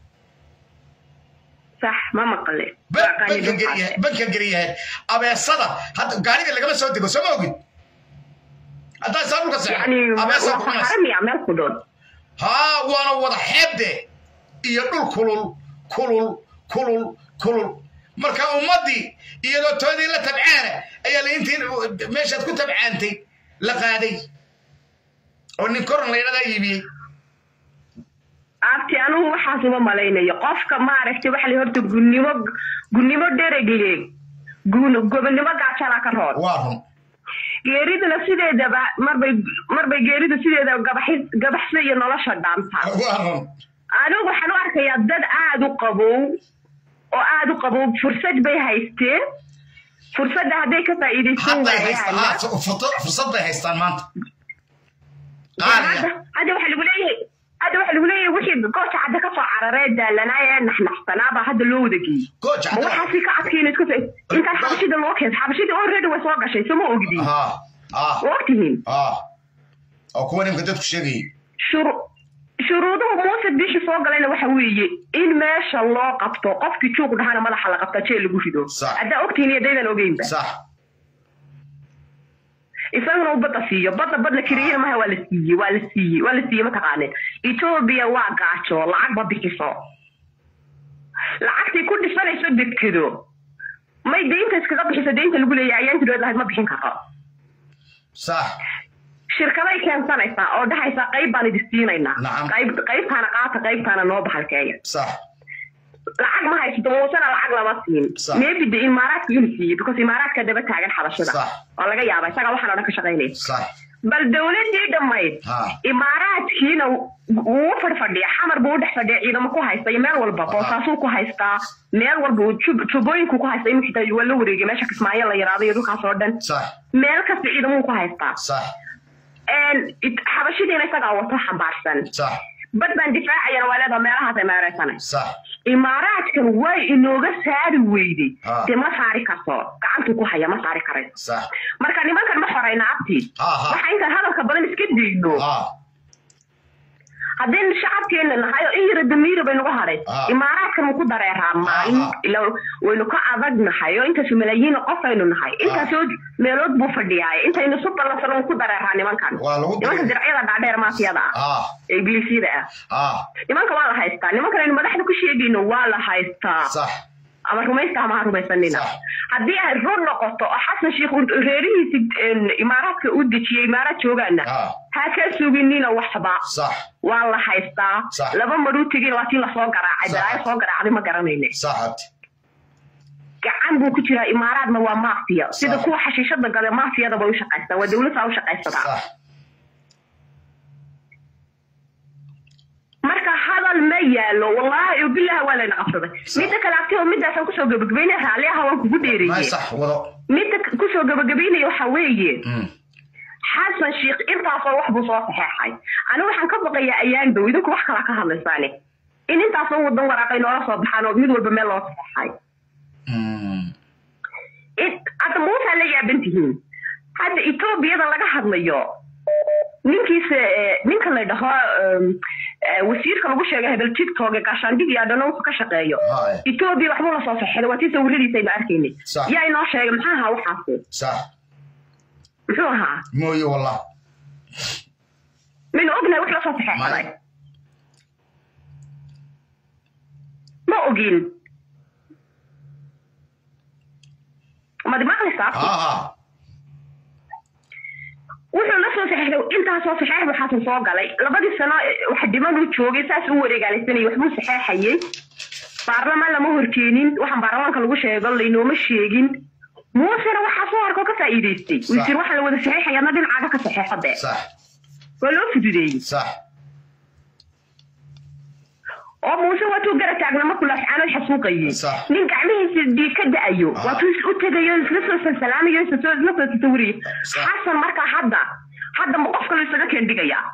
sax ma maqle banka geriyahaad abeesada hadda gaariga lagama soo dego soo ma ogid haddaa saa dhulka seexaramia meel ku dhoon haa waana wada xeebde iyo dhul kulul kulul kulul kulul marka ummaddii iyadoo toodii la tabcaana ayaa la intii meeshaad ku tabcaantay la qaaday oo nin koran la yidhahdaa iibiyey abti anugu waxaas uma malaynayo qofka maaragtay waxa la horta gunnimo gunnimo dheregle gobonnimo gaajala ka roon waa run geeriduna sideedaba marbay marbay geeridu sideedaba gabaxis gabaxsa iyo nolosha dhaantaa waa run anigu waxaan u arkayaa dad aada u qabow oo aada u qabow fursad bay haysteen fursadda hadday ka faa'iidaysan waayaan fursad bay haystaan maanta hadda waxa lagu leeyahay hadda waxa lagu leeyahay wixii gooja cadda ka soo cararee daalanaaya ee naxnaxsanaabaa hadda loo wada geeyey ma waxaasi ka adkayna iska intaan xabashida loo keento xabashida already way soo gashay soo ma ogdiin ma ogtihiin oo kuwa nimka dadku sheegayay shuruuduhu muuse bishi soo galayna waxa weeye in meesha loo qabto qofkii juuq dhahana madaxa la qabta jeel lagu rido haddaa ogtihiin iyo daydan ogeynba isaguna uu badda siiyo badda badla kiriyana maha waa la siiyey waa la siiyey waa la siiyey mataqaaneen etoobiya waa gaajo lacag ma bixiso lacagtii ku dhisanayso dekedo may deynta iskaga bixiso deynta lagu leeyahay ayaan tirood lahayd ma bixin karto sax shirkaday keensanaysaa oo dhahaysaa qayb baan idi siinaynaa qayb qaybtaana qaata qaybtaana noo baxalkeeya sax lacag ma haysato muusena lacag lama siin maybe de imaaraadka inuu siiyey because imaaraadka daba taagan xabashada oo laga yaaba isagaa waxaan o dhan ka shaqaynaya bal dowladii dhammayd imaaraadkiina wuu fadhfadhiya xamar buu u dhex fadhiya ciidamo ku haysta iyo meel walba boosaasuu ku haystaa meel walba tubooyinku ku haysta imika xitaa waa la wareegay meesha kismaayo la yaraado iyo dhulkaas oo dhan meel kasta ciidamuu ku haystaa xabashidiina isagaa wato xambaarsan bad baan difaacayana waa leedaha meelahaas ay meereysanay imaaraadkan way inooga saari weyday dee ma saari karto gacantuu ku haya ma saari karayso marka nimankan ma xorayna abti waxa intaan hadalka badan iska dayno haddaynu shacabkeena nahay oo in yara damiira baynuga hadhay imaaraadkan wuu ku dareeraa maalin ila waynu ka adag nahay oo intaasu malaayiin qofaynu nahay intaasoo meelood buu fadhiyaay intaynu su ballansano wuu ku dareeraa nimankan nimanka dircyada dhaadheer maafiyada ah ee ibliisyada ah nimanka waa la haystaa nimankan aynu madaxda ku sheegayno waa la haystaa ama rumaysta ama ha rumaysanina haddii ay run noqoto oo xasan sheikh reerihiisi imaaraadka u dejiyey imaaraad joogaana ha ka suginina waxba waa la haystaa laba maruu tegin waa tii lasoo garaacay balaayo soo garaacday ma garanayne gacan buu ku jiraa imaaraadna waa maafiya sida kuwa xashiishada gale maafiyada bay u shaqaystaa waa dowladda u shaqaysataa marka hadal ma yaalo wallaahi bilaha waa layna qabsaday midda kale abti oo midaasaan kusoo gabagabeynaya raalli aha waan kugu dheereeye midda kusoo gabagabeynaya waxa weeye xasan sheikh intaasoo wax buu soo saxeexay anigu waxaan ka baqayaa ayaan dow idinku wax kala ka hadlaysaane in intaasoo wadan waraaqay noola soo baxaan oo mid walba meel loo saxeexay hadda muusaa la yaaban tihiin hadda etoobiyada laga hadlayo ninkiisa ninka la dhaho wasiirka lagu sheegay hebel tiktok gaashaandhig iyo adhano wuxuu ka shaqeeyo etoobiya waxbuu la soo saxeeday waa tii sawiradiisa aynu arkaynay yaa inoo sheegay maxaa ahaa waxaasi muxuu ahaa mooye wallah maynu ognahay wax lasoo saxeexaday ma ogin madi maqlaysaa wuxuu la soo saxeexday intaasoo saxeex buu xasan soo galay labadii sano wax dhiman uu joogay saas u wareegaalaysanayay waxbuu saxeexayey baarlamaan lama horkeenin waxaan baarlamaanka lagu sheego laynooma sheegin muusena waxaa soo harkoo ka faa'iidaystay wasiir waxaa la wada saxeexaya adna dhinacaaga ka saxeexo dee waa loo fududeeyey oo muuse waatuu gara taagna markuu laascaanood xasuuqayey nin gacmihiisa dhiig ka da-ayo waatuu u tegayo isla soo salsalaamayo isla soo tasawirayo xasan markaa hadda hadda ma qof kale isaga keendhigayaa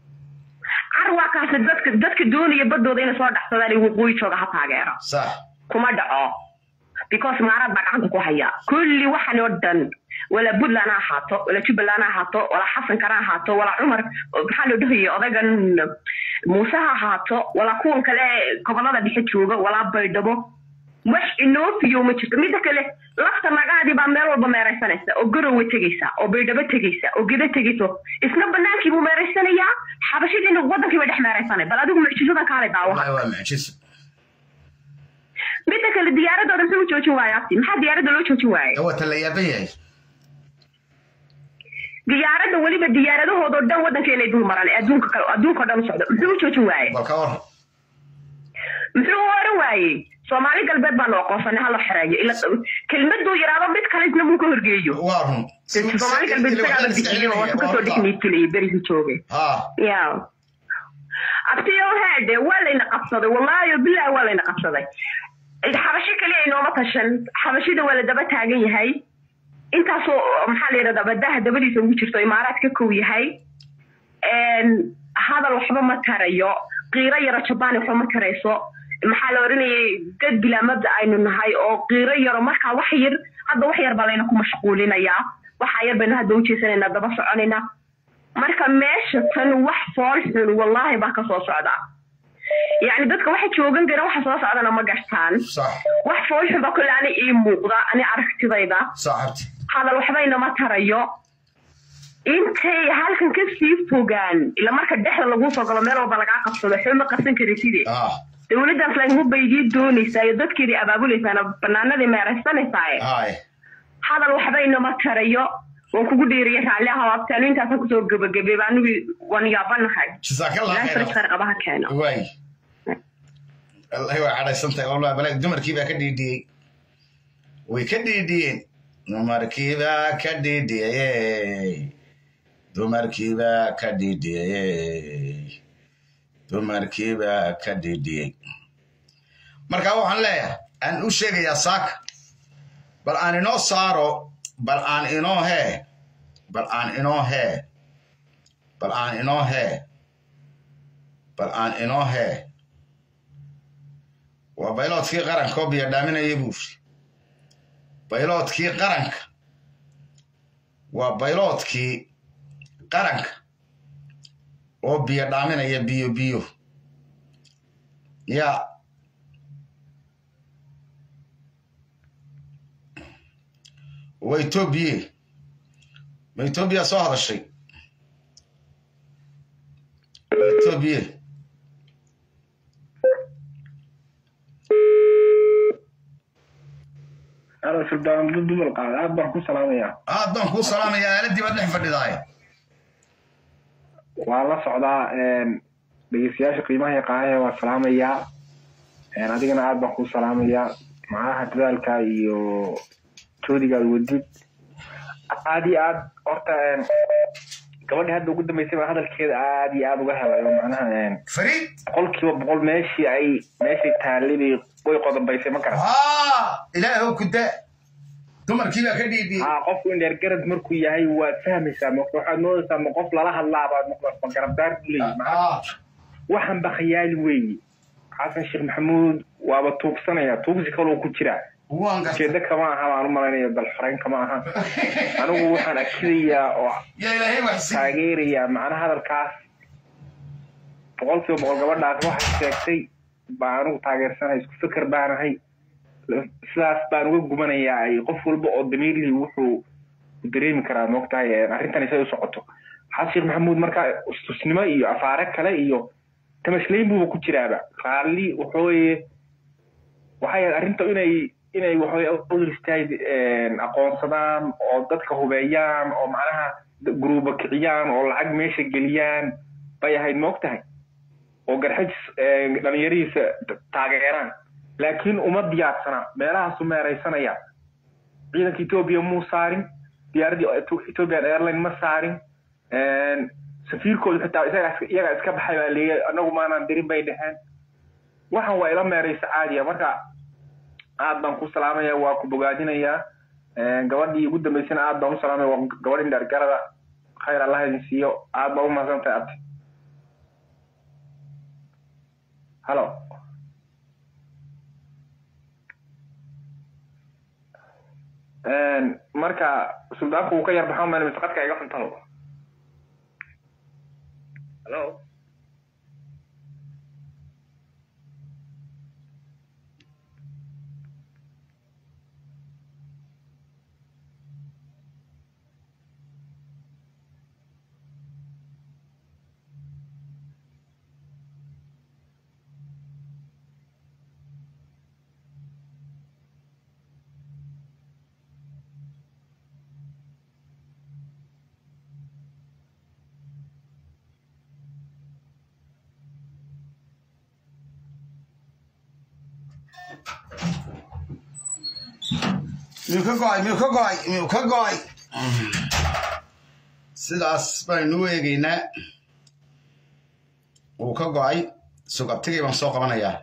carwaakaasi dadka dadka doonaya badooda inay soo dhaxsadaan ee waqooyi jooga ha taageero kuma dhaco because maarad baa gacanta ku haya kulli waxan oo dhan wala puntland ha ahaato wala jubbaland ha ahaato wala xasankana ha ahaato wala cumar maxaa loo dhahayay odagan muuse ha ahaato wala kuwan kale gobolada dhexe jooga wala baydhabo wax inoofiyo ma jirto midda kale lafta nagaadii baa meel walba meeraysanaysa oo garowe tegaysa oo baydhabo tegaysa oo geda tegayso isna banaankii buu meeraysanayaa xabashidiina wadankii bay dhex meeraysanay bal adigu mucjisadan kaalay daawa waa mucjiso midda kale diyaaradooda muxuu u joojin waaya abti maxaa diyaaradda loo joojin waayay wata la yaaban yahay diyaaradda weliba diyaaradahoodoo dhan waddankeenay dul maran ee adduunka kale adduunka o dhan u socda muxuu u joojin waayey bal ka war muxuu u oran waayey soomaali galbeed baanu aqoonsanay hala xereeyo ila kelmaduu yidhaahdo mid kale isna muu ka horgeeyo waa run soomaali galbeed isagaaba bixiyey oo wata kasoo dhex niitilayay berigii joogay ya abtiyo heede waa layna qabsaday wallaahi bilahi waa layna qabsaday xabasho kaliya inooma tashan xabashida waa la daba taagan yahay intaasoo maxaa la yidhahdaa badaha dabadiisa ugu jirto imaaraad ka kow yahay hadal waxba ma tarayo qiiro yaro jabaan waxba ma tarayso maxaa la oranayay dad bilaa mabda aynu nahay oo qiiro yaro markaa wax yar hadda wax yar baa layna ku mashquulinayaa waxa yar baynu hadda ujeesanaynaa daba soconayna marka meesha tan wax fool xun wallaahi baa kasoo socda yacni dadka waxa joogan gara waxa soo socdana ma gartaan wax fool xun baa kole ani ii muuqda ani aragtidayda hadal waxbayna ma tarayo intay halkan ka sii fogaan ila marka dhexda laguu soo galo meel walba lagaa qabsado xuma qabsan kara sidee dowladdaas lagma baydii doonaysaa iyo dadkeedii abaabulaysaana banaanadii meeraysanaysaa hadal waxbayna ma tarayo waan kugu dhiiriya raalli ah abtaanu intaasan kusoo gebagabeeba anigu waan yaabanahay ilahay qabaha keeno waay wallahi waa cadhaysantahay wallah balaag dumarkii baa ka dhiidhiyey way ka dhiidhiyeen dumarkiibaa ka dhiidhiyey dumarkiibaa ka dhiidhiyey dumarkiibaa ka dhiidhiyey marka waxaan leeyahay aan u sheegayaa saaka bal aan inoo saaro bal aan inoo hee bal aan inoo hee bal aan inoo hee bal aan inoo hee waa bayloodkii qaranka oo biyo dhaaminaya buuri bayloodkii qaranka waa bayloodkii qaranka oo biyo dhaaminaya biyo biyo yaa waa etoobiye ma etoobiya soo hadashay waa etoobiye aad baan ku salaamaya aad baan kuu salaamaya aaladii baad dhex fadhidaay waan la socdaa dhegeystayaasha qiimaha yaqaanahe waan salaamayaa adigana aad baan kuu salaamayaa macnaha dadaalka iyo joodigaad wadid aad iyo aad horta gabadhii hadda ugu dambeysay baa hadalkeeda aad iyo aad uga helay oo macnaha fariid boqolkiiba boqol meeshii ay meeshay taallibay way qodobaysay ma garan ilaahow kuda dumarkii baa ka dhiidhiyey ha qofku indheer garad markuu yahay waad fahmaysaa ma waxaad moodaysaa ma qof lala hadlaabaad ma garabdaar buu leeyahy waxan ba khayaali weeye xasan sheekh maxamuud waaba tuugsanaya tuugsi kaloo ku jira ujeedo kama aha baan u malaynayo dal xoreyn kama aha anigu waxaan akidayaa oo taageerayaa macnaha hadalkaas boqolkiiba boqol gabadhaas waxay sheegtay baa anigu taageersanay isku fikir baanahay sidaas baan uga gumanayaa ay qof walba oo damiirlii wuxuu dareemi karaa moogtahay arrintan isay u socoto xasan sheekh maxamuud markaa istusnimo iyo afaare kale iyo tamashlayn buuba ku jiraaba raalli waxooye waxay ahayd arrinta inay inay waxaweye udristayd aqoonsadaan oo dadka hubeeyaan oo macnaha guruuba kiciyaan oo lacag meesha geliyaan bay ahayd moog tahay oo garxajis dhalinyarihiisa taageeraan laakiin uma diyaarsana meelahaasu meeraysanaya ciidanka etoobiya muu saarin diyaaraddii ethiopian airline ma saarin safiirkooda xitaa iyagaa iska baxay baa leeyahay anagu maanaan dirin bay dheheen waxan waa ila meeraysa caadiya marka aad baan ku salaamaya waa ku bogaadinayaa gabadhii ugu dambeysana aad baan u salaamaya waa gabadh indhaargarada khayr allah idin siiyo aad baan u mahadsan tahay abti halo marka suldaanku uu ka yar baxo meel mise qadka iga xuntaho hello miyuu ka go'ay miyuu ka go'ay miyuu ka go'ay sidaas baynu u eegaynaa wuu ka go'ay sugabtigii baan soo qabanayaa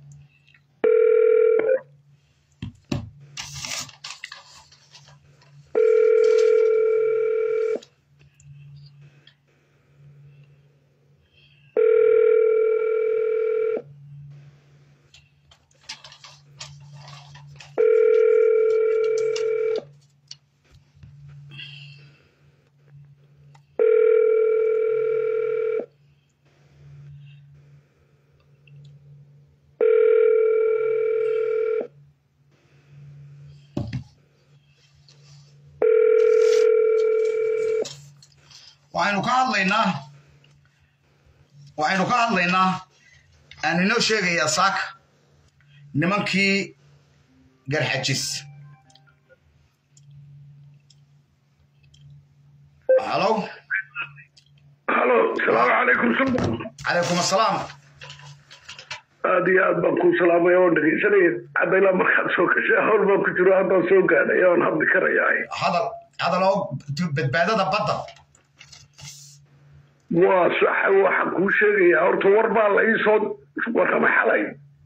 waxaynu ka hadlaynaa waxaynu ka hadlaynaa aan inoo sheegayaa saaka nimankii garxajis halo halo salaamu calaykum sultan calaykum assalaam aad iyo aad baan kuu salaamaya oon dhegaysanaya hadda ilaa markaad soo gashay hawl baan ku jiro haddaan soo gaadhay oon hadli karayaa hadal hadal oo badbaadada badda waa saxa waxaan kuu sheegayaa horta war baa la ii soo warramay xalay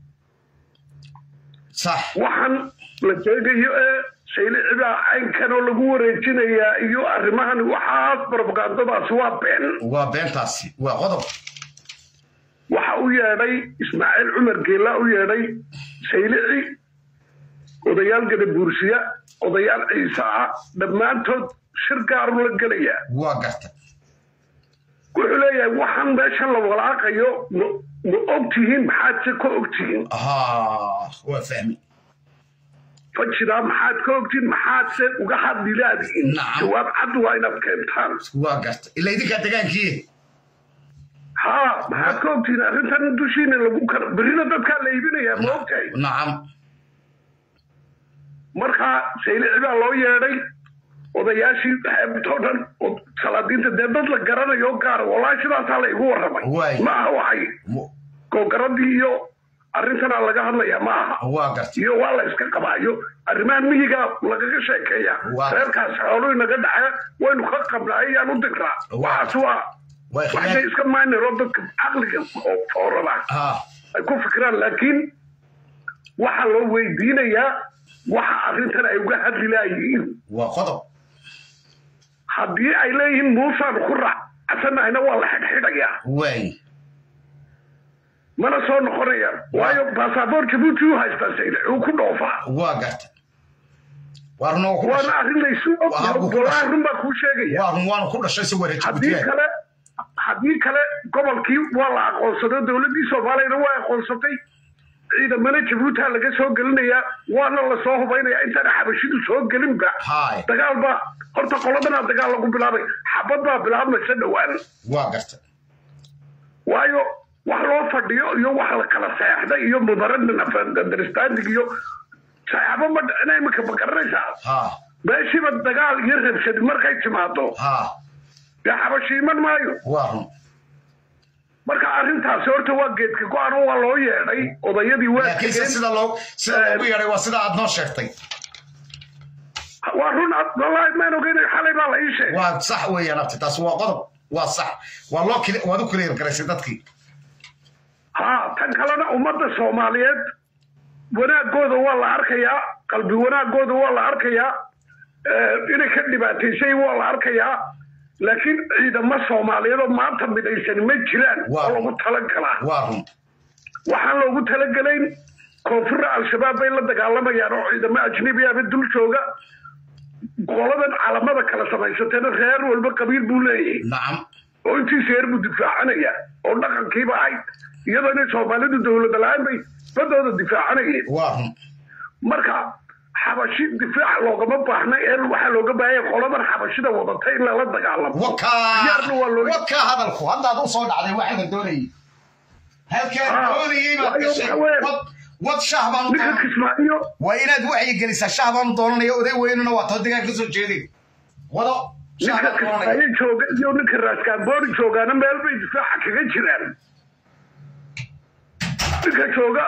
sax waxaan la sheegayo ee saylicibaa caynkan oo lagu wareejinayaa iyo arrimahan waxaas propagandadaas waa been waa beentaasi waa qodob waxa u yeedhay ismaaciil cumar geela u yeedhay saylici odayaal gadabuursiya odayaal ciise ah dhammaantood shir gaaru la gelayaa waa garta wuxuu leeyahay waxaan meeshan la walaaqayo ma ma og tihiin maxaadse ka og tihiin waa fahmi fajiraa maxaad ka ogtihiin maxaadse uga hadli laadihiin jawaab cad waa inaad keentaan waa garta ila idinkaa degaankii haa maxaad ka ogtihiin arrintan dushiina lagu kar berrina dadkaa la iibinayaa ma ogtahay nacam markaa saylici baa loo yeedhay odayaashii xeebtoo dhan oo salaadiinta dee dad la garanayo gaara wallaahi sidaasaa la igu warramay ma aha waxay googaradii iyo arrintanaa laga hadlayaa ma aha waa garta iyo waa la iska qabaayo arrimahan miyigaa lagaga sheekeeya reerkaas xooluu inaga dhaca waynu ka qabnaa ayaan u digraa waxaas waa waxay iska maynaro dadka caqliga oo foorada ay ku fikiraan laakiin waxaa loo weydiinayaa waxa arrintan ay uga hadli laayihiin waa qodob haddii ay leeyihiin muusaanu ku raacsannahayna waa la xidhxidhayaa waay mana soo noqonayaan waayo basaboor jabuuti u haystaa sayde uu ku dhoofaa waa garta waana waana arrin laysu ogwalaahi run baa kuu sheegaya waanu ku dhashay si wareej haddii kale haddii kale gobolkii waa la aqoonsaday dowladdii soomaaliyana waa aqoonsatay ciidamana jabuutia laga soo gelinayaa waana la soo hubaynayaa intaana xabashidu soo gelinba dagaal baa horta qoladana dagaal lagu bilaabay xabad baa bilaabmaysa dhowaan waa garta waayo wax loo fadhiyo iyo wax la kala seexday iyo mudaradin understanding iyo saxaabo ma dhicina imika ma garanaysaa meeshiiba dagaal iyo rabshadi markay timaado dee xabashi iman maayo marka arrintaasi horta waa geedka go-an oo waa loo yeedhay odayadii waa laakiinse sida loo sida loogu yeedhay waa sida aad noo sheegtay waa run wallaahi maan ogeyn xalay baa la ii sheegay waa sax weeyaan abti taasi waa qodob waa sax waa loo kili waad u kiliir garaysay dadkii haa tan kalena ummadda soomaaliyeed wanaagooda waa la arkayaa qalbi wanaagooda waa la arkayaa inay ka dhibaataysay waa la arkayaa laakiin ciidamo soomaaliyeed oo maanta midaysan ma jiraan oo lagu talagalaa waxaan loogu talagelayn koonfurra al-shabaab bay la dagaalamayaan oo ciidamo ajnabiaba dul jooga qoladan calamada kala samaysateena reer walba qabiil buu leeyahay nacam oo intiisa reer buu difaacanaya oo dhaqankiiba ahayd iyadoo inay soomaalidu dowlada la-aan bay badooda difaacanayeen marka xabashi difaac loogama baahna ee waxaa looga baahanya qoladan xabashida wadata in lala dagaalamo diyaarna waa loo wakaa hadalku haddaad u soo dhacday waxa la doonayay halkaan doonayay baad gashay wad shaah baan u doonanaya waa inaad wacyi gelisaa shaah baan u doonanaya oday weynuna waa too degaan ka soo jeeday wado ninka kismaayo jooga iyo ninka raaskaanboori joogaana meel bay difaaca kaga jiraan ninka jooga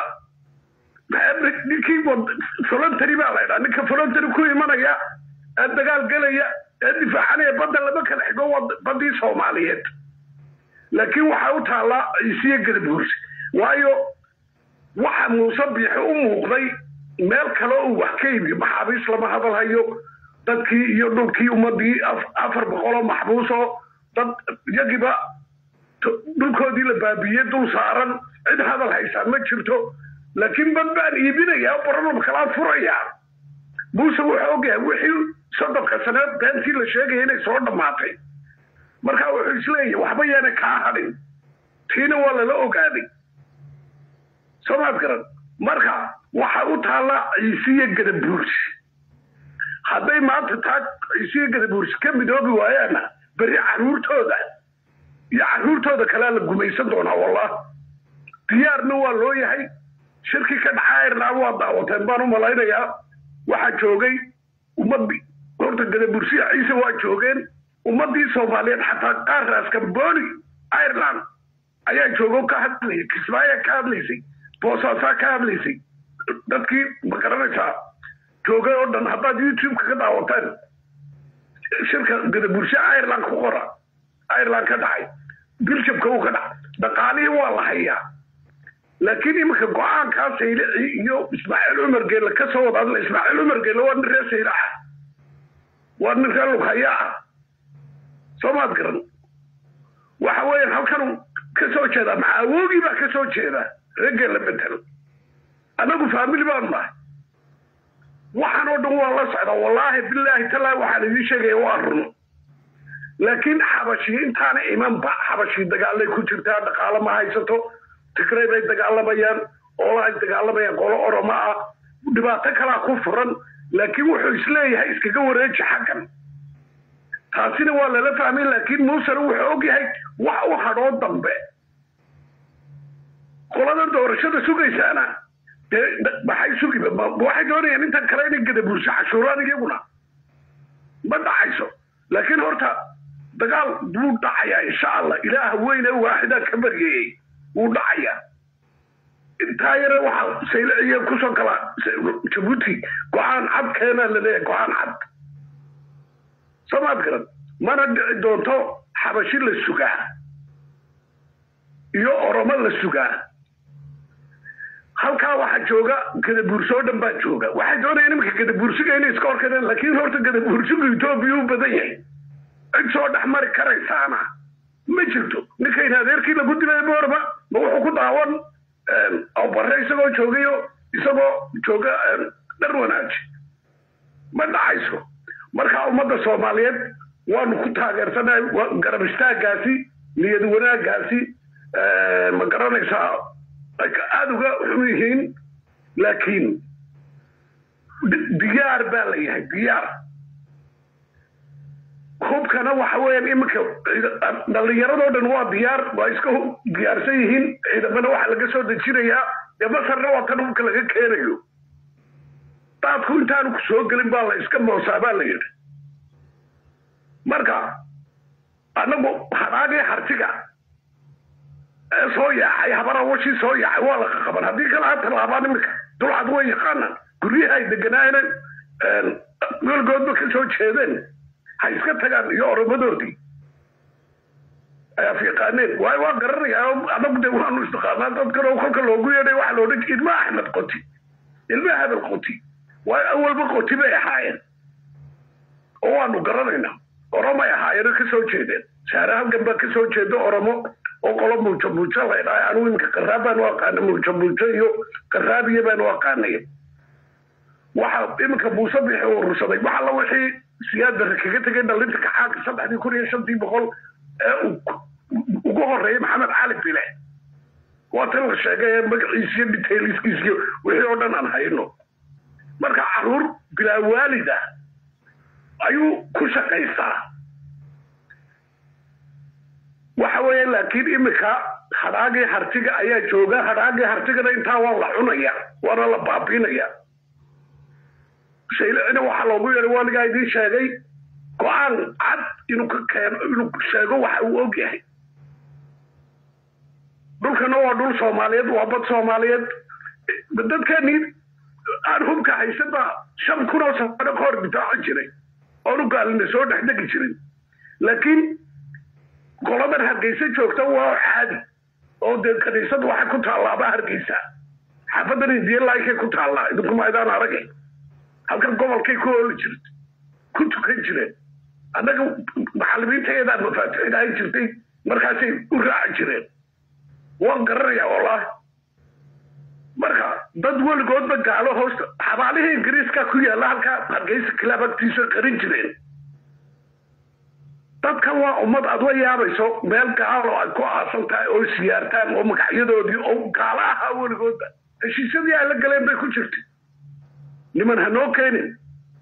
ninkii voluntary baa la ydhaa ninka voluntary ku imanaya ee dagaal gelaya ee difaacanaya badda lama kala xigo baddii soomaaliyeed laakiin waxaa u taallaa isiyo gadabuursi waayo waxa muuse biixi u muuqday meel kale uu wax ka iibiyo maxaabiis lama hadal hayo dadkii iyo dhulkii ummadii afar boqoloo maxbuusoo dad iyagiiba dhulkoodii la baabiiyey dul saaran cid hadal haysaa ma jirto laakiin bad baan iibinayaa oo barolab kalaa furayaa muuse wuxuu ogyahay wixii soddonka saneed beentii la sheegaya inay soo dhammaatay marka wuxuu isleeyahay waxba yaana kaa hadhin tiina waa lala ogaaday soomaad garan marka waxa u taalla ciisiyo gadabuursi hadday maanta taa ciisiyo gadabuursi ka midoobi waayaana beri caruurtooda iyo caruurtooda kalea la gumaysan doonaa wallah diyaarna waa loo yahay shirkii ka dhaca ireland waa daawateen baan u malaynayaa waxaa joogay ummadii horta gadabursiya ciise waa joogeen ummadii soomaaliyeed xataa qaar raaskamboni ireland ayaa joogo ka hadlayay kismaayo ka hadlaysay boosaasaa ka hadlaysay dadkii ma garanaysaa joogay oo dhan haddaad youtube-ka ka daawateen shirka gadabursiya ireland ku qora ireland ka dhacay biljamka uu ka dhacay dhaqaalihii waa la hayaa laakiin iminka go-aankaa saylici iyo ismaaciil cumar geelle ka soo wada hadla ismaaciil cumar geelle waa nin reer saylaca waa nin reer lughaya ah soo maad garan waxa weeyaan halkan ka soo jeedaa macaawogii baa ka soo jeeda reer geelle betel annagu faamili baanu nahay waxaan oo dhan waa la socdaa wallaahi bilaahi talaahi waxaan idiin sheegaya waa run laakiin xabashi intaana imanba xabashi dagaalay ku jirtaa dhaqaalo ma haysato tigray bay dagaalamayaan oola ay dagaalamayaan qolo oromo ah dhibaato kalaa ku furan laakiin wuxuu isleeyahay iskaga wareeji xaggan taasina waa lala fahmay laakiin muusena wuxuu ogyahay wax u hadhoo dambe qolada doorashada sugaysaana dee maxay sugiba waxay doonayaan intan kale inay gadabuurso cashuuraan iyaguna ma dhacayso laakiin horta dagaal buu dhacayaa insha allah ilaaha weyne waaxidaa ka baryayey wuu dhacayaa intaa yare waxaa sayliciya kusoo gala jabuuti go-aan cad keenaa laleeyahay go-aan cad soomaad garan mana dhici doonto xabashi la sugaa iyo oromo la sugaa halkaa waxaa jooga gadabuurso oo dhan baa jooga waxay doonayaan iminka gadabuursiga inay iska horkadeen laakiin horta gadabuursigu etoobiya u badan yahay cid soo dhex mari karaysaana ma jirto ninkayn adeerkii lagu dilay boorba ma wuxuu ku daawan bare isagoo joogayo isagoo jooga dhar wanaaji ma dhacayso marka ummadda soomaaliyeed waanu ku taageersanahay garab istaagaasi niyad wanaagaasi ma garanaysaa aada uga xun yihiin laakiin diyaar baa la yahay diyaar hubkana waxa weeyaan iminka dhallinyaradoo dhan waa diyaar waa iska diyaarsan yihiin ciidamana waxa laga soo dejinayaa dee masarna waa tan hubka laga keenayo daadku intaanu ku soo gelin baa la iska moosaa baa la yidhi marka annagu hadaagii hartiga ee soo yaacay habarawashii soo yaacay waa laqa qaban haddii kale ha tallaabaan iminka dulcad way yaqaanaan guryaha ay deganaayeen welgoodba ka soo jeedeen ha iska tagaan iyo oromadoodii ayaaf yaqaaneen waayo waa garanayaa anagu de waanu istaqaanaa dadkan oo kolka loogu yeedhay waxa loo dhan ilma axmed qoti ilma hebel qoti waayo awalba qoti bay ahaayeen oo waanu garanaynaa oromay ahaayeen ka soo jeedeen saare halgan baa ka soo jeeda oromo oo qolo muujo muujo la ydhahay anigu iminka qaraab baan u aqaana muujo muujo iyo qaraabiya baan u aqaanay waxa iminka muuse bixi urursaday waxa la wixii siyaad barre kaga tegay dhalinta kaxaanka saddexdii kun iyo shantii boqol ee ugu horeeyay maxamed cali bile waa tan la sheegay ee magaciisa iyo detailskiisa iyo wixii oo dhan aan hayno marka caruur bilaa waalida ayuu ku shaqaystaa waxa weeye laakiin imika hadhaagii hartiga ayaa jooga hadhaagii hartigana intaa waa la cunaya waana la baabiinaya shaylicina waxaa loogu yeehay waanigaa idiin sheegay go-aan cad inuu ka keeno inuu sheego waxa uu og yahay dhulkana waa dhul soomaaliyeed waa bad soomaaliyeed dadkeenii aan hubka haysan baa shan kun oo sano ka hor difaaci jiray oonu gaalina soo dhex degi jirin laakiin goladan hargeysa joogta waa caadi oo dee kaniisadu waxay ku taallaaba hargeysa xaafadan indiya laaykay ku taallaa idinku maydaan aragay halkan gobolkay ku ooli jirta ku tukan jireen annaga macallimiintayadaa mafaatixinahay jirtay markaasay u raaci jireen waan garanayaa wallaahi marka dad weligoodba gaalo hoosta xabaalihii ingiriiska ku yaalla halkaa hargeysa kilaab agtiisa qarin jireen dadkan waa ummad aad la yaabayso meel gaalo ay ku aasan tahay oo siyaartaan oo magacyadoodii oo gaalo ahaa weligoodba heshiisyadii ay la galeen bay ku jirtay niman hanoo keenin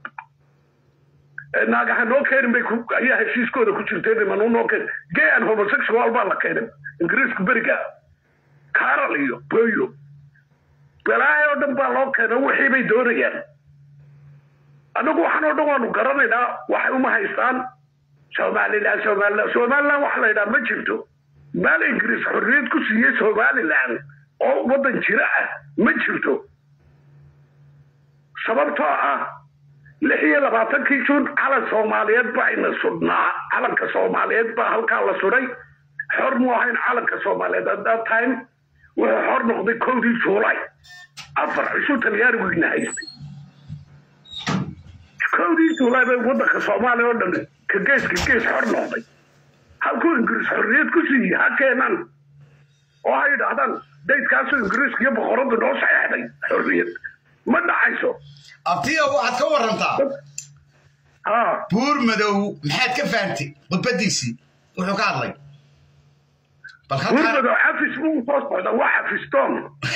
naaga hanoo keenin bay ayaa heshiiskooda ku jirtay niman unoo keenin gay and homosexual baa la keenay ingiriisku beriga carol iyo boyo balaayo oo dhan baa loo keena wixii bay doonayaan annagu waxaan oo dhan waanu garanaynaa waxay uma haystaan somaliland somaliland somaliland waxa la yidhaha ma jirto maal ingiriis xorriyad ku siiyey somaliland oo waddan jira ah ma jirto sababtoo ah lix iyo labaatankii juun calan soomaaliyeed baa ina sudhnaa calanka soomaaliyeed baa halkaa la sudhay xor mu ahayn calanka soomaaliyeed at that time wuxuu xor noqday kowdii juulay afar cishu talyaanigu ina haystay kowdii juulay bay waddanka soomaaliya oo dhan ka gees ka gees xor noqday halkuu ingiriis xorriyad ku siiyey ha keenan oo ha yidhaahdaan daydkaasoo ingiriiska iyo boqoradu noo saxeexday xorriyad ma dhacayso abtiyo waxaad ka warantaa buur madow maxaad ka fahantay khudbadiisii wuxuu ka hadlay buur madow xafis buu soo socda waa xafistoon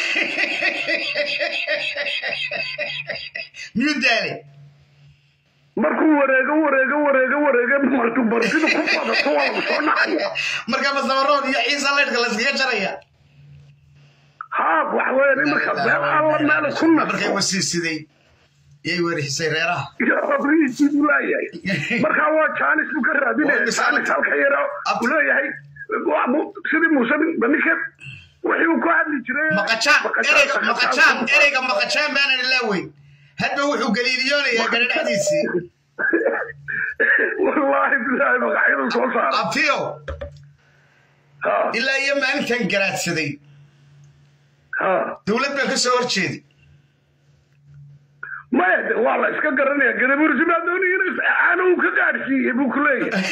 miyuu daalay markuu wareego wareego wareego wareego martuu martidu ku badato waa lagu soo nacaya marka masamarood iyo ciisa leydhka layskaga jaraya haa waxa weeye nimanka meel alla meel ku markay wasiisiday yay weerixisay reeraha rabrihiisii buu leeyahay markaa waa jaanis buu ka raadinaya jaanis halka yara uu leeyahay sidii muuse ninka wixii uu ku hadli jiray maqajaan ereyga maqajaan ereyga maqajaan baanan ilaa weyn hadba wuxuu galiiliyoonayaa garadhacdiisii wallaahi bilaahi magacyadu soo saara abtiyo ilaa iyo maalintan garaadsaday dowlad baan ka soo horjeedi maya de waa la iska garanaya gadabursi baa doonaya in aana uu ka gaadhsiiyey buu ku leeyahay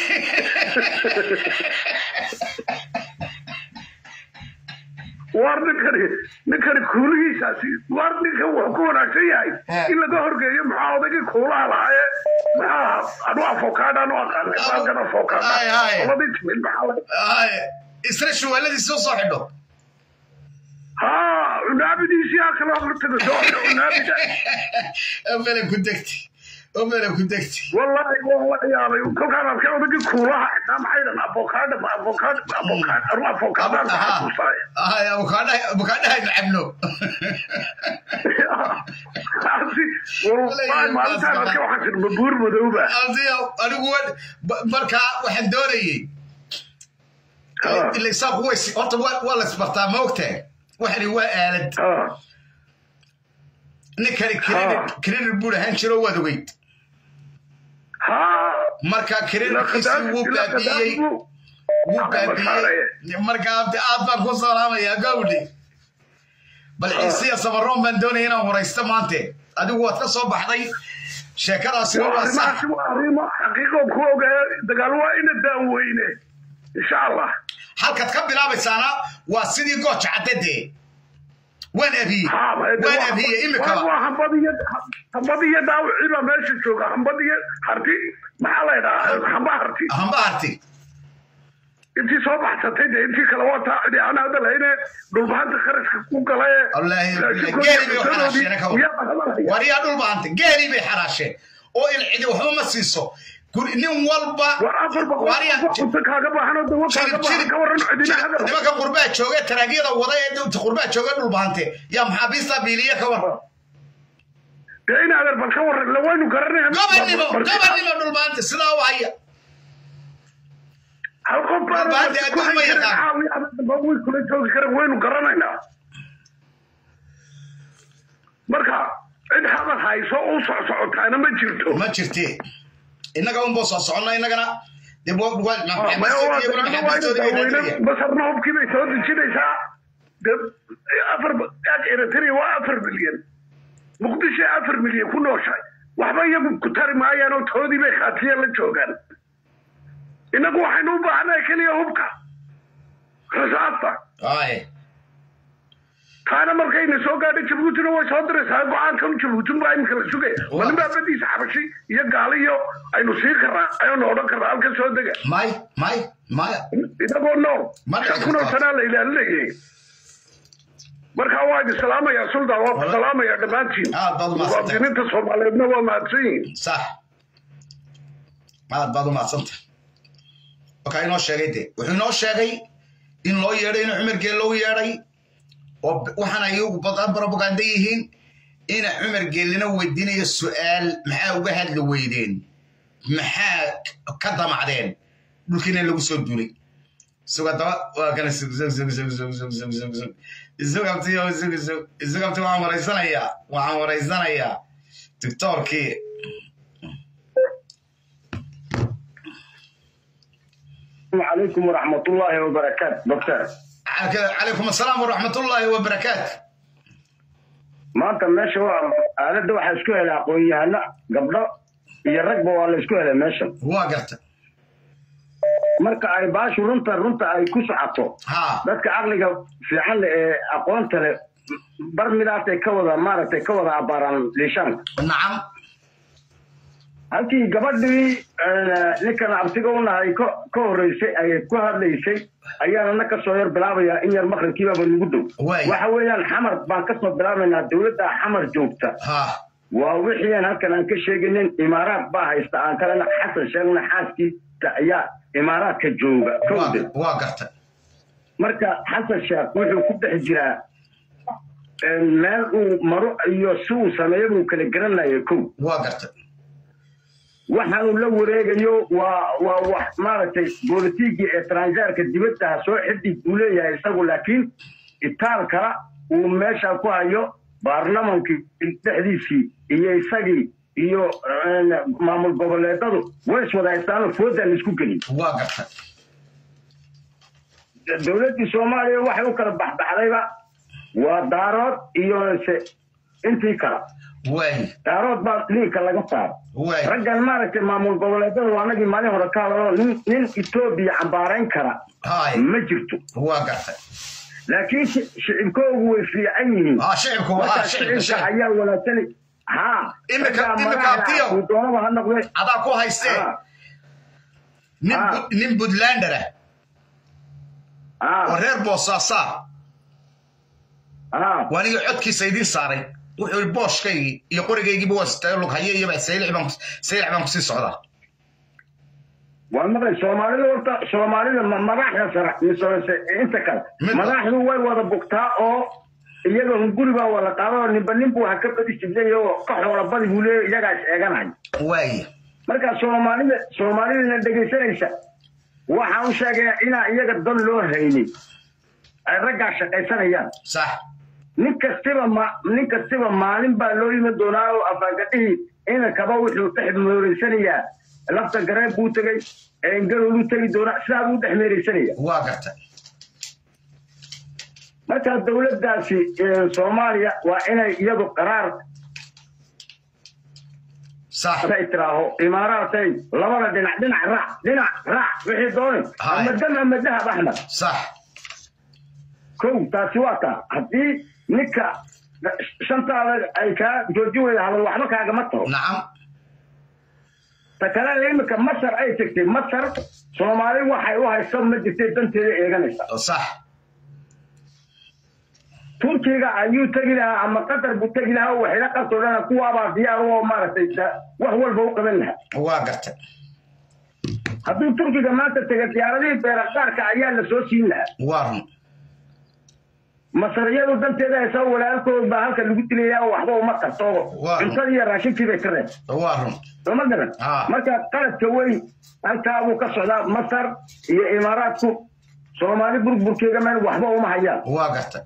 war ninkani ninkani kuulihiisaasi war ninka wuxuu ku wanaagsan yahay in laga horgeeyo maxaa odaygii kuulaha lahaaye maxaa anu afokaada anu aqaanay baalkan afokaada labadii timid maxaa isna shuwaaladiisi usoo xidho ها ونابدي سياق الأمر تقول ونابدي أمنا كنتكتي أمنا كنتكتي والله والله يا ري كل كان كان بدي كورها نام حيدا أفوكادو أفوكادو أفوكادو أروح أفوكادو آه يا أفوكادو أفوكادو هاي نعملو والله ما أنت أنا كيف حسن مبور مذوبة أرضي أنا أقول بركة وحن دوري اللي صار هو horta waa la isbartaa ma ogtahay waxani waa aalad ninkani credit buu lahaan jiro waad ogeyd marka creditkiisii wuu baabiyey wuu baabiyey marka abdi aad baan ku salaamayaa gawdhi bal ciisiya samaroon baan doonaya inaan waraysto maante adigu waad ka soo baxday sheekadaasina waa sax xaqiiqo ku ogaa dagaal waa ina daaweyne insha allah halkaad ka bilaabaysaana waa sidii gooja caddadee waan abiyey waan abiyey imikaba waa hambadiyo hambadiyo dhaawacii baa meesha jooga hambadiyo harti maxaa la ydhahaa hamba harti hamba harti intii soo baxsatay de intii kale waa taa cidi aan hadda lahayne dhulbahanta kharashka ku galaye geeli bay xaraasheen ka war yaa dhul bahanta geeli bay xaraasheen oo il cidi waxba ma siiso nin walba nimanka qurbaa jooge taraagiyada wada ee dowta qurbaa jooge dhul bahante yaa maxaabiista biiliye ka war dee in adeer bal ka waran la waynu garanaya gobannimo gobannimo dhul bahante sidaa u haya hal qof baaway kula joogi kara waynu garanaynaa marka cid hadal hayso u socsocotaana ma jirto ma jirte innaga unboo soo soconna innagana basarna hubkii bay soo dejinaysaa afar eritrea waa afar milyan muqdisho afar milyan ku nooshahay waxba iyagu ku tari maayaan oo toodii bay khaatiya la joogaan innagu waxaynu u baahannahay keliya hubka rasaasta taana markayna soo gaadhay jabuutina way soo diraysaa go-aankan jabuutin baa imika la sugaya malin baa badiisa xabashi iyo gaaliyo aynu sii karnaa aynu odhan karnaa halka soo dega may may maya inagoo nool shan kunoo sanaa la ilaalinayay markaa waa idin salaamayaa suldan waa ku salaamayaa dhammaantiin muwaadiniinta soomaaliyeedna waa mahadsan yihiin sax aad baad u mahadsanta markaa inoo sheegay de wuxuu inoo sheegay in loo yeedhay in cumar geel loo yeedhay oo waxaan ayagu badan propaganda yihiin ina cumar geelina weydiinayo su'aal maxaa uga hadli weydeen maxaa ka damacdeen dhulkiina lagu soo duulay isagoo daba waa kana isugabti isugabti waxaan waraysanayaa waxaan waraysanayaa doctorkii عليكم ورحمة الله وبركاته دكتور عليكم السلام ورحمة الله وبركاته maanta meesha waa aaladda waxaa isku helay aqoon-yahano gabdho iyo ragba waa la isku helay meesha waa garta marka ay baashu runta runta ay ku socoto dadka caqliga fiican leh ee aqoonta leh bar midaasay ka wada maaragtay ka wada abaaraan liishaanka nacam halkii gabadhii ninkan abtiga u nahay ka horreysay ay ku hadlaysay ayaanana ka soo yar bilaabayaa in yar maqribkiibaba nagu dhow waxa weeyaan xamar baan ka soo bilaabaynaa dowladda xamar joogta waa wixiian halkan aan ka sheeginin imaaraad baa haysta aan kalena xasan sheegna xaaskiisa ayaa imaaraadka jooga kowde waa garta marka xasan sheekh wuxuu ku dhex jiraa meel uu maro iyo si uu sameeyo buu kala garanaya kow waa garta waxaanu la wareegayo waa waa wax maaragtay bolitigii etranjeerka dibaddaha soo xidhig buu leeyahay isagu laakiin itaal kala uu meesha ku hayo baarlamankii dhexdiisii iyo isagii iyo maamul goboleedadu way iswada haystaano foodaa la isku gelin waa garta dowladdii soomaaliya waxay u kala baxbaxdayba waa daarood iyo se intii kala daarood baa liinka laga saaro raggan maaragtay maamul goboleedada waa anagii maalin hore ka hadalo nin nin etoobiya cambaarayn kara ma jirto waa gartay laakiin shicibkoogu way fiican yihiin shicibka ayaa wanaagsan ha doonaba ha noqde adaa ku haystee nin puntlander ah oo reer boosaasaa waanigii codkiisa idiin saaray wuxuu yidhi booshkaygii iyo qorigaygiiba waa sitayo lughaye iyo saylic baan kusii socdaa waa maqlay soomaalida horta soomaalida madaxda sare mise inta kale madaxdu way wada bugtaa oo iyaga hunguri baa wada qaada oo ninba nin buu ha ka badi jibnay oo ka xoola badi buu leeyahy iyagaa is eeganaya waaya marka soomaalida soomaalidana dhegaysanaysa waxaan u sheegayaa inaa iyaga dan loo haynin ay raggaa shaqaysanayaan sax nin kastiba ma nin kastiba maalin baa loo yimi doonaa oo afaagadhihii inankaba wuxuu dhex meereysanayaa lafta gareeb buu tegey engarowlu tegi doonaa sidaa buu dhex meereysanaya waa garta marka dowladdaasi soomaaliya waa inay iyadu qaraar ay tiraaho imaaraatay labada dhinac dhinac raac dhinac raac wixii dooni ama dam ama dahab axmed sax kow taasi waa taa haddii ninka shantaada ay kaa joojin weyda hadal waxba kaagama taho nacam ta kale imika masar ay tegtay masar soomaali waxay u hayso ma jirtay danteeda eeganaysa sax turkiga ayuu tegi lahaa ama qatar buu tegi lahaa oo waxila qabtoo dhana kuwaabaa diyaar oo maaragtay wax walba u qaban lahaa waa gartay hadduu turkiga maanta tega diyaaradihii beeraqaarka ayaa la soo siin lahaa waa run masariyadu danteeda haysa walaalkood baa halka lagu dilayaa oo waxba uma tarto cuntadii iyo raashinkii bay ka reeb waa run sooma garan marka qaladka weyn halkaa buu ka socdaa masar iyo imaaraadku soomaali burburkeega meel waxba uma hayaan waa gartay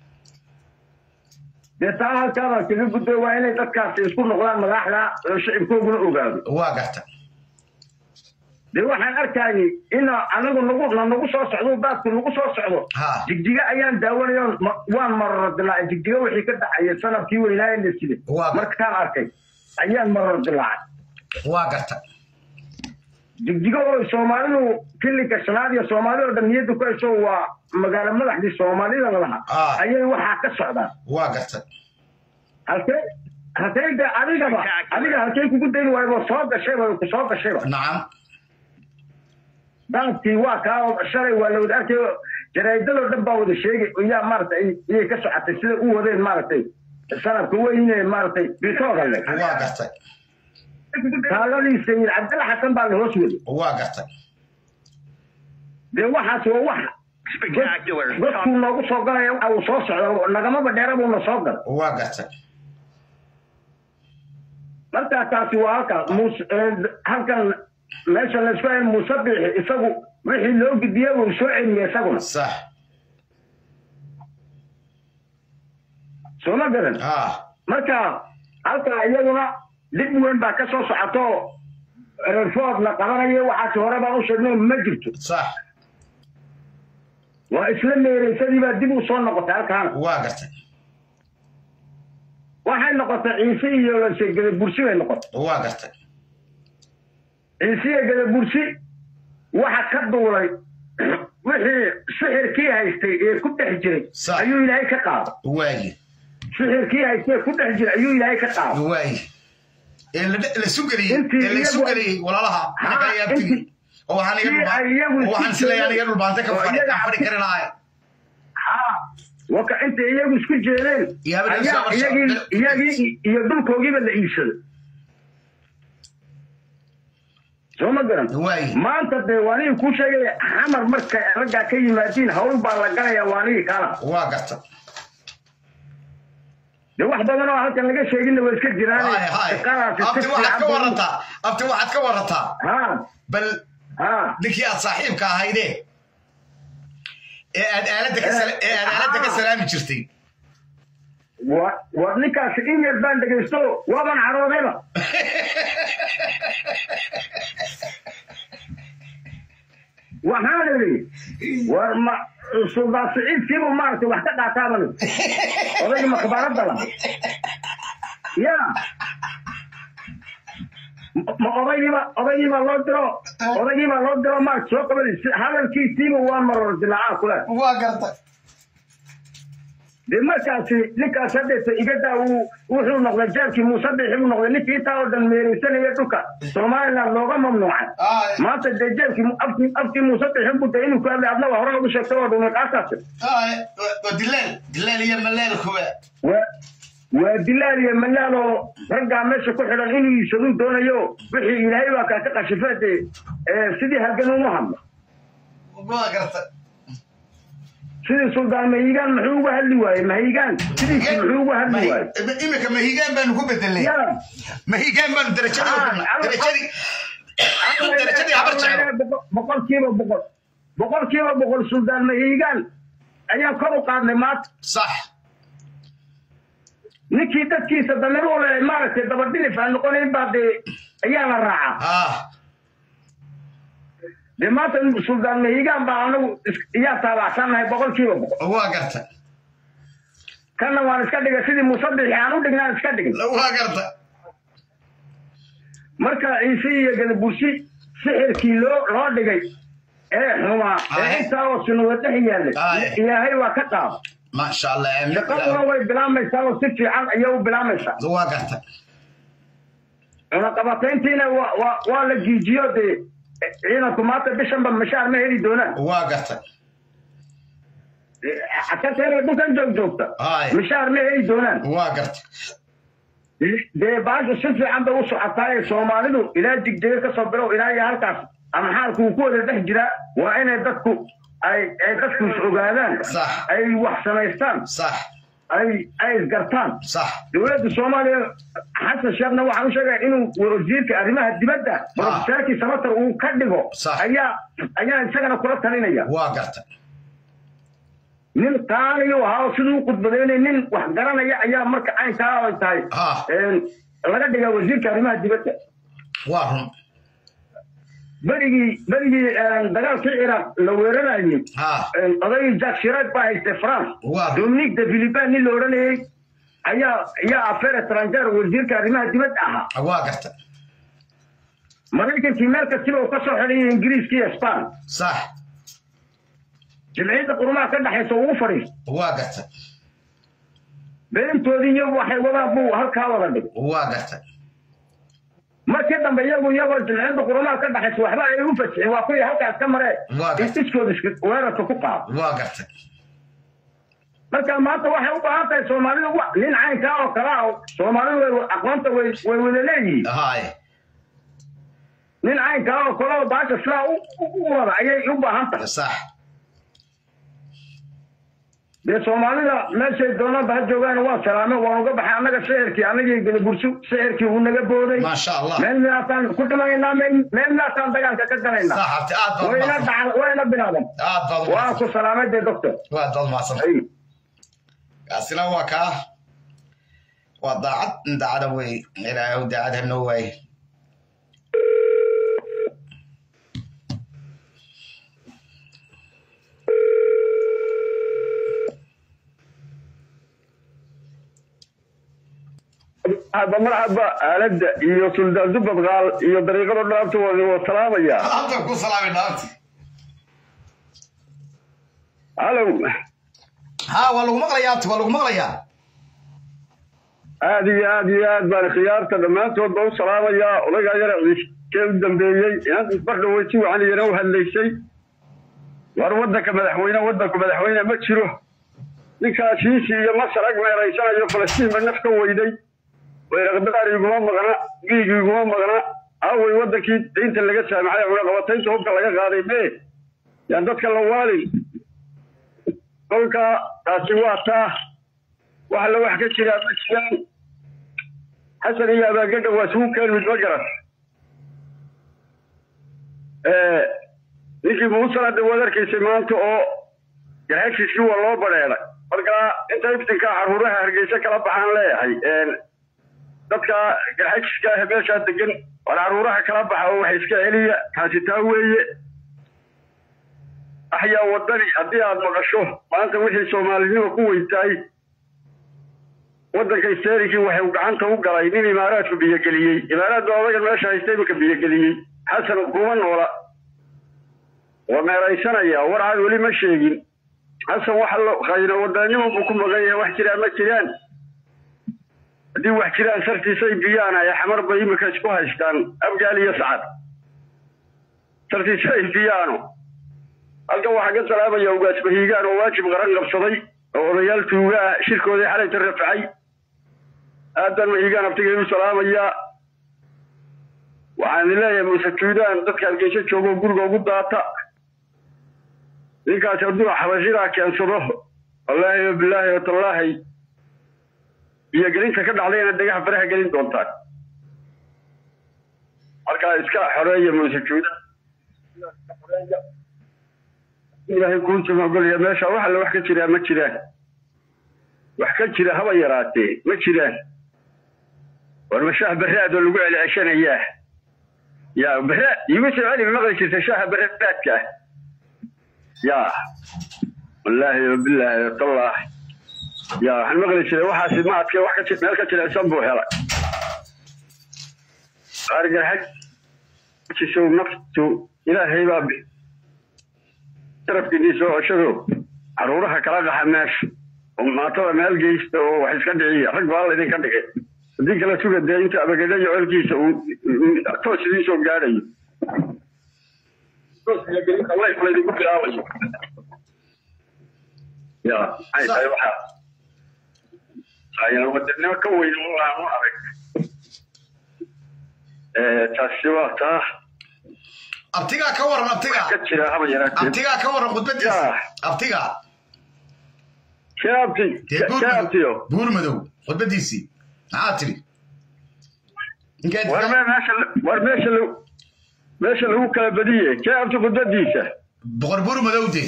dee taa halkaabaa kaga gudbay waa inay dadkaasi isku noqdaan madaxda oo shicibkooguna ogaado waa gartay dee waxaan arkayay in anagu nagu na nagu soo socdo baadku nagu soo socdo jigjiga ayaan daawanayo waan maroro dilaacay jigjiga wixii ka dhacaya sanadkii weynaaye la side markaan arkay ayaan maroro dilaacay waa gartay jigjiga oo soomaalidu kilinka shanaad iyo soomaali oo dhan niyadda ku hayso waa magaalo madaxdii soomaalida lahaa ayay waxaa ka socdaan waa gartay halkee halkee de adigaba adiga halkee kugu dayn waayba soo gashayba ku soo gashayba nacam daadkii waa kaa shalay waa la wada arkayo jaraa'idadoo dhan baa wada sheegay yaa maaragtay iyay ka socotay sida u wadeen maaragtay sanadka weyne maaragtay bitooga le waa gartay taaladii sayid cabdilla xasan baa la hoos waday waa gartay dee waxaas waa wax godkuu noogu soo galaya waxa uu soo socdo nagamaba dheera buuna soo gala waa gartay markaa taasi waa halka mus halkan meesha laysku hayn muuse biixi isagu wixii loo gudbiyey wuu soo celiyey isaguna sax soo ma garan marka halkaa iyaduna dhib weyn baa ka soo socoto reerfood la qabanayo waxaasi hore baan u sheegno ma jirto sax waa isla meereysadii baa dib u soo noqotay halkaana waa gartay waxay noqotay ciise iyo gada bursi bay noqotay waa gartay ciise iyo gada bursi waxa ka duulay wixii sixirkii haystay ee ku dhex jiray ayuu ilaahay ka qaaday waagi sixirkii haystay ee ku dhex jiray ayuu ilaahay ka qaaday waagi ee la sugeliyey ee la sugeliyey walaalaha ayaabtigi oo waxaan iga dhulbaan oo waxaan silayaan iga dhulbaantay ka fadhi ka fadhi kari lahaay waka inta iyagu isku jeedeen iyagii iyo dhulkoogiiba la iibsaday soo ma garan maanta dee waanigi kuu sheegaya xamar markay raggaa ka yimaadiin hawl baa la galaya waanigi kaala waa garta de wax badan oo halkan laga sheeginna waa iska jiraan abti waxaad ka warataa abti waxaad ka warataa bal ninkii aad saaxiibka ahayde ee aad aaladda ka ee aad aaladda ka salaami jirtay war ninkaasi in yar baan dhegaysto waaban caroodayba waxaan idhi war ma suldaan siciidkiibu maaragtay wax ka qaataaban odayga makbaaradda laha ya ma odaygiiba odaygiiba loo diro odaygiiba loo diro maarag soo qabadi hadalkiisiiba waa maror dilacaa kule waa gartay de markaasi ninkaas hadeeta igadaa uu wuxuu noqday jaabkii muuse bixi buu noqday ninkii intaa oo dhan meereysanaya dhulka somaliland looga mamnuucay maanta dee jaabkii afkii afkii muuse bixin buu dee inuu ku hadlay adna hore ugu sheegtay oo dhumay qaataasi waa dilaal dilaal iyo malaal kuwa waa dilaal iyo malaal oo raggaa meesha ku xidhan inuu iibsaduu doonayo wixii ilaahay baa kaa ka qashifee dee sidii halgan uma hadlo waa gartay sidii suldaan mahigaan muxuu uga hadli waayey mahigaan sidiisi muxuu uga hadli waayey imika mahigaan baanu ku bedelnay mahigaan baanu darajadii darajadii darajadii habar jeclo boqolkiiba boqol boqolkiiba boqol suldaan mahigaan ayaan kor u qaadnay maanta sax ninkii dadkiisa dameer u le maaragtay dabadhilif aan noqonayn baa dee ayaa la raacaa dee maanta suldaan mahigaan baa anagu iyaa taabacsannahay boqolkiiba boqol waa garta kanna waan iska dhigay sidii musabixi aan u dhignaan iska dhigin waa garta marka ciise iyo gadabursi sixirkii loo loo dhigay ee xumaa ee intaa oo sinuga dhex yaallay ilaahay waa ka qaada maasha allah aamin shaqaduna way bilaamaysaa oo si fiican ayay u bilaamaysaa waa garta cunaqabatayntiina waa waa waa la jiijiyo dee ciidanku maanta bishanba mashaar ma heli doonaan waa garta kaseena dhulkan joog joogta mashaar ma heli doonaan waa garta dee baasha si fiican bay u socotaa ee soomaalidu ilaa jigjiga ka soo bilow ilaa iyo halkaas amaxaalku uu ku wada dhex jiraa waa inay dadku ay ay dadku is ogaadaan ay wax samaystaan ay ay isgartaan dowladda soomaaliya xasan sheekhna waxaan u sheegaya inuu wasiirka arrimaha dibadda profesaarkii samatar uu ka dhigo ayaa ayaa isagana kula talinaya waa garta nin qaaliyu ahaa oo siduu u khudbadaynay nin wax garanaya ayaa marka caynkaa ay tahay laga dhigaa wasiirka arrimaha dibadda waa run berigii berigii dagaalkii ciraaq la weerarayay odaygii jack shirac baa haystay france dominique de philippin nin la odhanayay ayaa ayaa affaire étranger wasiirka arrimaha dibadda ahaa waa garta maraykankii meel kastiba uu ka soo xidhayay ingiriiska iyo span sax jimciyadda qurumaha ka dhexaysa ugu fadhiisto waa garta beentoodii iyagu waxay wadaan buu halkaa wada dhig waa garta markii dambe iyagu iyagoo jimciyadda qurumaha ka dhexaysa waxba ay u fasixin waa kuwii halkaas ka maree iskooda weerarka ku qaado waa garta marka maanta waxay u baahan tahay soomaalidu nin caynkaa oo kale ah soomaalidu way aqoonta way way wada leeyihiin nin caynkaa oo kale oo baasha sidaa u wada ayay u baahan tahay sax dee soomaalida meeshay doonaba ha joogaan waa salaame waan uga baxay annaga sixirkii annagii gadabursu sixirkii uu naga booday maasha allah meel midaasaan ku dhimanaynaa meel midaasaan dagaalka ka galaynaa wayna dhacal wayna bilaaban waan ku salaamay dee doctor waa dad maadsan kaasina waa kaa waa daacad daacada wey ilaahay daacad hanoo waaye marxaba marxaba aaladda iyo suldaan dubad qaal iyo dariiqada dhaabta waa salaamaya ku salaamay dhaabti halow ha waa lagu maqlayaa abti waa lagu maqlayaa aad iyo aad iyo aad baan khiyaarta dhammaantood ba u salaamayaa odagaa yara ciiskee u dambeeyey inad isbardhawey si wacan iyana u hadlaysay war waddanka madaxweyne waddanku madaxweyne ma jiro ninkaa shiisi iyo masar ag meeraysanayo falastiinba naf ka weyday weyraqdaar iguma maqna giig iguma maqna awey waddankii diinta laga saamaxay cunaqabataynta hubka laga qaaday mee yaan dadka la waalin kolka taasi waa taa wax la wax ka jiraa ma jiraan xasan iyo abaagadha waa isugu keen mid ma garan ninkii muusana de waad arkaysay maanta oo garhashiiskii waa loo badheeday marka inta iftinkaa caruuraha hargeysa kala baxaan leeyahay dadka garxajiska ah meeshaa degan war caruuraha kala baxa oo waxa iska celiya taasi taa weeye axyaa wadani haddii aad maqasho maanta wixii soomaalinimo ku weytaay waddanka isteerinkii waxay gacanta u galay nin imaaraadku biyogeliyey imaaraad baa odagan meesha haysta iminka biyogeliyey xasan kuma noola waa meeraysanaya war aad weli ma sheegin xasan waxa la khayro wadanimo buu ku maqan yahay wax jiraan ma jiraan haddii wax jiraan sartiisay biyaan ay xamar bay imika isku haystaan abgaal iyo sacad sartiisay biyaano halkan waxaa ka salaamaya ugaas bahiigaan oo waajib qaran qabsaday oo odayaal tuuga ah shirkoodii xalayta rafacay aadan mahiigaan abtigay u salaamayaa waxaan leeyahay muuse tuudaan dadka hargeysa joogo guriga ugu daata ninkaas hadduu xabashidaa keensado wallaahi wabilaahi watallaahi iyo gelinta ka dhacdayna dhegaha faraha gelin doontaan markaa iska xoreeya muuse tuudaan ilaahay kuusuma ogolaya meesha wax alle wax ka jiraa ma jiraan wax ka jira haba yaraatee ma jiraan war ma shaah baraad oo lagu celceshanayaa ya baraad igu soo celi ma maqli jirta shaaha baraadka ah ya wallaahi wabilaahi watallah ya waxaan maqli jiray waxaasi ma adke wax ka meel ka jirecsan buu helay argarxajisow naftu ilaahay baa sharafkiinii soo ceshado caruuraha kala dhaxa meesha maatada meel geysta oo wax iska dhiciya rag baa laydinka dhigay haddii kala suga dee inta abagedha iyo colkiisa uu uu toos idiin soo gaadhayo tooska layf laydinku bilaabayo ya maxay tahay waxaa ayaan wadanimo ka weyn waanu arag taasi waa taa abtigaa ka waran abtigaa ka jira haba yaraatee abtigaa ka waran khudbadiisa abtigaa shaabti shaabtiyo buur madow khudbadiisii maxaa tiri war me- meesha war meesha lagu meesha lagu kala badiye shaabti khudbadiisa boqor buur madow dee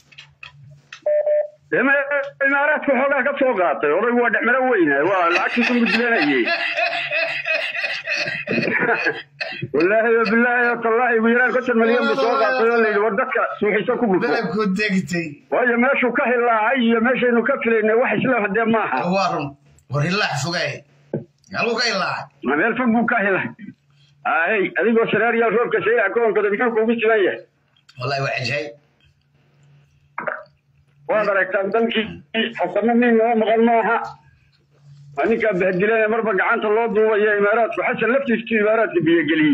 imaaraadka xoogaa ka soo qaatay odaygu waa dhexmaro weyne waa lacagtiisu mudlanayey wallaahi wa bilaahi tallaahi ugu yaraan konton milyan buu soo qaatay oo layidhi war dadka suuxiso ku dhufo waayo meeshuu ka hilaacay iyo meeshaynu ka filaynay wax isla hadee maaha waa run war hilaax fogaay halku ka hilaacay ma meel fog buu ka hilay ahey adigoo saraariyaa roobka sayaca koonkooda muxuu kuugu siman yahay wallahi waa cajaayib waad aragtaan dalkii xasano nin noo maqan maaha waa ninkaa bahdilan marba gacanta loo duubaya imaaraadku xasan laftiistu imaaraadka biyogeliyey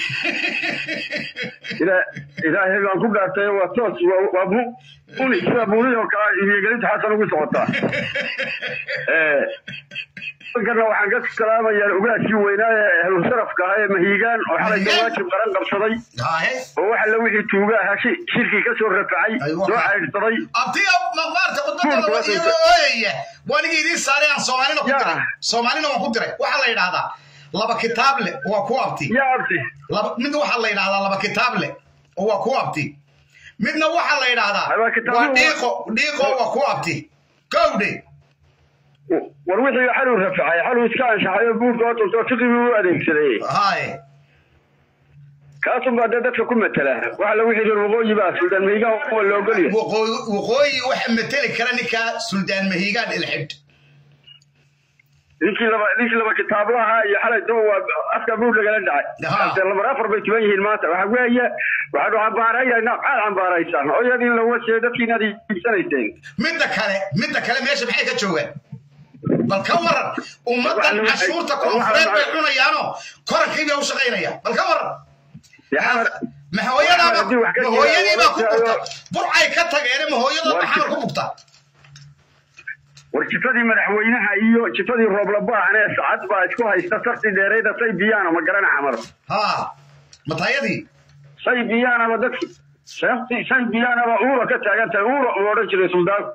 Ila- ilaahay baan ku dhaartay waa toos waa- waa bu- buni sida buni oo kale biyogelinta xasan ugu socotaa Eh, halkana waxaan ka salaamayaa ugaadkii weynaa ee ahlu sharafka ahaa ee mahiigaan oo xalay jawaajib qaran qabsaday oo waxa la wixii tuuga ahaa shi- shirkii ka soo rafacay soo caydhsaday abtiga maqaarta khudbadada waa iyagoo ooyaya waanigii idiin saaray aan soomaalina ku diray soomaalina waan ku diray waxaa la yidhaahdaa laba kitaab leh waa ku abti laba mid waxaa la yidhahdaa laba kitaab leh oo waa ku abti midna waxaa la yidhaahdaa waa dhiiqo dhiiqo waa ku abti gowdhe war wixii xaluu rafacay xaluu iska anshaxay oo buurka oo tunto tiqibuu u adeegsaday haye kaasun baa dee dadka ku matela waxa la wixii reer waqooyi baa suldaan mahigaan waa la ogolyahay waqooyi waqooyi waxa mateli kara ninka suldaan mahiigaan ilxidh ninkii laba ninkii laba kitaablaha iyo xalay daba waa afka buur lagala dhacay Hadee lamar afar bay tuban yihiin maanta waxa weeye waxaanu cambaaraynaa maxaad cambaaraysaan oo iyadii la wasiyo dadkiina aad iibsanayseen midda kale midda kale meesha maxay ka joogaan bal ka waran ummaddan cashuurta koonfureed bay cunayaanoo korankii bay u shaqaynayaan bal ka waran mahooyadaaba mahooyadiibaa ku bugta burcay ka tageene mahooyadooda xamar ku bugta war jifadii madaxweynaha iyo jifadii rooblabaahan ee sacad baa isku haysta sarti dheerayda say biyaana ma garana xamar ha matayadii say biyaanaba dadki sabti say biyaanaba uura ka taagan tahay uura uu odhan jiray suldaanku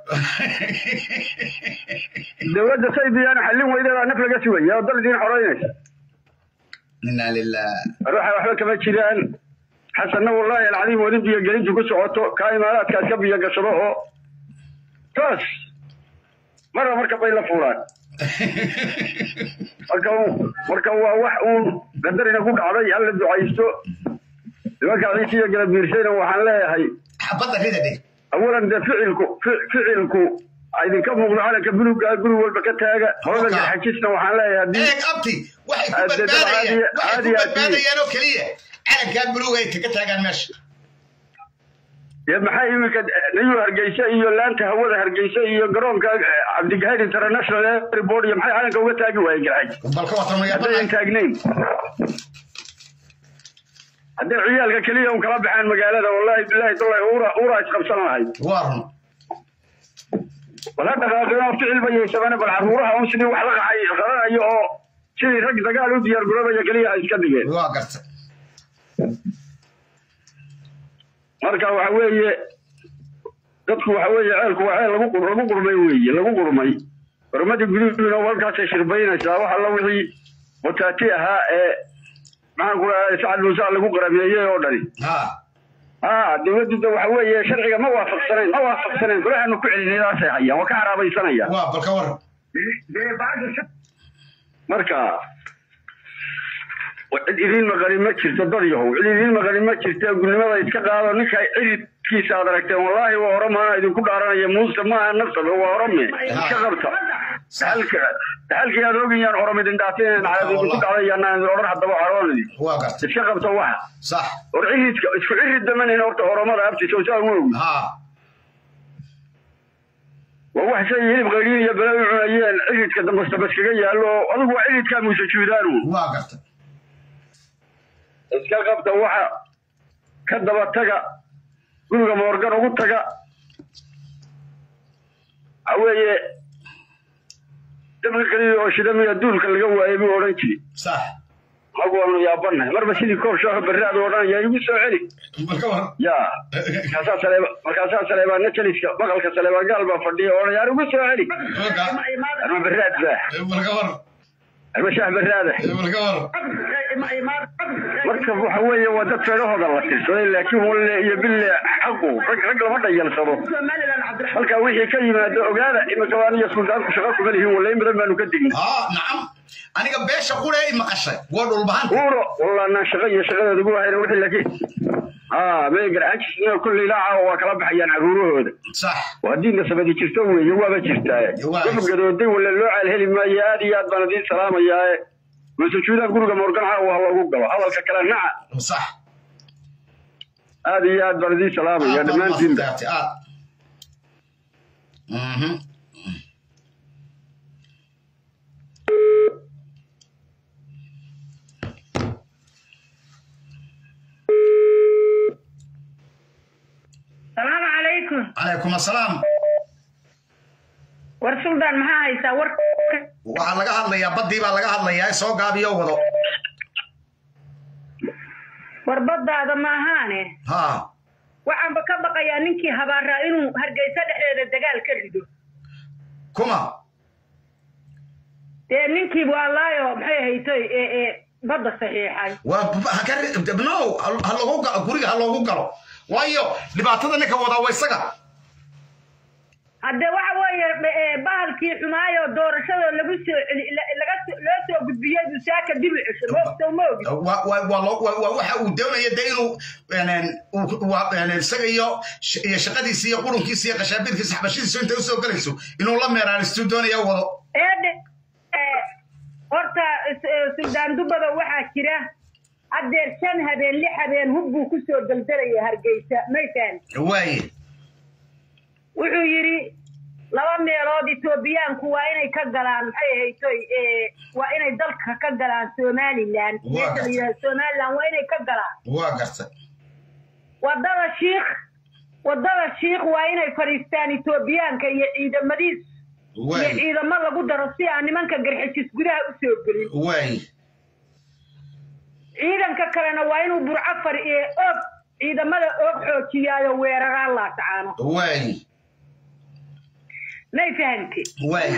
dowladda say biyaana xallin weydeedaa naf laga sugaya oo dal idiin xoreynaysa inaa lilah ruuxa waxba kama jiraan xasanna wallaahi alcadiim weli biyogelintu ku socoto kaa imaaraadkaas ka biyo gashado oo toos marba marka bay la fuulaan marka marka waa wax uun qadarina ku dhacday halla ducaysto nimanka ciise iyo gala biirsayna waxaan leeyahay xabadda rida dhig awalan dee ficilku fi- ficilku idinka muuqdo calanka buluga guri walba ka taaga hooda garxajisna waxaan leeyahay haddii eeg abti waxay ku badbaadayaan waxay ku badbaadayaan oo keliya calankaa buluuga ay kaga taagaan meesha dee maxay iminka nayu hargeysa iyo laanta hawada hargeysa iyo garoonka eh, cabdigahayd international airport iyo maxay calanka uga taagi waayeen garxaj haddayan taagnayn hadday ciyaalka keliya un kala baxaan magaalada wallahi bilahi tallahi ura ura isqabsan lahayd waa run wala dhaqaaqino ficil ba yeeshabane bal caruuraha un sidii wax la qaxay qaranayo oo sidii rag dagaal u diyaar garoobaya keliya ha iska dhigeen waa garta marka waxa weeye dadku waxa weeye ceelku waa ceel lagu qur- lagu qurmay weeye lagu qurmay xurmadii guduhuna halkaasay shirbaynaysaa wax alla wixii wataati ahaa ee maxaan ku dhahay sacad muuse lagu qarameeyey oo dhani ha dowladdu de waxa weeye sharciga ma waafaqsanayn ma waafaqsanayn golahaanu ku celinaydaasay hayaan waa ka haraabaysanayaan waa bal ka waran marka cid idiin maqanin ma jirto dad yahow cid idiin maqanin ma jirto gulnimada iska qaado ninka ciridkiisa aad aragteen wallaahi waa oromaana idinku dhaaranaya muuse maaha nafsabe waa orome iska qabta halka halkii aad ogayaan orom idin dhaateen idinku dhacdayanaan idin odhan haddaba caroonidi iska qabta waxa sax or ciridka isku cirid damanin horta oromada abtiisa saa uma ogi waa wax shay hilib qayriin iyo bala u cunayeen ciridka dambasta baskaga yaallo oo adigu waa ciridkaa muuse juudaanu waa garta iska qabta waxa ka daba taga guriga moorgan ugu taga waxa weeye dabka keliya oo shidamiya duulka laga waayay buu odhan jiri sax magu waanu yaabanahay marba sidii koob shaaho berraad odhanaya igu soo celi ya markaasaa saleeba markaasaa saleebaana jeliska maqalka saleebaan gaal baa fadhiya odhanaya ar igu soo celi arma berraad baa arma shaah berraada marka waxa weeye waa dad feedhahooda la tirsaday laakiin walle iyo bille xaqu rag rag lama dhayalsado halkaa wixii ka yimaado ogaada imika waan iyo suldaanku shaqa kuma lihin walle in badan baanu ka digin nacam aniga beesha qura ay maqashay waa dhulbahan uuro wallaanaan shaqa iyo shaqadooda ugu hayna wixii laakiin haa mee garcajisna kulley ilaa waa kala baxayaan caruurahooda sax waa diinna sabadi jirto weeye waaba jirtaa gabagabooday walle loo caal heli maayo aad iyo aad baan idiin salaamayaae masujuudaan guriga morgan caawa ha loogu galo hadalka kale naca sax aad iyo aad baan idiin salaamaya dhammaantiinba salaamu calaykum calaykum assalaam war suldaan maxaa haysaa war waxaa laga hadlayaa baddii baa laga hadlayaa soo gaabiyo wado war baddaada maahaane ha waxaanba ka baqayaa ninkii habaaraa inuu hargeysa dhexdeeda dagaal ka rido kuma dee ninkii waalaayo maxay haytay ee badda saxiixay waa no ha loogu galo guriga ha loogu galo waayo dhibaatada ninka wadaa waa isaga hadde waxa weeye bahalkii xumaayo doorashada lagu soo celi laga loo soo gudbiyey buu saaka dib u cesho moogta ma ogi waa waxa uu doonaya de inuu isaga iyo iyo shaqadiisa iyo qurunkiisa iyo qashaabiirkiisa xabashidiisu intay usoo gelayso inuu la meeraanistu doonaya wado eedhe horta suldaan dubada waxaa jira haddeer shan habeen lix habeen hub buu kusoo daldelaya hargeysa may fahan waaye wuxuu yidhi laba meelood etoobiyaanku waa inay ka galaan maxay ahaytoy waa inay dalka ka galaan somalilan meesha la yidhahdo somalilan waa inay ka galaan waa garta waddada shiikh waddada shiikh waa inay fadhiistaan etoobiyaanka iyo ciidamadiis iyo ciidamo lagu daro si aan nimanka garxijis gudaha u soo gelin waaye ciidanka kalena waa inuu burco far og ciidamada og xoojiyaayo weeraraan laatacaano waaye may fahante waaye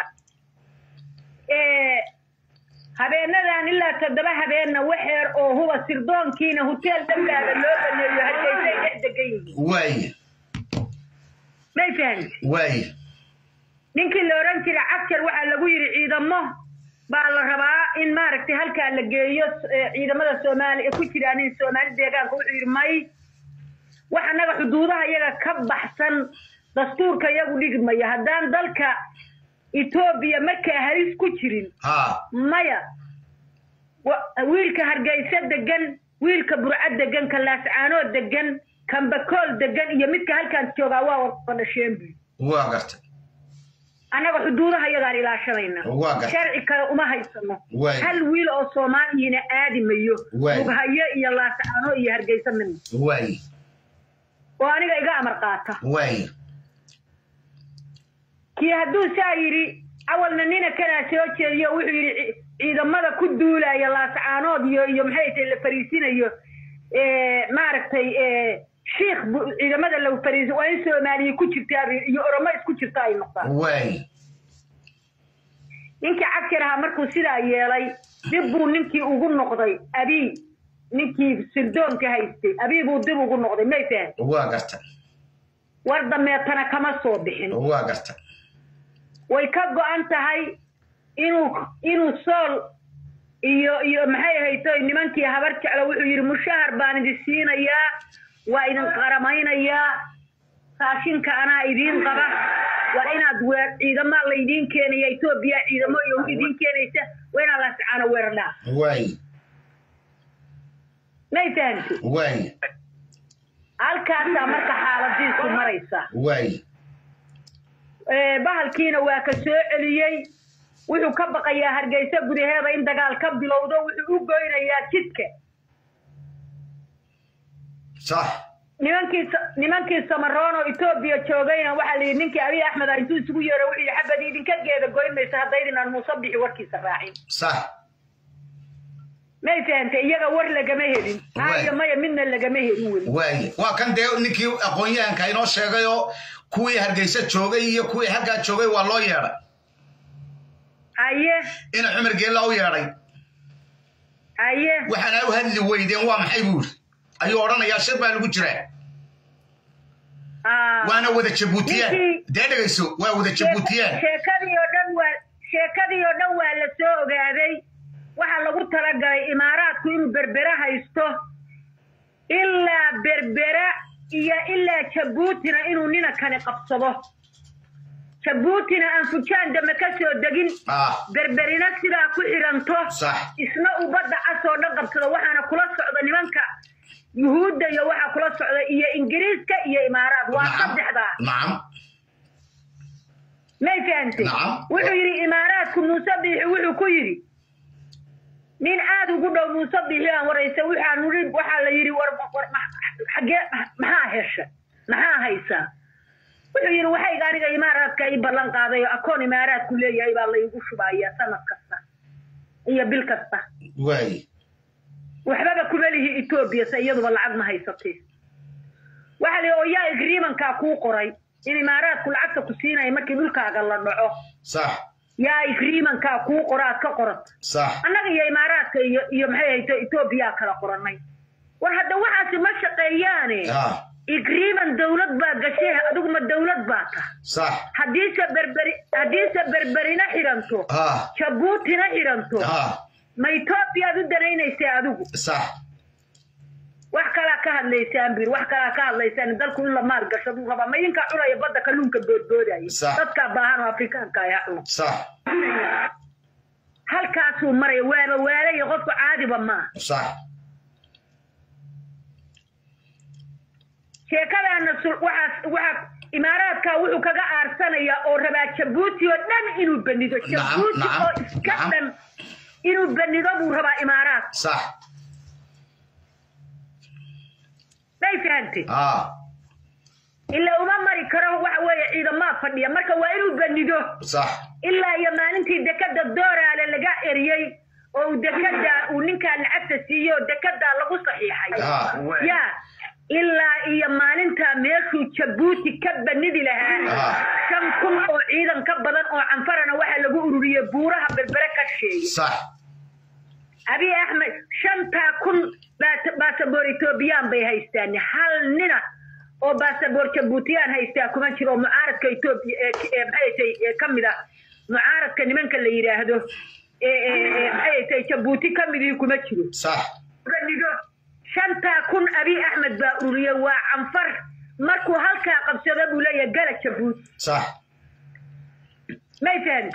habeenadan ilaa toddoba habeenna waxeer oo huba sirdoonkiina hoteel dhambaada loo baneeyo hargeysay dhex degan yihiin waaye may fahante waaye ninkii la odhan jira cabjar waxaa lagu yidhi ciidamo baa la rabaa in maaragtay halkaa la geeyo ciidamada soomaaliya ku jiraan in soomaali deegaanka wuxuu yidhi may wax annaga xuduudaha iyaga ka baxsan dastuurka iyagu dhigmaya haddaan dalka etoobiya markaa halis ku jirin maya wiilka hargeysa degan wiilka burco degan ka laascaanoo degan kambakool degan iyo midka halkaan joogaa waa wada dhasheen buy waa garta annaga xuduudaha iyagaan ilaashanayna sharci kale uma haysano hal wiil oo soomaaliyina aadi mayo mughayo iyo laascaano iyo hargeysa midna oo aniga iga amar qaata kii hadduu saa yidhi awalna nina kanaa soo jeediyo wuxuu yidhi ciidamada ku duulaya laascaanood iyo iyo maxay tahay la fariisinayo maaragtay shiikh ciidamada lagu fariiso waa in soomaaliya ku jirtaa iyo oromo isku jirta ay noqdaan ninkii cabkir ahaa markuu sidaa yeelay dib buu ninkii ugu noqday abii ninkii sirdoonka haystay abii buu dib ugu noqday may fahan waa garta war dameetana kama soo bixin waa garta way ka go'an tahay inuu inuu sool iyo iyo maxay ahaytoy nimankii habar jeclo wuxuu yidhi mushahar baan idin siinayaa waa idin qaramaynayaa raashinka anaa idiin qaba waa inaad weer ciidamaa laydiin keenaya etoobiya ciidamo iyo idiin keenaysa waa inaad laascaano weerardhaa waay may fahamti waay halkaasaa marka xaaladiisu maraysa waay ee, bahalkiina waa ka soo celiyey wuxuu ka baqayaa hargeysa gudaheeda in dagaal ka bilowdo wuxuu u goynayaa jidka sax nimankii nimankii samaroon oo etoobiya joogayna waxaa la yidhi ninkii abiy axmed ah intuu isugu yeero wuxuu yidhi xabad idinka geeda goyn maysa haddaydinaan muuse bixi warkiisa raacin sax may fahantay iyaga war lagama helin haayo maya midna lagama helin weli waaye waa kan dee ninkii aqoon-yahanka inoo sheegay oo kuwii hargeysa joogay iyo kuwii halkaa joogay waa loo yeedhay haye ina cumar geella u yeedhay haye waxaana u hadli weydeen waa maxay buu yidhi ayuu odhanayaa shir baa lagu jiraa waana wada jabuutiyaan dee dhegayso waa wada jabuutiyaan sheekadii oo dhan waa sheekadii oo dhan waa la soo ogaaday waxaa lagu talagalay imaaraadku inuu berbere haysto ilaa berbera iyo ilaa jabuutina inuu nina kani qabsado jabuutina aan fujaan dambe ka soo degin berberina sidaa ku xiranto isna uu badda cas oo dhan qabsado waxaana kula socda nimanka yuhuudda iyo waxaa kula socda iyo ingiriiska iyo imaaraad waa saddexdaa nacam may fahantay wuxuu yidhi imaaraadku muuse biixi wuxuu ku yidhi nin aad ugu dhow muuse biixi aan waraysa waxaan uri waxaa la yidhi war war xagee maxaa hesha maxaa haysaa wuxuu yidhi waxayga aniga imaaraadka ii ballan qaaday oo akoon imaaraadku leeyahay baa laygu shubaaya sanad kasta iyo bil kasta waay waxbaba kuma lihi etoobiya se iyaduba lacag ma haysatee waxaa la yidhi oo yaa agreementkaa kuu qoray in imaaraadku lacagta ku siinaya markii dhulkaaga la dhaco sax yaa agreementkaa kuu qoro aad ka qorato sax annaga iyo imaaraadka iyo iyo maxay hayto etoobiyaa kala qoranay war hadda waxaasi ma shaqeeyaane agreement dawlad baa gashay adigu ma dawlad baa ta sax haddiise berberi haddiise berberina xiranto jabuutina xiranto ma etoobiyaad u danaynaysaa adigu sax wax kalaa ka hadlaysaan bir wax kalaa ka hadlaysaan dalku in la maal gashaduu rabaa ma idinkaa cunaya badda kalluunka boodboodaya dadkaa baahan oo afrikaanka ayaa cuno sax halkaasuu maraya waaba waalaya qofku caadiba maaha sax sheekadaana waxaas waxaa imaaraadka wuxuu kaga aarsanayaa oo rabaa jabuuti oo dhan inuu benido jabuuti oo iska dhan inuu benido buu rabaa imaaraad sax may fahantay ilaa uma mari karo waxa weeye ciidamaa fadhiya marka waa inuu benido sax ilaa iyo maalintii dekada dooraale laga eriyey oo uu dekada uu ninkaa lacagta siiyey oo dekadaa lagu saxiixay ya ilaa iyo maalintaa meeshuu jabuuti ka banidi lahaa shan kun oo ciidan ka badan oo canfarana waxaa lagu ururiyey buuraha berbere ka sheegay abiy axmed shantaa kun baasaboor etoobiyaan bay haystaan hal nina oo baasaboor jabuutiyaan haystaa kuma jiro oo mucaaradka etoobiya maxay ka mid ah mucaaradka nimanka la yidhaahdo maxay tay jabuuti ka midii kuma jiro banido shantaa kun abiy axmed baa ururiyey waa canfar markuu halkaa qabsado buu leeyahay gala jabuuti sax may fahmi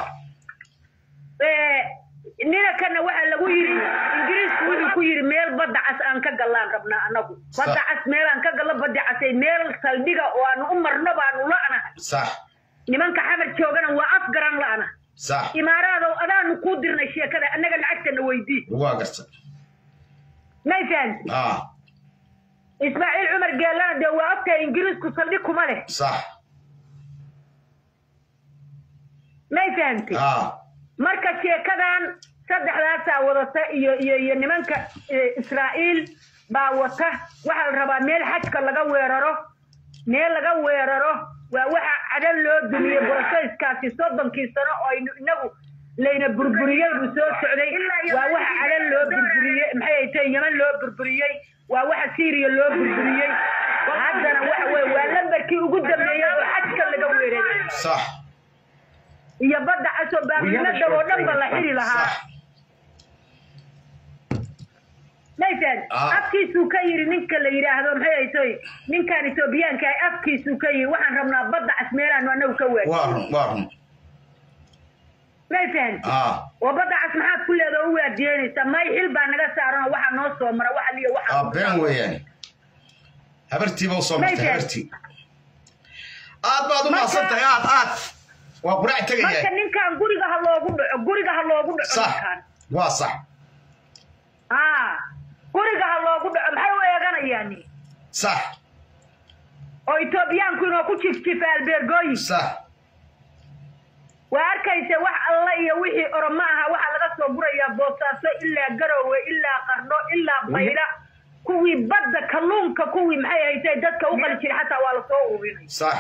ninakana waxaa lagu yidhi ingiriisku wuxuu ku yidhi meel badda cas aan ka gallaan rabnaa annagu badda cas meel aan ka gallo badda casay meel saldhiga oo aanu u marno baanu la'nahay sax nimanka xamar joogana waa afgaran la'na sax imaaraadow adaanu kuu dirnay sheekada annaga lacagtana weydii waa garta may fahanti ismaaciil cumar geellana dee waa ogtahay ingiriisku saldhig kuma leh sax may fahanti marka sheekadan saddexdaasaa wadata iyo iyo iyo nimanka israa'iil baa wata waxaa la rabaa meel xajka laga weeraro meel laga weeraro waa waxa cadan loo dumiyey borosayskaasi soddonkii sano oo aynu inagu layna burburiyey buu soo socday waa waxa cadan loo burburiyey maxay ay tahay yeman loo burburiyey waa waxa syriya loo burburiyey haddana waxa weye waa lambarkii ugu dambeeyey oo xajka laga weeraray sax iyo badda casoo baabilnada oo dhan ba la xiri lahaa maytan afkiisuu ka yidhi ninka la yidhaahdo maxay haytoy ninkan etoobiyaanka ah afkiisuu ka yidhi waxaan rabnaa badda cas meelaanu annagu ka waadi may fahanti oo badda cas maxaad ku leeda u waardiyeynaysaa may xil baa naga saaran oo waxaa noo soo mara waxa liyo waxa been weeyaan habartiiba usoo martay habartii aad baad u mahadsantahay aad aad waa quraac tegaya marka ninkan guriga ha loogu dhaco guriga ha loogu dhaco sax ninkan waa sax aa guriga ha loogu dhaco maxay u eeganayaan sax oo etoobiyaanku inoo ku jifjifa albeergooyin sax waa arkaysa wax alla iyo wixii oromo aha waxaa laga soo gurayaa boosaaso ilaa garowe ilaa qardho ilaa bayla kuwii badda kalluunka kuwii maxay haysay dadka u qali jiray xataa waa lasoo ururinay sax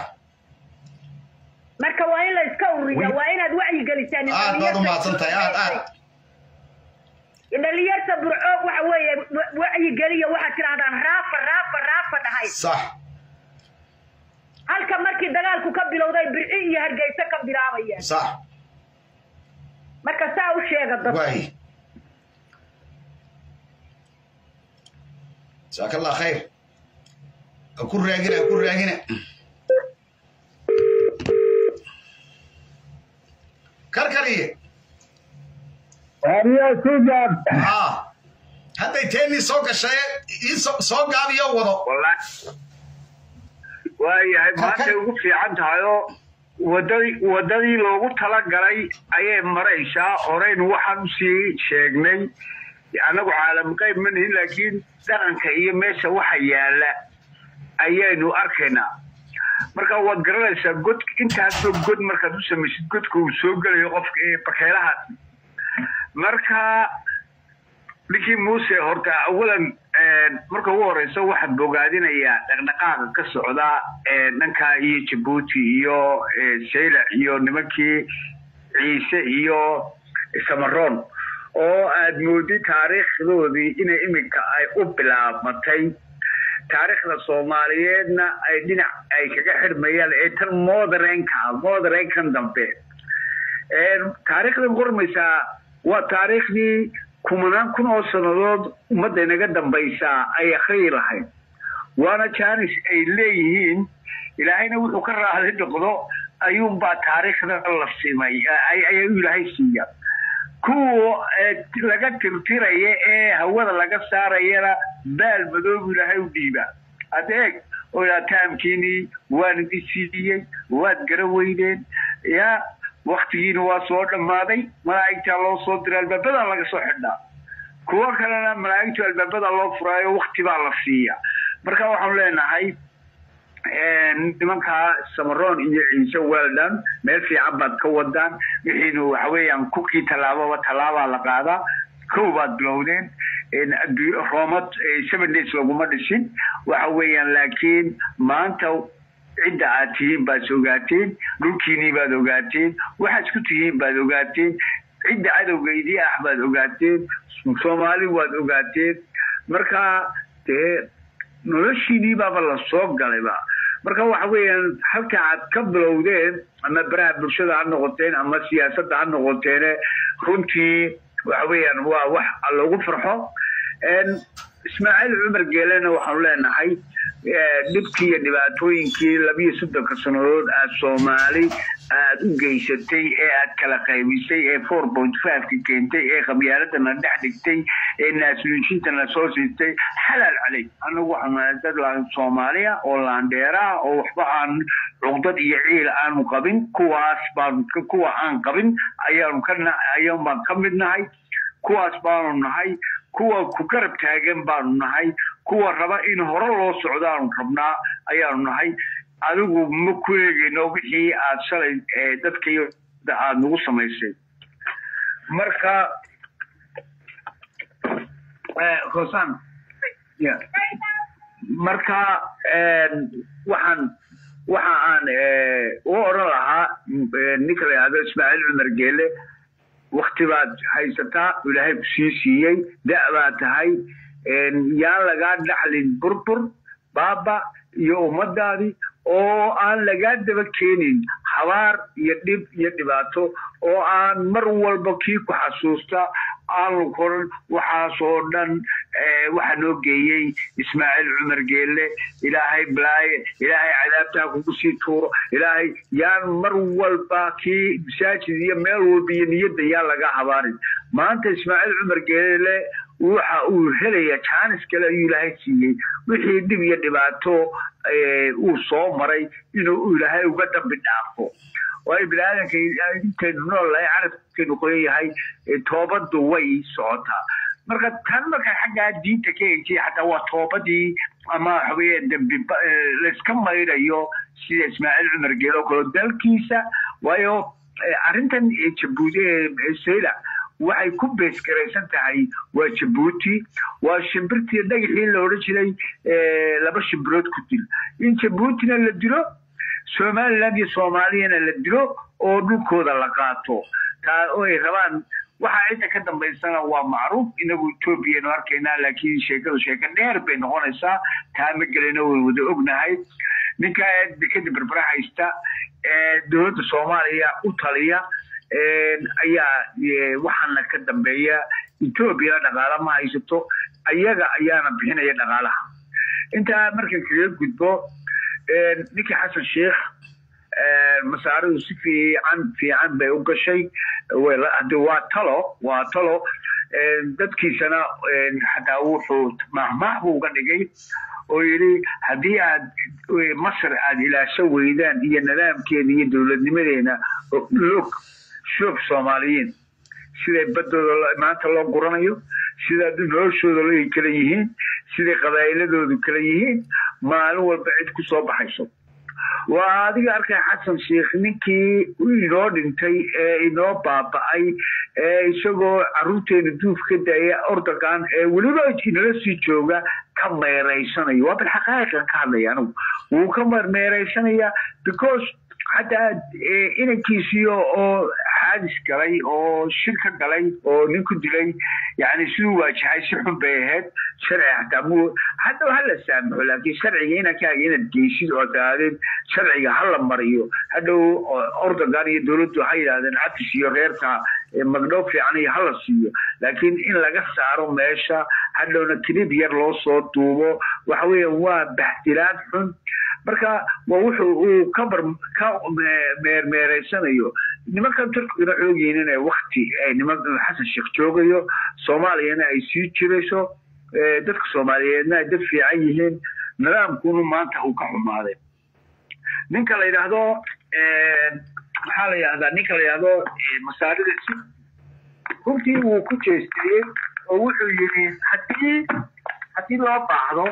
marka waa in la iska ururiya waa inaad wacyi gelisaan aad baad u mahadsantahay aad aad dhalinyarta burco waxa weeye wa- wacyi geliya waxaad tidhahdaan raafa raafa raafa dhahay sax halka markii dagaalku ka bilowday birci iyo hargeysa ka bilaabayaan sax marka saa u sheega dadka waay jazaaka allah khayr ha ku raagina ha ku raagina karkariye waariyaa sugaab haa hadday teenii soo gashay ii soo- soo gaabiyo wado waayahay maantay ugu fiican tahay oo wadadii wadadii loogu talagalay ayay maraysaa horeyn waxaan usii sheegnay annagu caalam qayb ma nihin laakiin dhaqanka iyo meesha waxa yaala ayaynu arkaynaa marka waad garanaysaa god intaasoo god markaad u samaysid godka uu soo gelayo qofka ee bakeelaha marka ninkii muuse horta awalan marka ugu horeysa waxaad bogaadinayaa dhaqdhaqaaqa ka socda ee dhanka iyo jabuuti iyo saylac iyo nimankii ciise iyo samaroon oo aad moodid taariikhdoodii inay iminka ay u bilaabmatay taariikhda soomaaliyeedna ay dhinac ay kaga xidhmayaan ee tan modernka modernkan dambe taariikhdan qormaysaa waa taariikhdii kumanaan kun oo sannadood ummadda inaga dambaysaa ay akhriyi lahayd waana jaanis ay leeyihiin ilaahayna wuxuu ka raali noqdo ayuunbaa taariikhda la simay ayuu ilaahay siiya kuwa laga tirtiraya ee hawada laga saarayana baal madoobu ilaahay u dhiiba adeeg oo taamkiinii waan idin siiyey waad gara weydeen ya waktigiina waa soo dhammaaday malaa'igtaa loo soo diray albaabadaa laga soo xidhnaa kuwo kalena malaa'igtu albaabadaa loo furaayo wakti baa la siiya marka waxaanu leenahay nimankaa samaroon iyo ciise weldon meel fiican baad ka wadaan wixiinu waxa weeyaan kukii tallaababa tallaabaa la qaadaa kow baad bilowdeen roomad seven days laguma dhisin waxa weeyaan laakiin maanta cidda aad tihiin baad ogaateen dhulkiinii baad ogaateen waxaad isku tihiin baad ogaateen cidda cadowgeydii ah baad ogaateen soomaali waad ogaateen marka dee noloshiinii baaba la soo galayba marka waxa weeyaan halka aad ka bilowdeen ama baraha bulshada ha noqoteen ama siyaasadda ha noqoteene runtii waxa weeyaan waa wax lagu farxo ismaaciil cumar geelena waxaanu leenahay dhibkii iyo dhibaatooyinkii labiyo soddonka sannadood aad soomaali aad u geysatay ee aad kala qaybisay ee four point fiveka keentay ee qabyaaladana dhex dhigtay ee naasnuujintana soo siistay xalaal caley anagu waxaanu dad soomaaliya oo laandheera oo waxba aan cuqdad iyo ciil aanu qabin kuwaas baan kuwa aan qabin ayaanu ka ayaan baan ka mid nahay kuwaas baanu nahay kuwa ku garab taagan baanu nahay kuwa raba in hore loo socdaanu rabnaa ayaanu nahay adigu ma ku eegayno wixii aad shalay dadkaiyo aada nagu samaysay marka hosan marka waxaan waxa aan u odhan lahaa ninka la yidhahdo ismaaciil cumar geele wakti baad haysataa ilaahay ku sii siiyey da' baa tahay yaan lagaa dhaxlin burbur baaba iyo ummadaadii oo aan lagaa daba keenin habaar iyo dhib iyo dhibaato oo aan mar walba kii ku xasuusta aanu koran waxaasoo dhan waxaa noo geeyey ismaaciil cumar geelle ilaahay balaaye ilaahay cadaabtaa kugu sii tuuro ilaahay yaan mar walba kii masaajid iyo meel walba iyo niyadda yaan laga habaarin maanta ismaaciil cumar geelle waxa uu helaya jaanis kale ayuu ilaahay siiyey wixii dhib iyo dhibaato uu soo maray inuu ilaahay uga dambi dhaafo waayo biniaadanka intaynu noolahay carabkeenu qoyan yahay toobadu way socotaa marka tan marka xaggaa diinta ka eegtay xataa waa toobadii ama waxaweye dambi layska mayrayo sida ismaaciil cumar geel oo kale dalkiisa waayo arrintan jabuuti sayla waxay ku beesgaraysan tahay waa jabuuti waa shimbirtii dhagaxii la odhan jiray laba shimbirood ku dil in jabuutina la dilo somaliland iyo soomaaliyana la dilo oo dhulkooda la qaato taa oo ay rabaan waxa cidda ka dambaysana waa macruuf inagu etoobiyanu arkaynaa laakiin sheekadu sheeko dheer bay noqonaysaa taa ma gelina way wada ognahay ninka dekada berbera haysta ee dowladda soomaaliya u taliya ayaa waxaana ka dambeeya etoobiya dhaqaala ma haysato ayaga ayaana bixinaya dhaqaalaha intaa marka kaga gudbo ninkii xasan sheikh masaaridu si fiican fiican bay u gashay hade waa talo waa talo dadkiisana xataa wuxuu mahmaah buu uga dhigay oo yidhi haddii aad masar aad ilaasho weydaan iyo nidaamkeeda iyo dowladnimadeena log shoog soomaaliyiin siday baddooda maanta loo guranayo sida noloshooda lay kala yihiin siday qabaa'iladoodu kala yihiin maalin walba cid ku soo baxayso waa adiga arkay xasan sheikh ninkii inoo dhintay ee inoo baaba'ay ee isagoo caruurteena duuf ka daaya ordogan ee weliba inala sii jooga ka meeraysanayo waa bal xaqaa'iqan ka hadlaya anigu wuu ka meeraysanayaa because xataa inankiisii oo xaadis galay oo shir ka galay oo nin ku dilay yani siduu waajahay si xun bay ahayd sharci xataa mu hadda hala saamaxo laakiin sharciga inankaaga inaad geysid oo daadeen sharciga hala mariyo hadhow ordogan iyo dowladdu waxay yidhahdeen cafis iyo reerka magdhow fiican iyo hala siiyo laakiin in laga saaro meesha hadhowna kilib yar loo soo duubo waxa weeye waa baxdilaad xun marka waa wuxuu uu ka bar ka meermeeraysanayo nimankan turkigana xoogyihiin inay wakti niman xasan sheekh joogayo soomaaliyana ay sii jirayso dadka soomaaliyeedna ay dad fiican yihiin nidaamkuna maanta uu ka xumaaday ninka la yidhaahdo maxaa la yidhahdaa ninka la yidhaahdo masaarida si runtii wuu ku jeestiyey oo wuxuu yidhi haddii haddii loo baahdo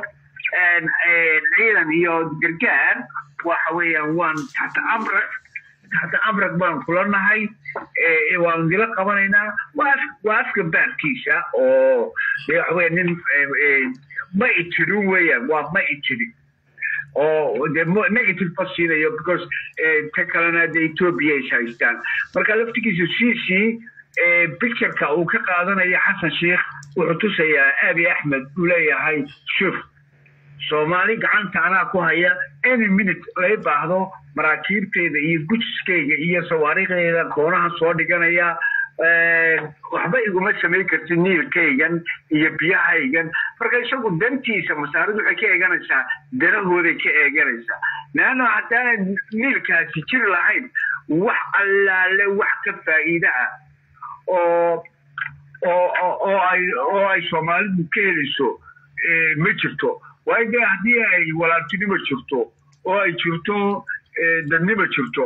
ciidan iyo gargaar waxa weeyaan waan taxta amrak taxta amrak baan kula nahay waan dila qabanaynaa waa waa afka baarkiisa oo waxa weya nin ma itirin weeyaan waa ma itirin oo de negative ma siinayo because ta kalena de ethiopia is haystaan marka laftigiisa cc pictureka uu ka qaadanaya xasan sheikh wuxuu tusayaa abi axmed uu leeyahay shuf soomaali gacanta anaa ku haya any minute lay baahdo maraakiibteeda iyo gujiskeyga iyo sawaariikhdeeda koonaha soo dhiganaya waxba iguma samayn karti niilkaygan iyo biyahaygan marka isagu dantiisa masaaridu waxay ka eeganaysaa danahooday ka eeganaysaa leanna haddaanan niilkaasi jiri lahayn wax allaale wax ka faa'iida ah oo oo oo ay oo ay soomaalidu ka helayso ma jirto waayo dee haddii ay walaaltinimo jirto oo ay jirto dadnimo jirto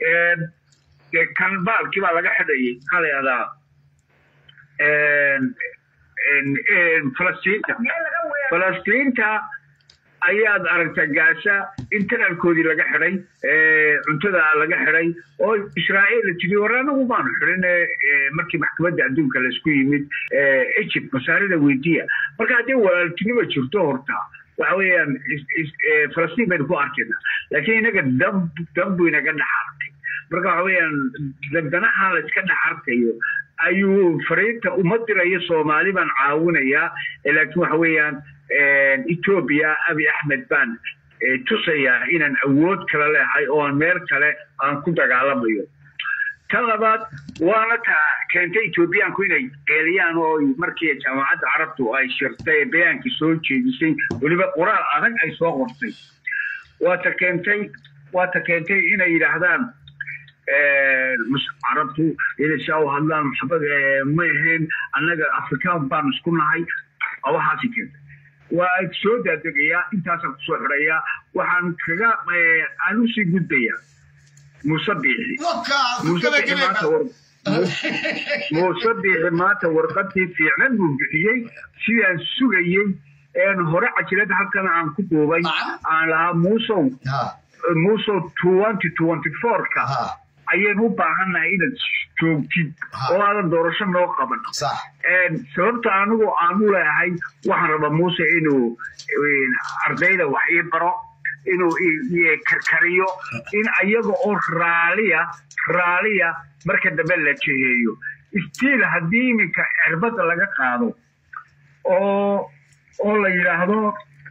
kan baalkii baa laga xidhayay maxaa la yihahdaa falastiinta falastiinta ayaad aragta gaasa internalkoodii laga xidhay cuntada laga xidhay oo israa'iil la tiri war anagu baanu xidhin markii maxkamadda adduunka laisku yimid egypt masaarida weydiya marka haddii walaaltinimo jirto horta waxa weeyaan falastiin baynu ku arkayna laakiin inaga dab dab buu inaga dhex arkay marka waxa weeyaan danaha la iska dhex arkayo ayuu fariinta uma dirayo soomaali baan caawinayaa laakiin waxa weeyaan etoobiya abi axmed baan tusayaa inaan awood kale leehay oo aan meel kale aan ku dagaalamayo tan labaad waana taa keentay etoobiyaanku inay qeeliyaan oo markii jaamacadda carabtu ay shirtay bayaankii soo jeedisay weliba qoraal adag ay soo qortay waata keentay waata keentay inay yidhaahdaan carabtu inay saa u hadlaan maxabad ma ahayn annaga afrikaan baan isku nahay waxaasi keentay waa soo daadegayaa intaasaan kusoo xidhayaa waxaan kaga aan usii gudbayaa muuse biixi muuse biixi maanta war muuse biixi maanta warqadii fiicnan buu bixiyey sidaan sugayey een hore cajilada halkan aan ku duubay aan lahaa muusow muusow twenty twenty four-ka ayaynu u baahannahay inaad joogtid oo aadan doorasho noo qaban sababta anigu aan u leeyahay waxaan rabaa muuse inuu ardayda wax ii baro inuu karkariyo in ayaga oo raaliya raaliya marka dambe la jeheeyo stiil haddii iminka cirbadda laga qaado oo oo la yidhaahdo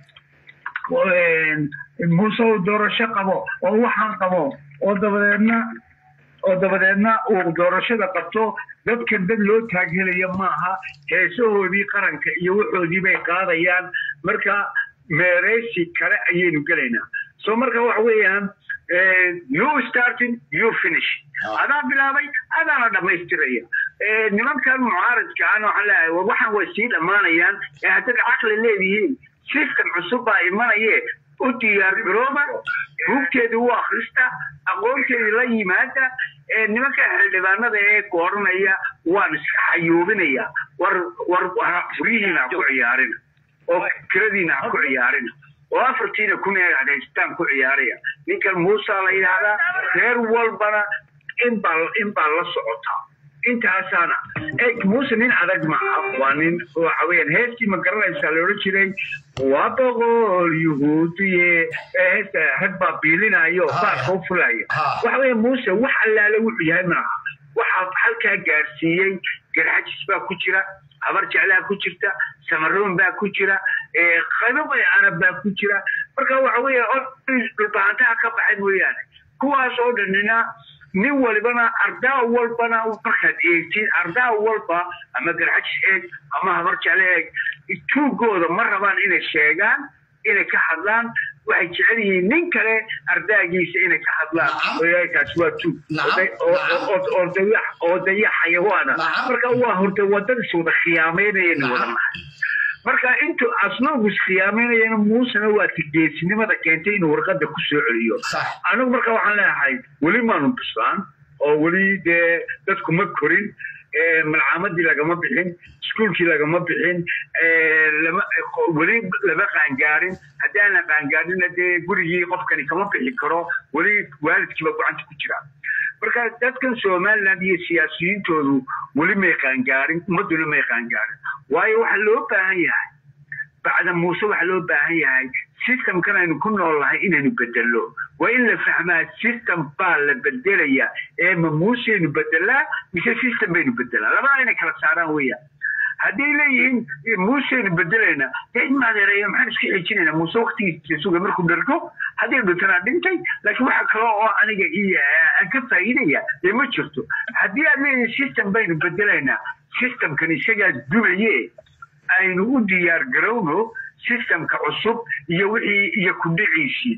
muuse doorasho qabo oo waxaan qabo oo dabadeedna oo dabadeedna uu doorashada qabto dadkan dad loo taaghelaya maaha heesahoodii qaranka iyo waxoodii bay qaadayaan marka meereysi kale ayaynu gelaynaa so marka waxa weeyaan you starting you finish adaa bilaabay adaana dhammaystiraya nimankan mucaaradka ana waxaan leeyahay waxaan way sii dhammaanayaan ee haddaad caqli leedihiin system cusub baa imanaye u diyaargarooba buugteedii u akhrista aqoonteedii la yimaada nimanka xildhibaanada ee gooranaya waan iska xayuubinaya war war furihiina ha ku ciyaarina oo kiradiina ha ku ciyaarina oo afartiina kun ee haystaan ku ciyaaraya ninkan muusa la yidhaahdaa reer walbana inbaa inbaa la socotaa intaasaana eg muuse nin adag maaha waa nin waxa weeyaan heestii ma garanaysaa la odhan jiray waa boqol yuhuudiye heesta rag baa biilinayo baarka u fulaya waxa weeya muuse wax allaale wuxuu yahay maaha waxaa halkaa gaarsiiyey garxajis baa ku jira habar jeclaa ku jirta samaroon baa ku jira qaybo arab baa ku jira marka waxa weeya dhulbahantaha ka baxay mooyaane kuwaas oo dhanina nin walibana ardaa walbana markaad eegtid ardaa walba ama garxajis eeg ama habar jecle eeg tuugooda ma rabaan inay sheegaan inay ka hadlaan waxay jecel yihiin nin kale ardaagiisa inay ka hadlaan kaasi waa tuug oo daya xayawaana marka waa horta wadadis wada khiyaameynayana wada nahay marka intuu asnoogu iskhiyaamaynayana muusena waa tigeesinimada keentay inuu warqada ku soo celiyo anigu marka waxaan leeyahay weli maanu bislaan oo weli dee dadku ma korin malcaamadii lagama bixin iskuulkii lagama bixin weli lama qaangaarin haddii aan la qaangaarina dee gurigii qofkani kama bixi karo weli waalidkiiba gacanta ku jira marka dadkan somaliland iyo siyaasiyiintoodu weli may qaangaarin ummadduna may qaangaarin waayo waxaa loo baahan yahay bacda muuse waxaa loo baahan yahay systemkan aynu ku nool nahay inaynu bedelno waa in la fahmaa system baa la bedelaya ee ma muuseynu bedelaa mise system baynu bedelaa labada inay kala saaraan weeyaan hadday leeyihiin muuseynu bedelayna dee in maadeereeya maxaan iska xijinayna muuse waktigiisa suga markuu dhargo haddii dhintana dhintay laakiin waxa kale oo aniga aan ka faa'iidaya dee ma jirto haddii aad leeyihin system baynu bedelaynaa systemkan isagaa dumaye aynu u diyaar garowno systemka cusub iyo wixii iyo kudhiciisii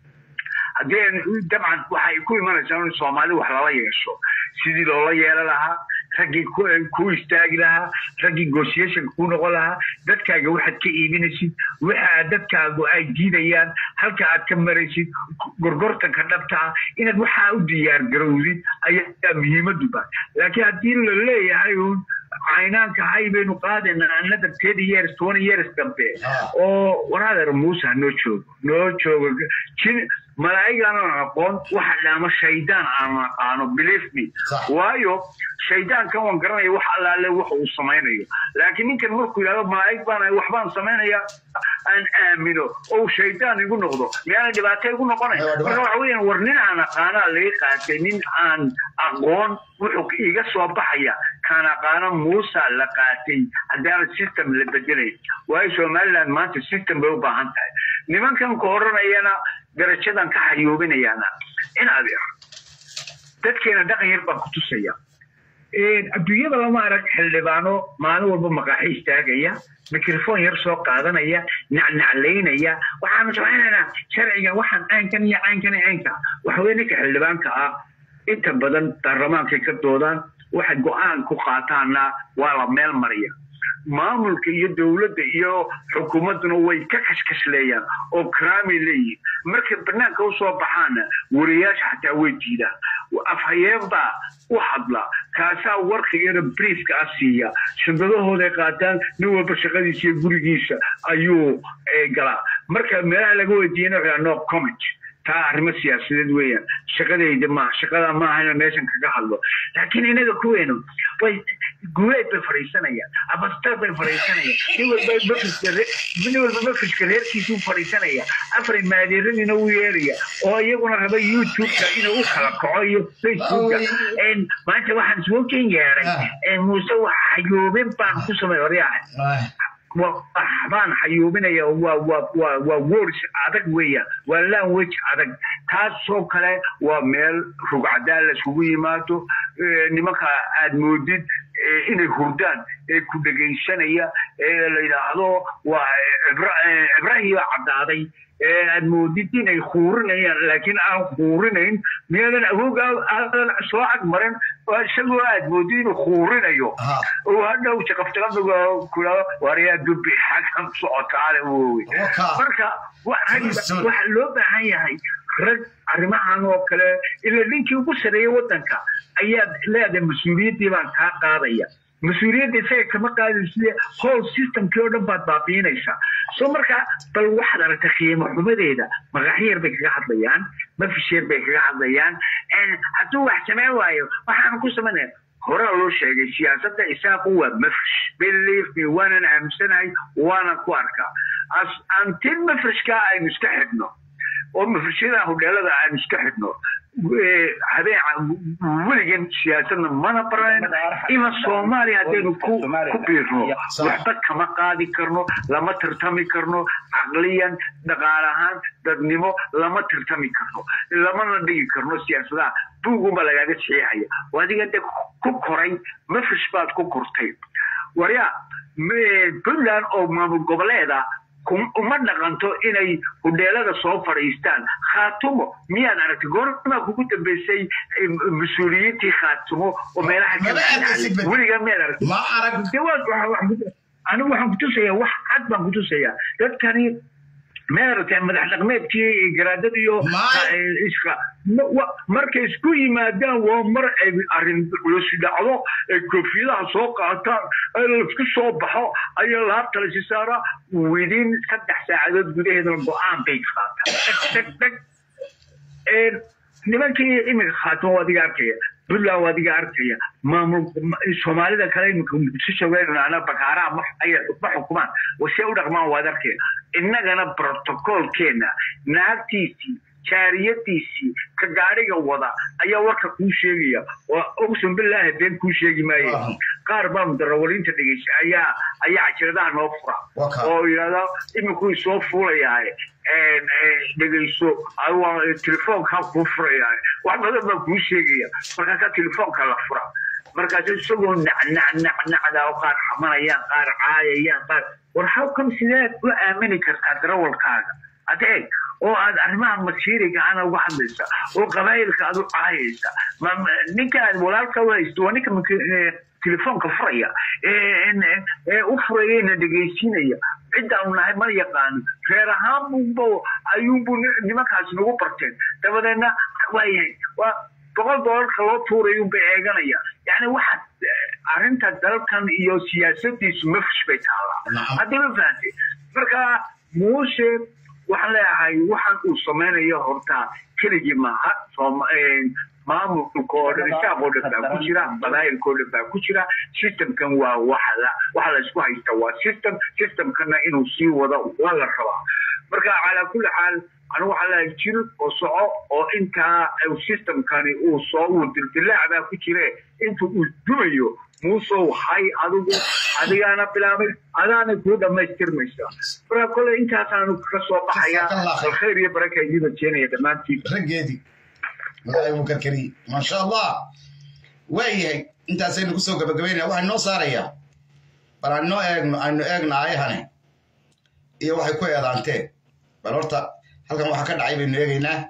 haddii dabcan waxay ku imanaysaa in soomaali wax lala yeesho sidii loola yeelan lahaa raggii ku istaagi lahaa raggii negotiationka ku noqon lahaa dadkaaga waxaad ka iibinaysid waxa dadkaagu ay diidayaan halka aad ka maraysid gorgortanka dhabta ah inaad waxaa u diyaar garowdid ayaa muhiimadu ba laakiin haddii la leeyahay uun caynaanka hay baynu qaadaynaa another ten years twenty years dambe oo waraadeer muuse ha noo joogo noo joogo jin malaa'igaanan aqoon waxa dhaama shaydaan aan aqaano believe me waayo shaydaankan waan garanaya wax allaale waxa uu samaynayo laakiin ninkan markuu yidhahdo malaa'ig baan waxbaan samaynaya aan aamino oo shaydaan igu noqdo miyaana dhibaato igu noqonay marka waxa weeyaan war nin aan aqaanaa laga qaatay nin aan aqoon wuxuu iga soo baxaya kaan aqaano muusa la qaatay haddaana system la bedelay waayo somaliland maanta system bay u baahan tahay nimankan ka oranayana darajadan ka xayuubinayaana in adeer dadkeena dhaqan yar baan ku tusaya adduunyada lama arag xildhibaano maalin walba maqaaxi istaagaya mikrofon yar soo qaadanaya nacnaclaynaya waxaanu samaynaynaa sharciga waxaan caynkan iyo caynkan iyo caynka waxaweye ninka xildhibaanka ah inta badan baarlamaankay ka doodaan waxay go-aan ku qaataanna waa la meel mariya maamulka iyo dowladda iyo xukuumadduna way ka kashkashleeyaan oo karaamay leeyihin markay banaanka usoo baxaana wariyaasha xataa way diidaan afhayeen baa u hadla kaasaa warkigana briefka ah siiya shandadahooday qaataan nin walba shaqadiisa iyo gurigiisa ayuu galaa marka meelaha laga weydiiyana waxaa no comment taa arrimo siyaasadeed weeyaan shaqadayda maaha shaqada maaha inaan meeshan kaga hadlo laakiin inaga kuweenu way guuleed bay fadhiisanayaan abastar bay fadhiisanayaan nin walba mafiska nin walba mafiska reerkiisuu fadhiisanaya afar maadeeradiina u yeeraya oo iyaguna raba youtube-ka inuu u kala kaco iyo facebooka maanta waxaan soo ken yeeray muuse wax xayoobin baan ku samay horyaha baan xayuubinaya waa waa waa waa words adag weeyaan waa language adag taasoo kale waa meel rugcadaan la isugu yimaado nimanka aad moodid inay hurdaan ee ku dhegaysanaya ee la yidhaahdo waa cibrahiiba caddaaday aad moodid inay huurinayaan laakiin aan huurinayn miyaadan awoog aadan soo agmarin isagoo aad moodid inuu huurinayo oo hadhow jaqafjaqafiga kula wariyaa dubi xagkan socotaale wowe marka waxa loo baahan yahay rag arrimahan oo kale ila ninkii ugu sareeyay waddanka ayaad leedahay mas-uuliyaddii baan kaa qaadaya mas-uuliyadda isaga kama qaadaysa whole systemkii oo dhan baad baabiinaysaa so marka bal waxaad aragtay qiimo xumadeeda magaxyar bay kaga hadlayaan mafisheer bay kaga hadlayaan hadduu wax sameyn waayo waxaan ku samaynaya horaa loo sheegay siyaasadda isaaqu waa mafrish believe me waanan aaminsanahay waanan ku arkaa antin mafrishka aynu iska xidhno oo mafrishyada hodheelada aynu iska xidhno habeen weligan siyaasadna mana barayn ima soomaaliya haddaynu ku biirno waxba kama qaadi karno lama tartami karno caqliyan dhaqaal ahaan dadnimo lama tartami karno lamana dhigi karno siyaasadaha buugunba lagaaga saxiixaya adiga de ku koray mafrish baad ku kortay warya puntland oo maamul goboleeda uma dhaqanto inay hudheelada soo fadhiistaan khaatumo miyaad aragtay goormaa kugu dambeysay mas-uuliyiintii khaatumo oo meelaha weligaa miyaad aragtay anigu waxaan kutusaya wax cad baan kutusaya dadkani maaragtay madax dhaqmeedkii garaadada iyo iska markay isku yimaadaan waa mar ay arrin culus dhacdo ay koofiyadaha soo qaataan laisku soo baxo ayaa laabta lasi saaraa within saddex saacadood gudaheedana go-aan bay qaataan nimankii iminka khaatimo waa adiga arkaya puntland waa adiga arkaya maamul soomaalida kale iminka muqdisho weerana bakaaraha ma xukumaan wasee u dhaqmaan waad arkaya innagana brotocolkeena naagtiisii jaariyadiisii ka gaariga wada ayaa warka kuu sheegaya oo ogsan bilaahi been kuu sheegi maayo qaar baa mudarawaliinta dhegeysa ayaa ayaa cajiradaha noo fura oo yidhahda iminkuu soo fuulayahay dhegeyso telefoonkaa kuu furayahay wax badan baa kuu sheegaya markaasaa telefoonka la fura markaas isagoo nacnacnacnacda oo qaar xamanayaan qaar caayayaan qaar war hawkam sideed u aamini kartaa darawalkaaga adeeg oo aad arrimaha masiiriga ana uga hadlaysa oo qabaayilka aad u caayaysa ninka aad walaalka u haysto waa ninka telefoonka furaya ee u furayana dhegaysiinaya ciddaan nahay ma yaqaano reer ahaan bunba ayuunbu nimankaas nagu barteen dabadeedna waayahay waa boqol doolarka loo tuurayo bay eeganaya yani waxaad arrinta dalkan iyo siyaasadiisu mafrish bay taallaa haddii ma fahantay marka muuse waxaan leeyahay waxaan uu samaynayo horta keligii maaha maamulka oo dhan isaaq oo dhan baa ku jira qabaayilka oo dhan baa ku jira systemkan waa waxa waxa la isku haysta waa system systemkana inuu sii wado waa la rabaa marka calaa kulli xaal anigu waxaa leeyahay jir oo soco oo intaa systemkani uu soo uu dildilaac baa ku jire inta uu dumayo muusow hay adigu adigaana bilaabay adaana kuu dhammaystirmaysa marka kole intaasaanu ka soo baxaya alkhayr iyo baraka idiin rajeenaya dhammaantiin raggeedii magacay uu karkariyey maasha allah waayahay intaasaynu kusoo gabagabaynaya waxaa noo saarayaa bal aan noo eegno aynu eegna ayahane iyo waxay ku eedaanteen bal horta halkan waxa ka dhacay baynu eegaynaa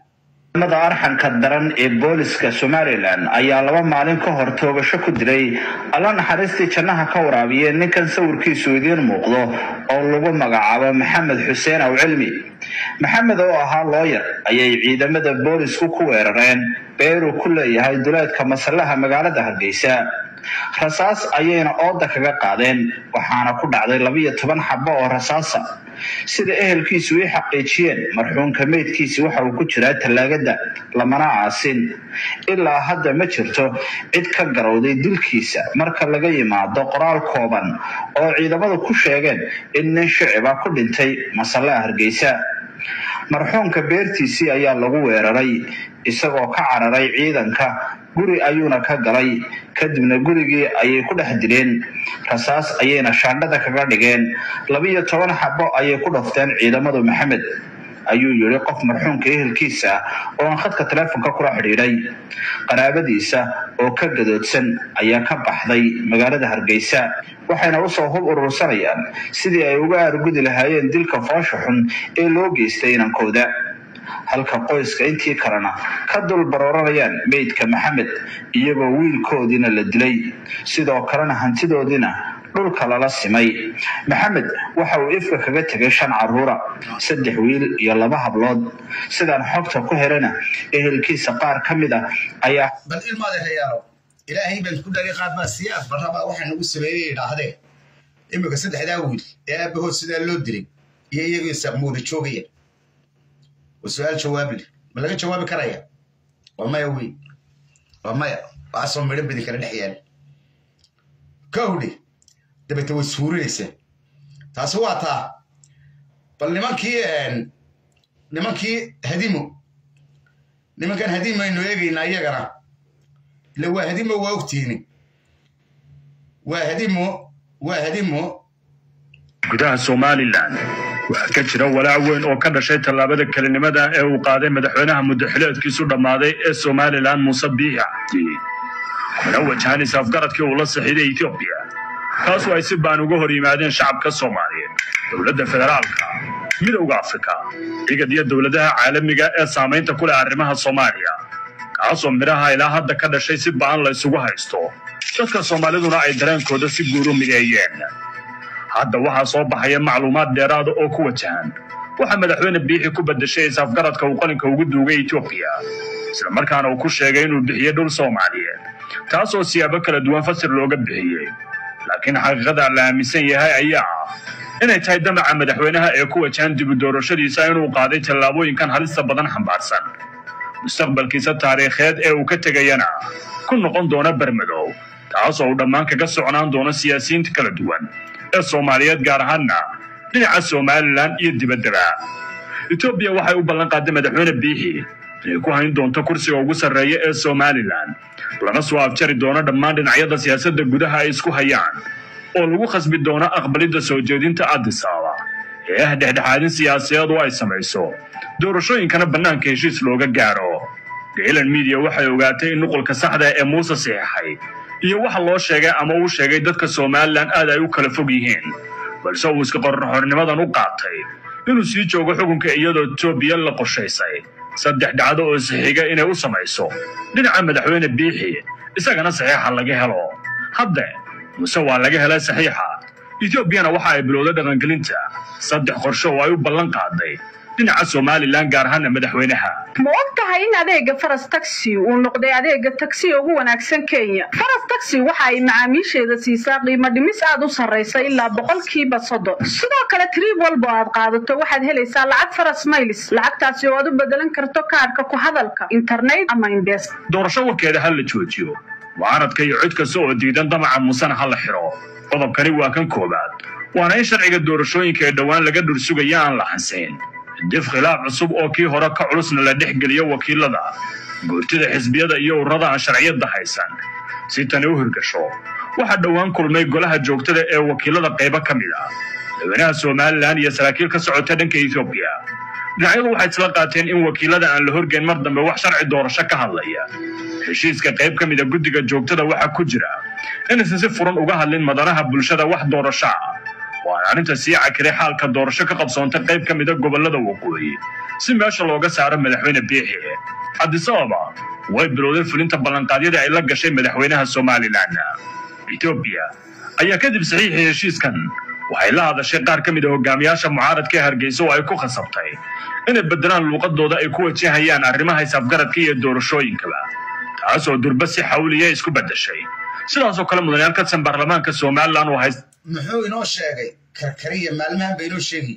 ciidamada arxanka daran ee booliska somalilan ayaa laba maalin ka hor toogasho ku dilay alla naxariistii jannaha ka waraabiyeen ninkan sawirkiisu idiin muuqdo oo lagu magacaabo maxamed xuseen aw cilmi maxamed oo ahaa looyar ayay ciidamada boolisku ku weerareen beeruu ku leeyahay duleedka masallaha magaalada hargeysa rasaas ayayna ooda kaga qaadeen waxaana ku dhacday labiyo toban xabo oo rasaasa sida ehelkiisu ii xaqiijiyeen marxuumka meydkiisi waxa uu ku jiraa tallaagada lamana aasin ilaa hadda ma jirto cid ka garowday dilkiisa marka laga yimaado qoraal kooban oo ciidamadu ku sheegeen in nin shiciba ku dhintay masallaha hargeysa marxuumka beertiisii ayaa lagu weeraray isagoo ka cararay ciidanka guri ayuuna ka galay kadibna gurigii ayay ku dhex dileen rasaas ayayna shaandhada kaga dhigeen labiyo toban xabo ayay ku dhafteen ciidamadu maxamed ayuu yidhi qof marxuumka ehelkiisa oo aan khadka taleefonka kula xidhiidhay qaraabadiisa oo ka gadoodsan ayaa ka baxday magaalada hargeysa waxayna usoo hub urursanayaan sidii ay uga aargudi lahaayeen dilka foosha xun ee loo geystay inankooda halka qoyska intii kalena ka dul barooranayaan meydka maxamed iyagoo wiilkoodiina la dilay sidoo kalena hantidoodiina dhulka lala simay maxamed waxa uu ifka kaga tegay shan caruura saddex wiil iyo laba hablood sidaan xogta ku helana ehelkiisa qaar ka mid ah ayaa bal ilmaada hayaalo ilaahay baan ku dhali qaad baa sii afbarraba waxa nagu sameeyey idhaahdee imika saddexdaa wiil ee aabahood sidaa loo dilay iyo iyagiisa muuda joogaya waa su-aal jawaab leh ma laga jawaabi karaya waa maya wey waa maya waxaasoo midho badi kala dhex yaala kowdhe dabeete way suurinaysaa taasi waa taa bal nimankii nimankii hadimo nimankan hadimo aynu eegaynaa iyagana ila waa hadimo waa ogtiini waa hadimo waa hadimo gudaha somalilan waxaa ka jira walaac weyn oo ka dhashay tallaabada kelinimada ee uu qaaday madaxweynaha muddaxileedkiisu dhammaaday ee somalilan muuse biixi cabdi kuna wajahanaysa afgaradkii uu la saxiiday etoobiya taasoo ay si baan uga hor yimaadeen shacabka soomaaliyeed dowladda federaalka midowda afrika igad iyo dowladaha caalamiga ee saamaynta ku leh arrimaha soomaaliya kaasoo midhaha ilaa hadda ka dhashay si ba'an la isugu haysto dadka soomaaliduna ay dareenkooda si guur u mideeyeen hadda waxaa soo baxaya macluumaad dheeraada oo ku wajahan waxaa madaxweyne biixi ku bedeshay isafgaradka uu qalinka ugu duugay etoobiya islamarkaana uu ku sheegay inuu bixiyey dhul soomaaliyeed taasoo siyaabo kala duwan fasir looga bixiyey laakiin xaqiiqada la aaminsan yahay ayaa ah inay tahay damaca madaxweynaha ee ku wajahan dibu doorashadiisa inuu qaaday tallaabooyinkan halista badan xambaarsan mustaqbalkiisa taariikheed ee uu ka tegayana ku noqon doona bermadow taasoo uu dhammaan kaga socnaan doono siyaasiyiinta kala duwan ee soomaaliyeed gaar ahaanna dhinaca somalilan iyo dibaddaba etoobiya waxay u ballan qaaday madaxweyne biixi inay ku hayn doonto kursiga ugu sarreeya ee somalilan lana soo afjari doono dhammaan dhinacyada siyaasadda gudaha ay isku hayaan oo lagu khasbi doono aqbalidda soo jeedinta addis ababa ee ah dhexdhexaadin siyaasadeed oo ay samayso doorashooyinkana bannaanka heshiis looga gaaro gaylan midiya waxay ogaatay in nuqulka saxda ee muuse saxiixay iyo waxa loo sheegay ama uu sheegay dadka somalilan aad ay u kala fog yihiin balse uu iska qorraxornimadan u qaatay inuu sii joogo xukunka iyadoo etoobiya la qorshaysay saddex dhacdo oo saxiiga inay u samayso dhinaca madaxweyne biixi isagana saxiixa laga helo hadde muse waa laga helay saxiixa etoobiyana waxa ay bilowday dhaqangelinta saddex qorshe oo ay u ballan qaaday dhinaca somalilan gaar ahaana madaxweynaha ma og tahay in adeega faras taxi uu noqday adeega taksiga ugu wanaagsan kenya faras taxi waxa ay macaamiisheeda siisaa qiimo dhimis aad u sarraysa ilaa boqolkiiba soddon sidoo kale trib walba oo aad qaadato waxaad helaysaa lacag faras maylis lacagtaasi oo aad u bedelan karto kaarhka ku hadalka internet ama imbes doorasho warkeeda ha la joojiyo mucaaradka iyo cid kasta oo diidan damaca musana ha la xiro qodobkani waa kan koowaad waana in sharciga doorashooyinka ee dhowaan laga dhursugaya aan la xansayn dif khilaaf cusub oo kii hore ka culusna la dhex geliyo wakiilada guurtida xisbiyada iyo ururada aan sharciyadda haysan si tani u hirgasho waxaa dhowaan kulmay golaha joogtada ee wakiilada qaybo ka mid ah madaxweynaha somalilan iyo saraakiil ka socota dhanka etoobiya dhinacyadu waxay isla qaateen in wakiilada aan la horgeyn mar dambe wax sharci doorasho ka hadlaya heshiiska qayb ka mid a guddiga joogtada waxaa ku jira inaysan si furan uga hadlin madanaha bulshada wax doorasho ah waana arrinta sii cakiray xaalka doorasho ka qabsoontay qayb ka mida gobollada waqooyi si meesha looga saaro madaxweyne biixi cabdisababa way bilowday fulinta ballanqaadyadii ay la gashay madaxweynaha somalilan etoobiya ayaa kadib saxiixii heshiiskan waxay la hadashay qaar ka mid a hogaamiyaasha mucaaradka ee hargeysa oo ay ku khasabtay inay beddelaan luuqadooda ay ku wajahayaan arrimaha isafgaradka iyo doorashooyinkaba taas oo durba si xawliya isku beddeshay sidaasoo kale mudanayaal ka tirsan baarlamaanka somalilan oo hayst muxuu inoo sheegay karkariya maalmahan ba inoo sheegi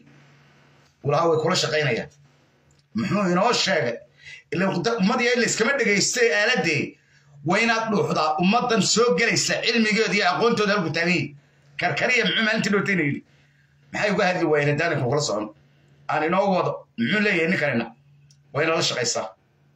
walaha way kula shaqaynayaan muxuu inoo sheegay ila ummadii in layskama dhegaystay aaladee waa inaad dhuuxdaa ummaddan soo gelaysa cilmigeeda iyo aqoontooda halku taagan yihi karkariya muxuu maalintii dhootayna yidhi maxay uga hadli waayeen haddaaninku kula socon aan inoo wado muxuu leeyahay ninkanina waa inala shaqaysaa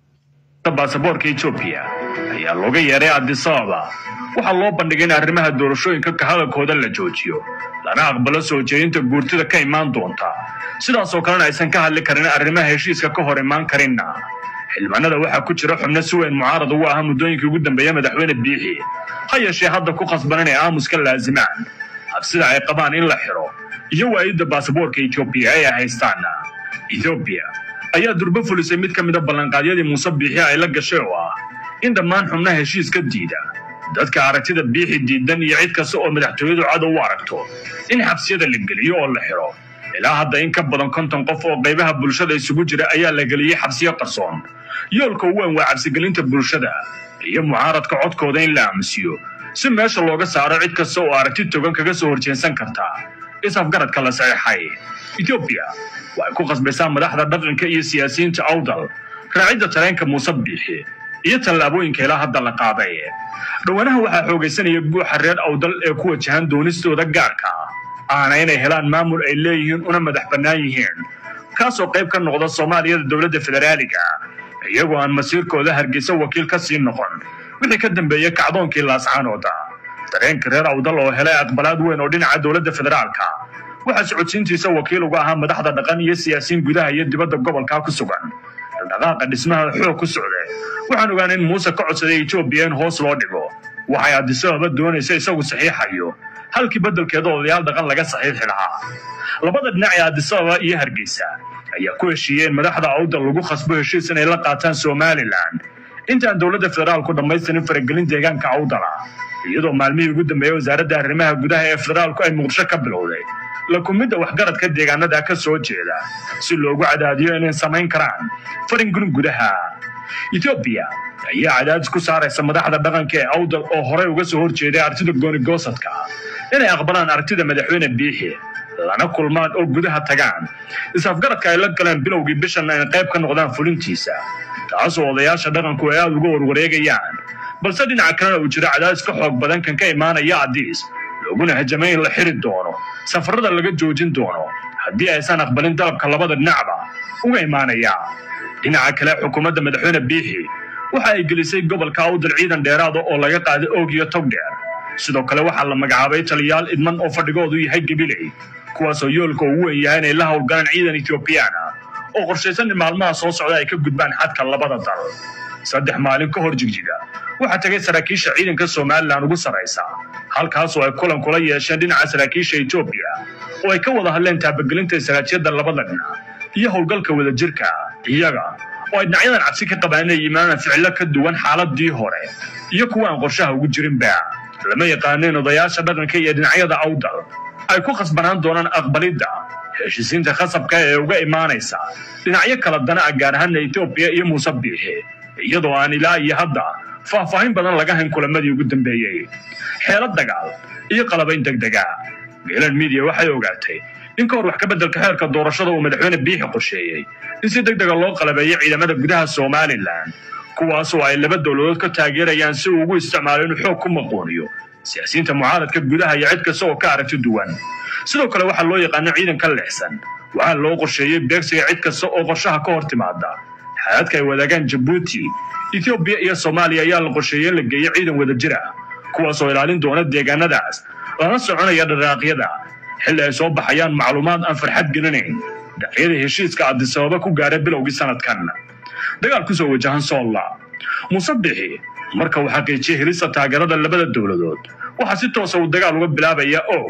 baasaboorka etoobiya ayaa looga yeeray adisababa waxaa loo bandhigay in arrimaha doorashooyinka ka hadalkooda la joojiyo lana aqbalo soo jeedinta guurtida ka imaan doonta sidaasoo kalena aysan ka hadli karin arrimaha heshiiska ka hor imaan karinna xildhibaanada waxaa ku jira xubno si weyn mucaarad ugu ahaa muddooyinkii ugu dambeeya madaxweyne biixi ha yeeshee hadda ku khasban inay aamuska laazimaan habsida ay qabaan in la xiro iyo waayidda baasaboorka etoobiya ee ay haystaana etoobiya ayaa durbo fulisay mid ka mida ballanqaadyadii muuse biixi ay la gashay oo ah in dhammaan xubnaha heshiiska diida dadka aragtida biixi diidan iyo cid kasta oo madaxtooyadu cadow u aragto in xabsiyada la geliyo oo la xiro ilaa hadda in ka badan konton qof oo qaybaha bulshada isugu jira ayaa la geliyey xabsiyo qarsoon yoolka ugu weyn waa cabsigelinta bulshada iyo mucaaradka codkooda in la aamusiyo si meesha looga saaro cid kasta oo aragti togan kaga soo horjeensan karta is-afgaradka la saxeexay etoobiya waxay ku qasbaysaa madaxda dhaqanka iyo siyaasiyiinta awdal raacidda tareenka muuse biixi iyo tallaabooyinka ilaa hadda la qaaday dhowanaha waxaa xoogaysanaya guuxa reer awdal ee ku wajahan doonistooda gaarka aana inay helaan maamul ay leeyihiin una madax bannaan yihiin kaasoo qayb ka noqda soomaaliyada dowladda federaaliga iyagoo aan masiirkooda hargeysa wakiil ka sii noqon wixii ka dambeeyey kacdoonkii laascaanooda dareenka reer awdal oo helay aqbalaad weyn oo dhinaca dowladda federaalka waxaa socodsiintiisa wakiil uga ahaa madaxda dhaqan iyo siyaasiyiin gudaha iyo dibadda gobolka ku sugan dhaqaaqa dhismaha xoog ku socda waxaan ogaana in muuse ka codsaday etoobiya in hoos loo dhigo waxay adisababa doonaysa isagu saxiixayo halkii beddelkeeda odayaal dhaqan laga saxiixi lahaa labada dhinac ee adisababa iyo hargeysa ayaa ku heshiiyeen madaxda awdal lagu khasbo heshiis inay la qaataan somalilan intaan dowladda federaalku dhammaystirin faragelin deegaanka awdala iyadoo maalmihii ugu dambeeyey wasaaradda arrimaha gudaha ee federaalku ay muqdisho ka bilowday la kumidda waxgaradka deegaanada ka soo jeeda si loogu cadaadiyo inay samayn karaan faringurin gudaha etoobiya ayaa cadaadis ku saaraysa madaxda dhaqanka ee awdal oo horey uga soo horjeeday artida goonigosadka inay aqbalaan artida madaxweyne biixi lana kulmaan oo gudaha tagaan is-afgaradka ay la galeen bilowgii bishan ay qayb ka noqdaan fulintiisa taasoo odayaasha dhaqanku ay aada uga warwareegayaan balse dhinaca kalena uu jiro cadaadis ka xoog badan kan ka imaanaya adiis looguna hajamay in la xiri doono safarada laga joojin doono haddii aysan aqbalin dalabka labada dhinacba uga imaanaya dhinaca kale xukuumadda madaxweyne biixi waxa ay gelisay gobolka awdal ciidan dheeraada oo laga qaaday oog iyo togdheer sidoo kale waxaa la magacaabay taliyaal idman oo fadhigoodu yahay gabiley kuwaasoo yoolka ugu weyn yahay inay la howlgalaan ciidan etoobiyaan ah oo qorshaysan in maalmaha soo socda ay ka gudbaan xadka labada dal saddex maalin ka hor jigjiga waxaa tagay saraakiisha ciidanka somalilan ugu sarraysa halkaasoo ay kulan kula yeesheen dhinaca saraakiisha etoobiya oo ay ka wada hadleen taabagelinta istaraatijiyadda labada dhinac iyo howlgalka wadajirka iyaga oo ay dhinacyadan cabsi ka qabaan inay yimaadaan ficilo ka duwan xaaladii hore iyo kuwa aan qorshaha ugu jirinba lama yaqaaneen odayaasha dhaqanka iyo dhinacyada awdal ay ku khasbanaan doonaan aqbalidda heshiisiinta khasabka ee uga imaanaysa dhinacyo kala dana ah gaar ahaana etoobiya iyo muuse biixi iyadoo aan ilaa iyo hadda faahfaahin badan laga hayn kulamadii ugu dambeeyey xeelad dagaal iyo qalabayn degdega geelan midiya waxay ogaatay in ka hor wax ka beddelka xeerka doorashada uu madaxweyne biixi qorsheeyey in si deg dega loo qalabeeyo ciidamada gudaha somalilan kuwaasoo ay laba dowladood ka taageerayaan si uu ugu isticmaalo inuu xoog ku maquuniyo siyaasiyiinta mucaaradka gudaha iyo cid kasta oo ka aragti duwan sidoo kale waxaa loo yaqaano ciidanka leexsan waxaa loo qorsheeyey beegsiga cid kasta oo qorshaha ka hor timaada xaaladka ay wadaagaan jabuuti etoobiya iyo soomaaliya ayaa la qorsheeyey in la geeyo ciidan wadajir ah kuwaasoo ilaalin doona deegaanadaas lana soconaya dharaaqyada xilli ay soo baxayaan macluumaad aan farxad gelinayn dhaqyada heshiiska adisababa ku gaaray bilowgii sanadkan dagaal ku soo wajahan soolla muuse bixi marka uu xaqiijiyey helista taageerada labada dowladood waxaa si toosa uu dagaal uga bilaabaya o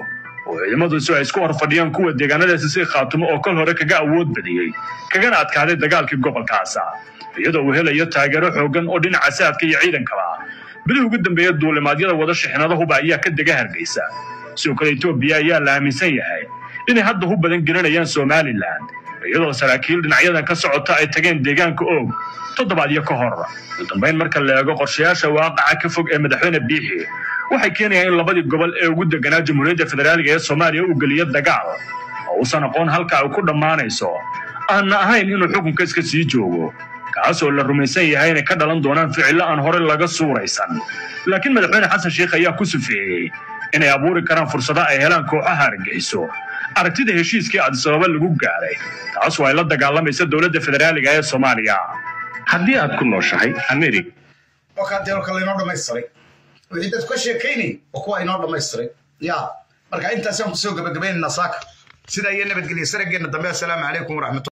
oo ciidamadiisu ay isku horfadhiyaan kuwa deegaanadaasi si khaatumo oo kol hore kaga awood badiyey kagana adkaaday dagaalkii gobolkaasa iyadoo uu helayo taageero xoogan oo dhinaca saadka iyo ciidankaba bilihii ugu dambeeya duulimaadyada wada shixnadahuba ayaa ka dega hargeysa sidoo kale etoobiya ayaa la aaminsan yahay inay hadda u badan gelinayaan somalilan iyadoo saraakiil dhinacyadan ka socota ay tageen deegaanka oog toddobaadyo ka hor ugu dambayn marka la eego qorshayaasha waaqaca ka fog ee madaxweyne biixi waxay keenayaan in labadii gobol ee ugu deganaa jamhuuriyadda federaaliga ee soomaaliya uu geliyo dagaal oo uusan aqoon halka ay ku dhammaanayso aanna ahayn inuu xukunka iska sii joogo kaasoo la rumaysan yahay inay ka dhalan doonaan ficillo aan hore laga suuraysan laakiin madaxweyne xasan sheikh ayaa ku sufeeyey inay abuuri karaan fursado ay helaan kooxaha argagixiso aragtida heshiiskii adisababa lagu gaaray taasoo ay la dagaalamaysa dowladda federaaliga ee soomaaliya haddii aad ku nooshahay america wakaa deelka laynoo dhammaystiray wixii dadku ka sheekaynay oo kuwa inoo dhammaystiray ya marka intaasaan kusoo gabagabaynaynaa saaka sidaa iyo nabadgelya sarageenna dambe assalaamu calaykum waraxmatu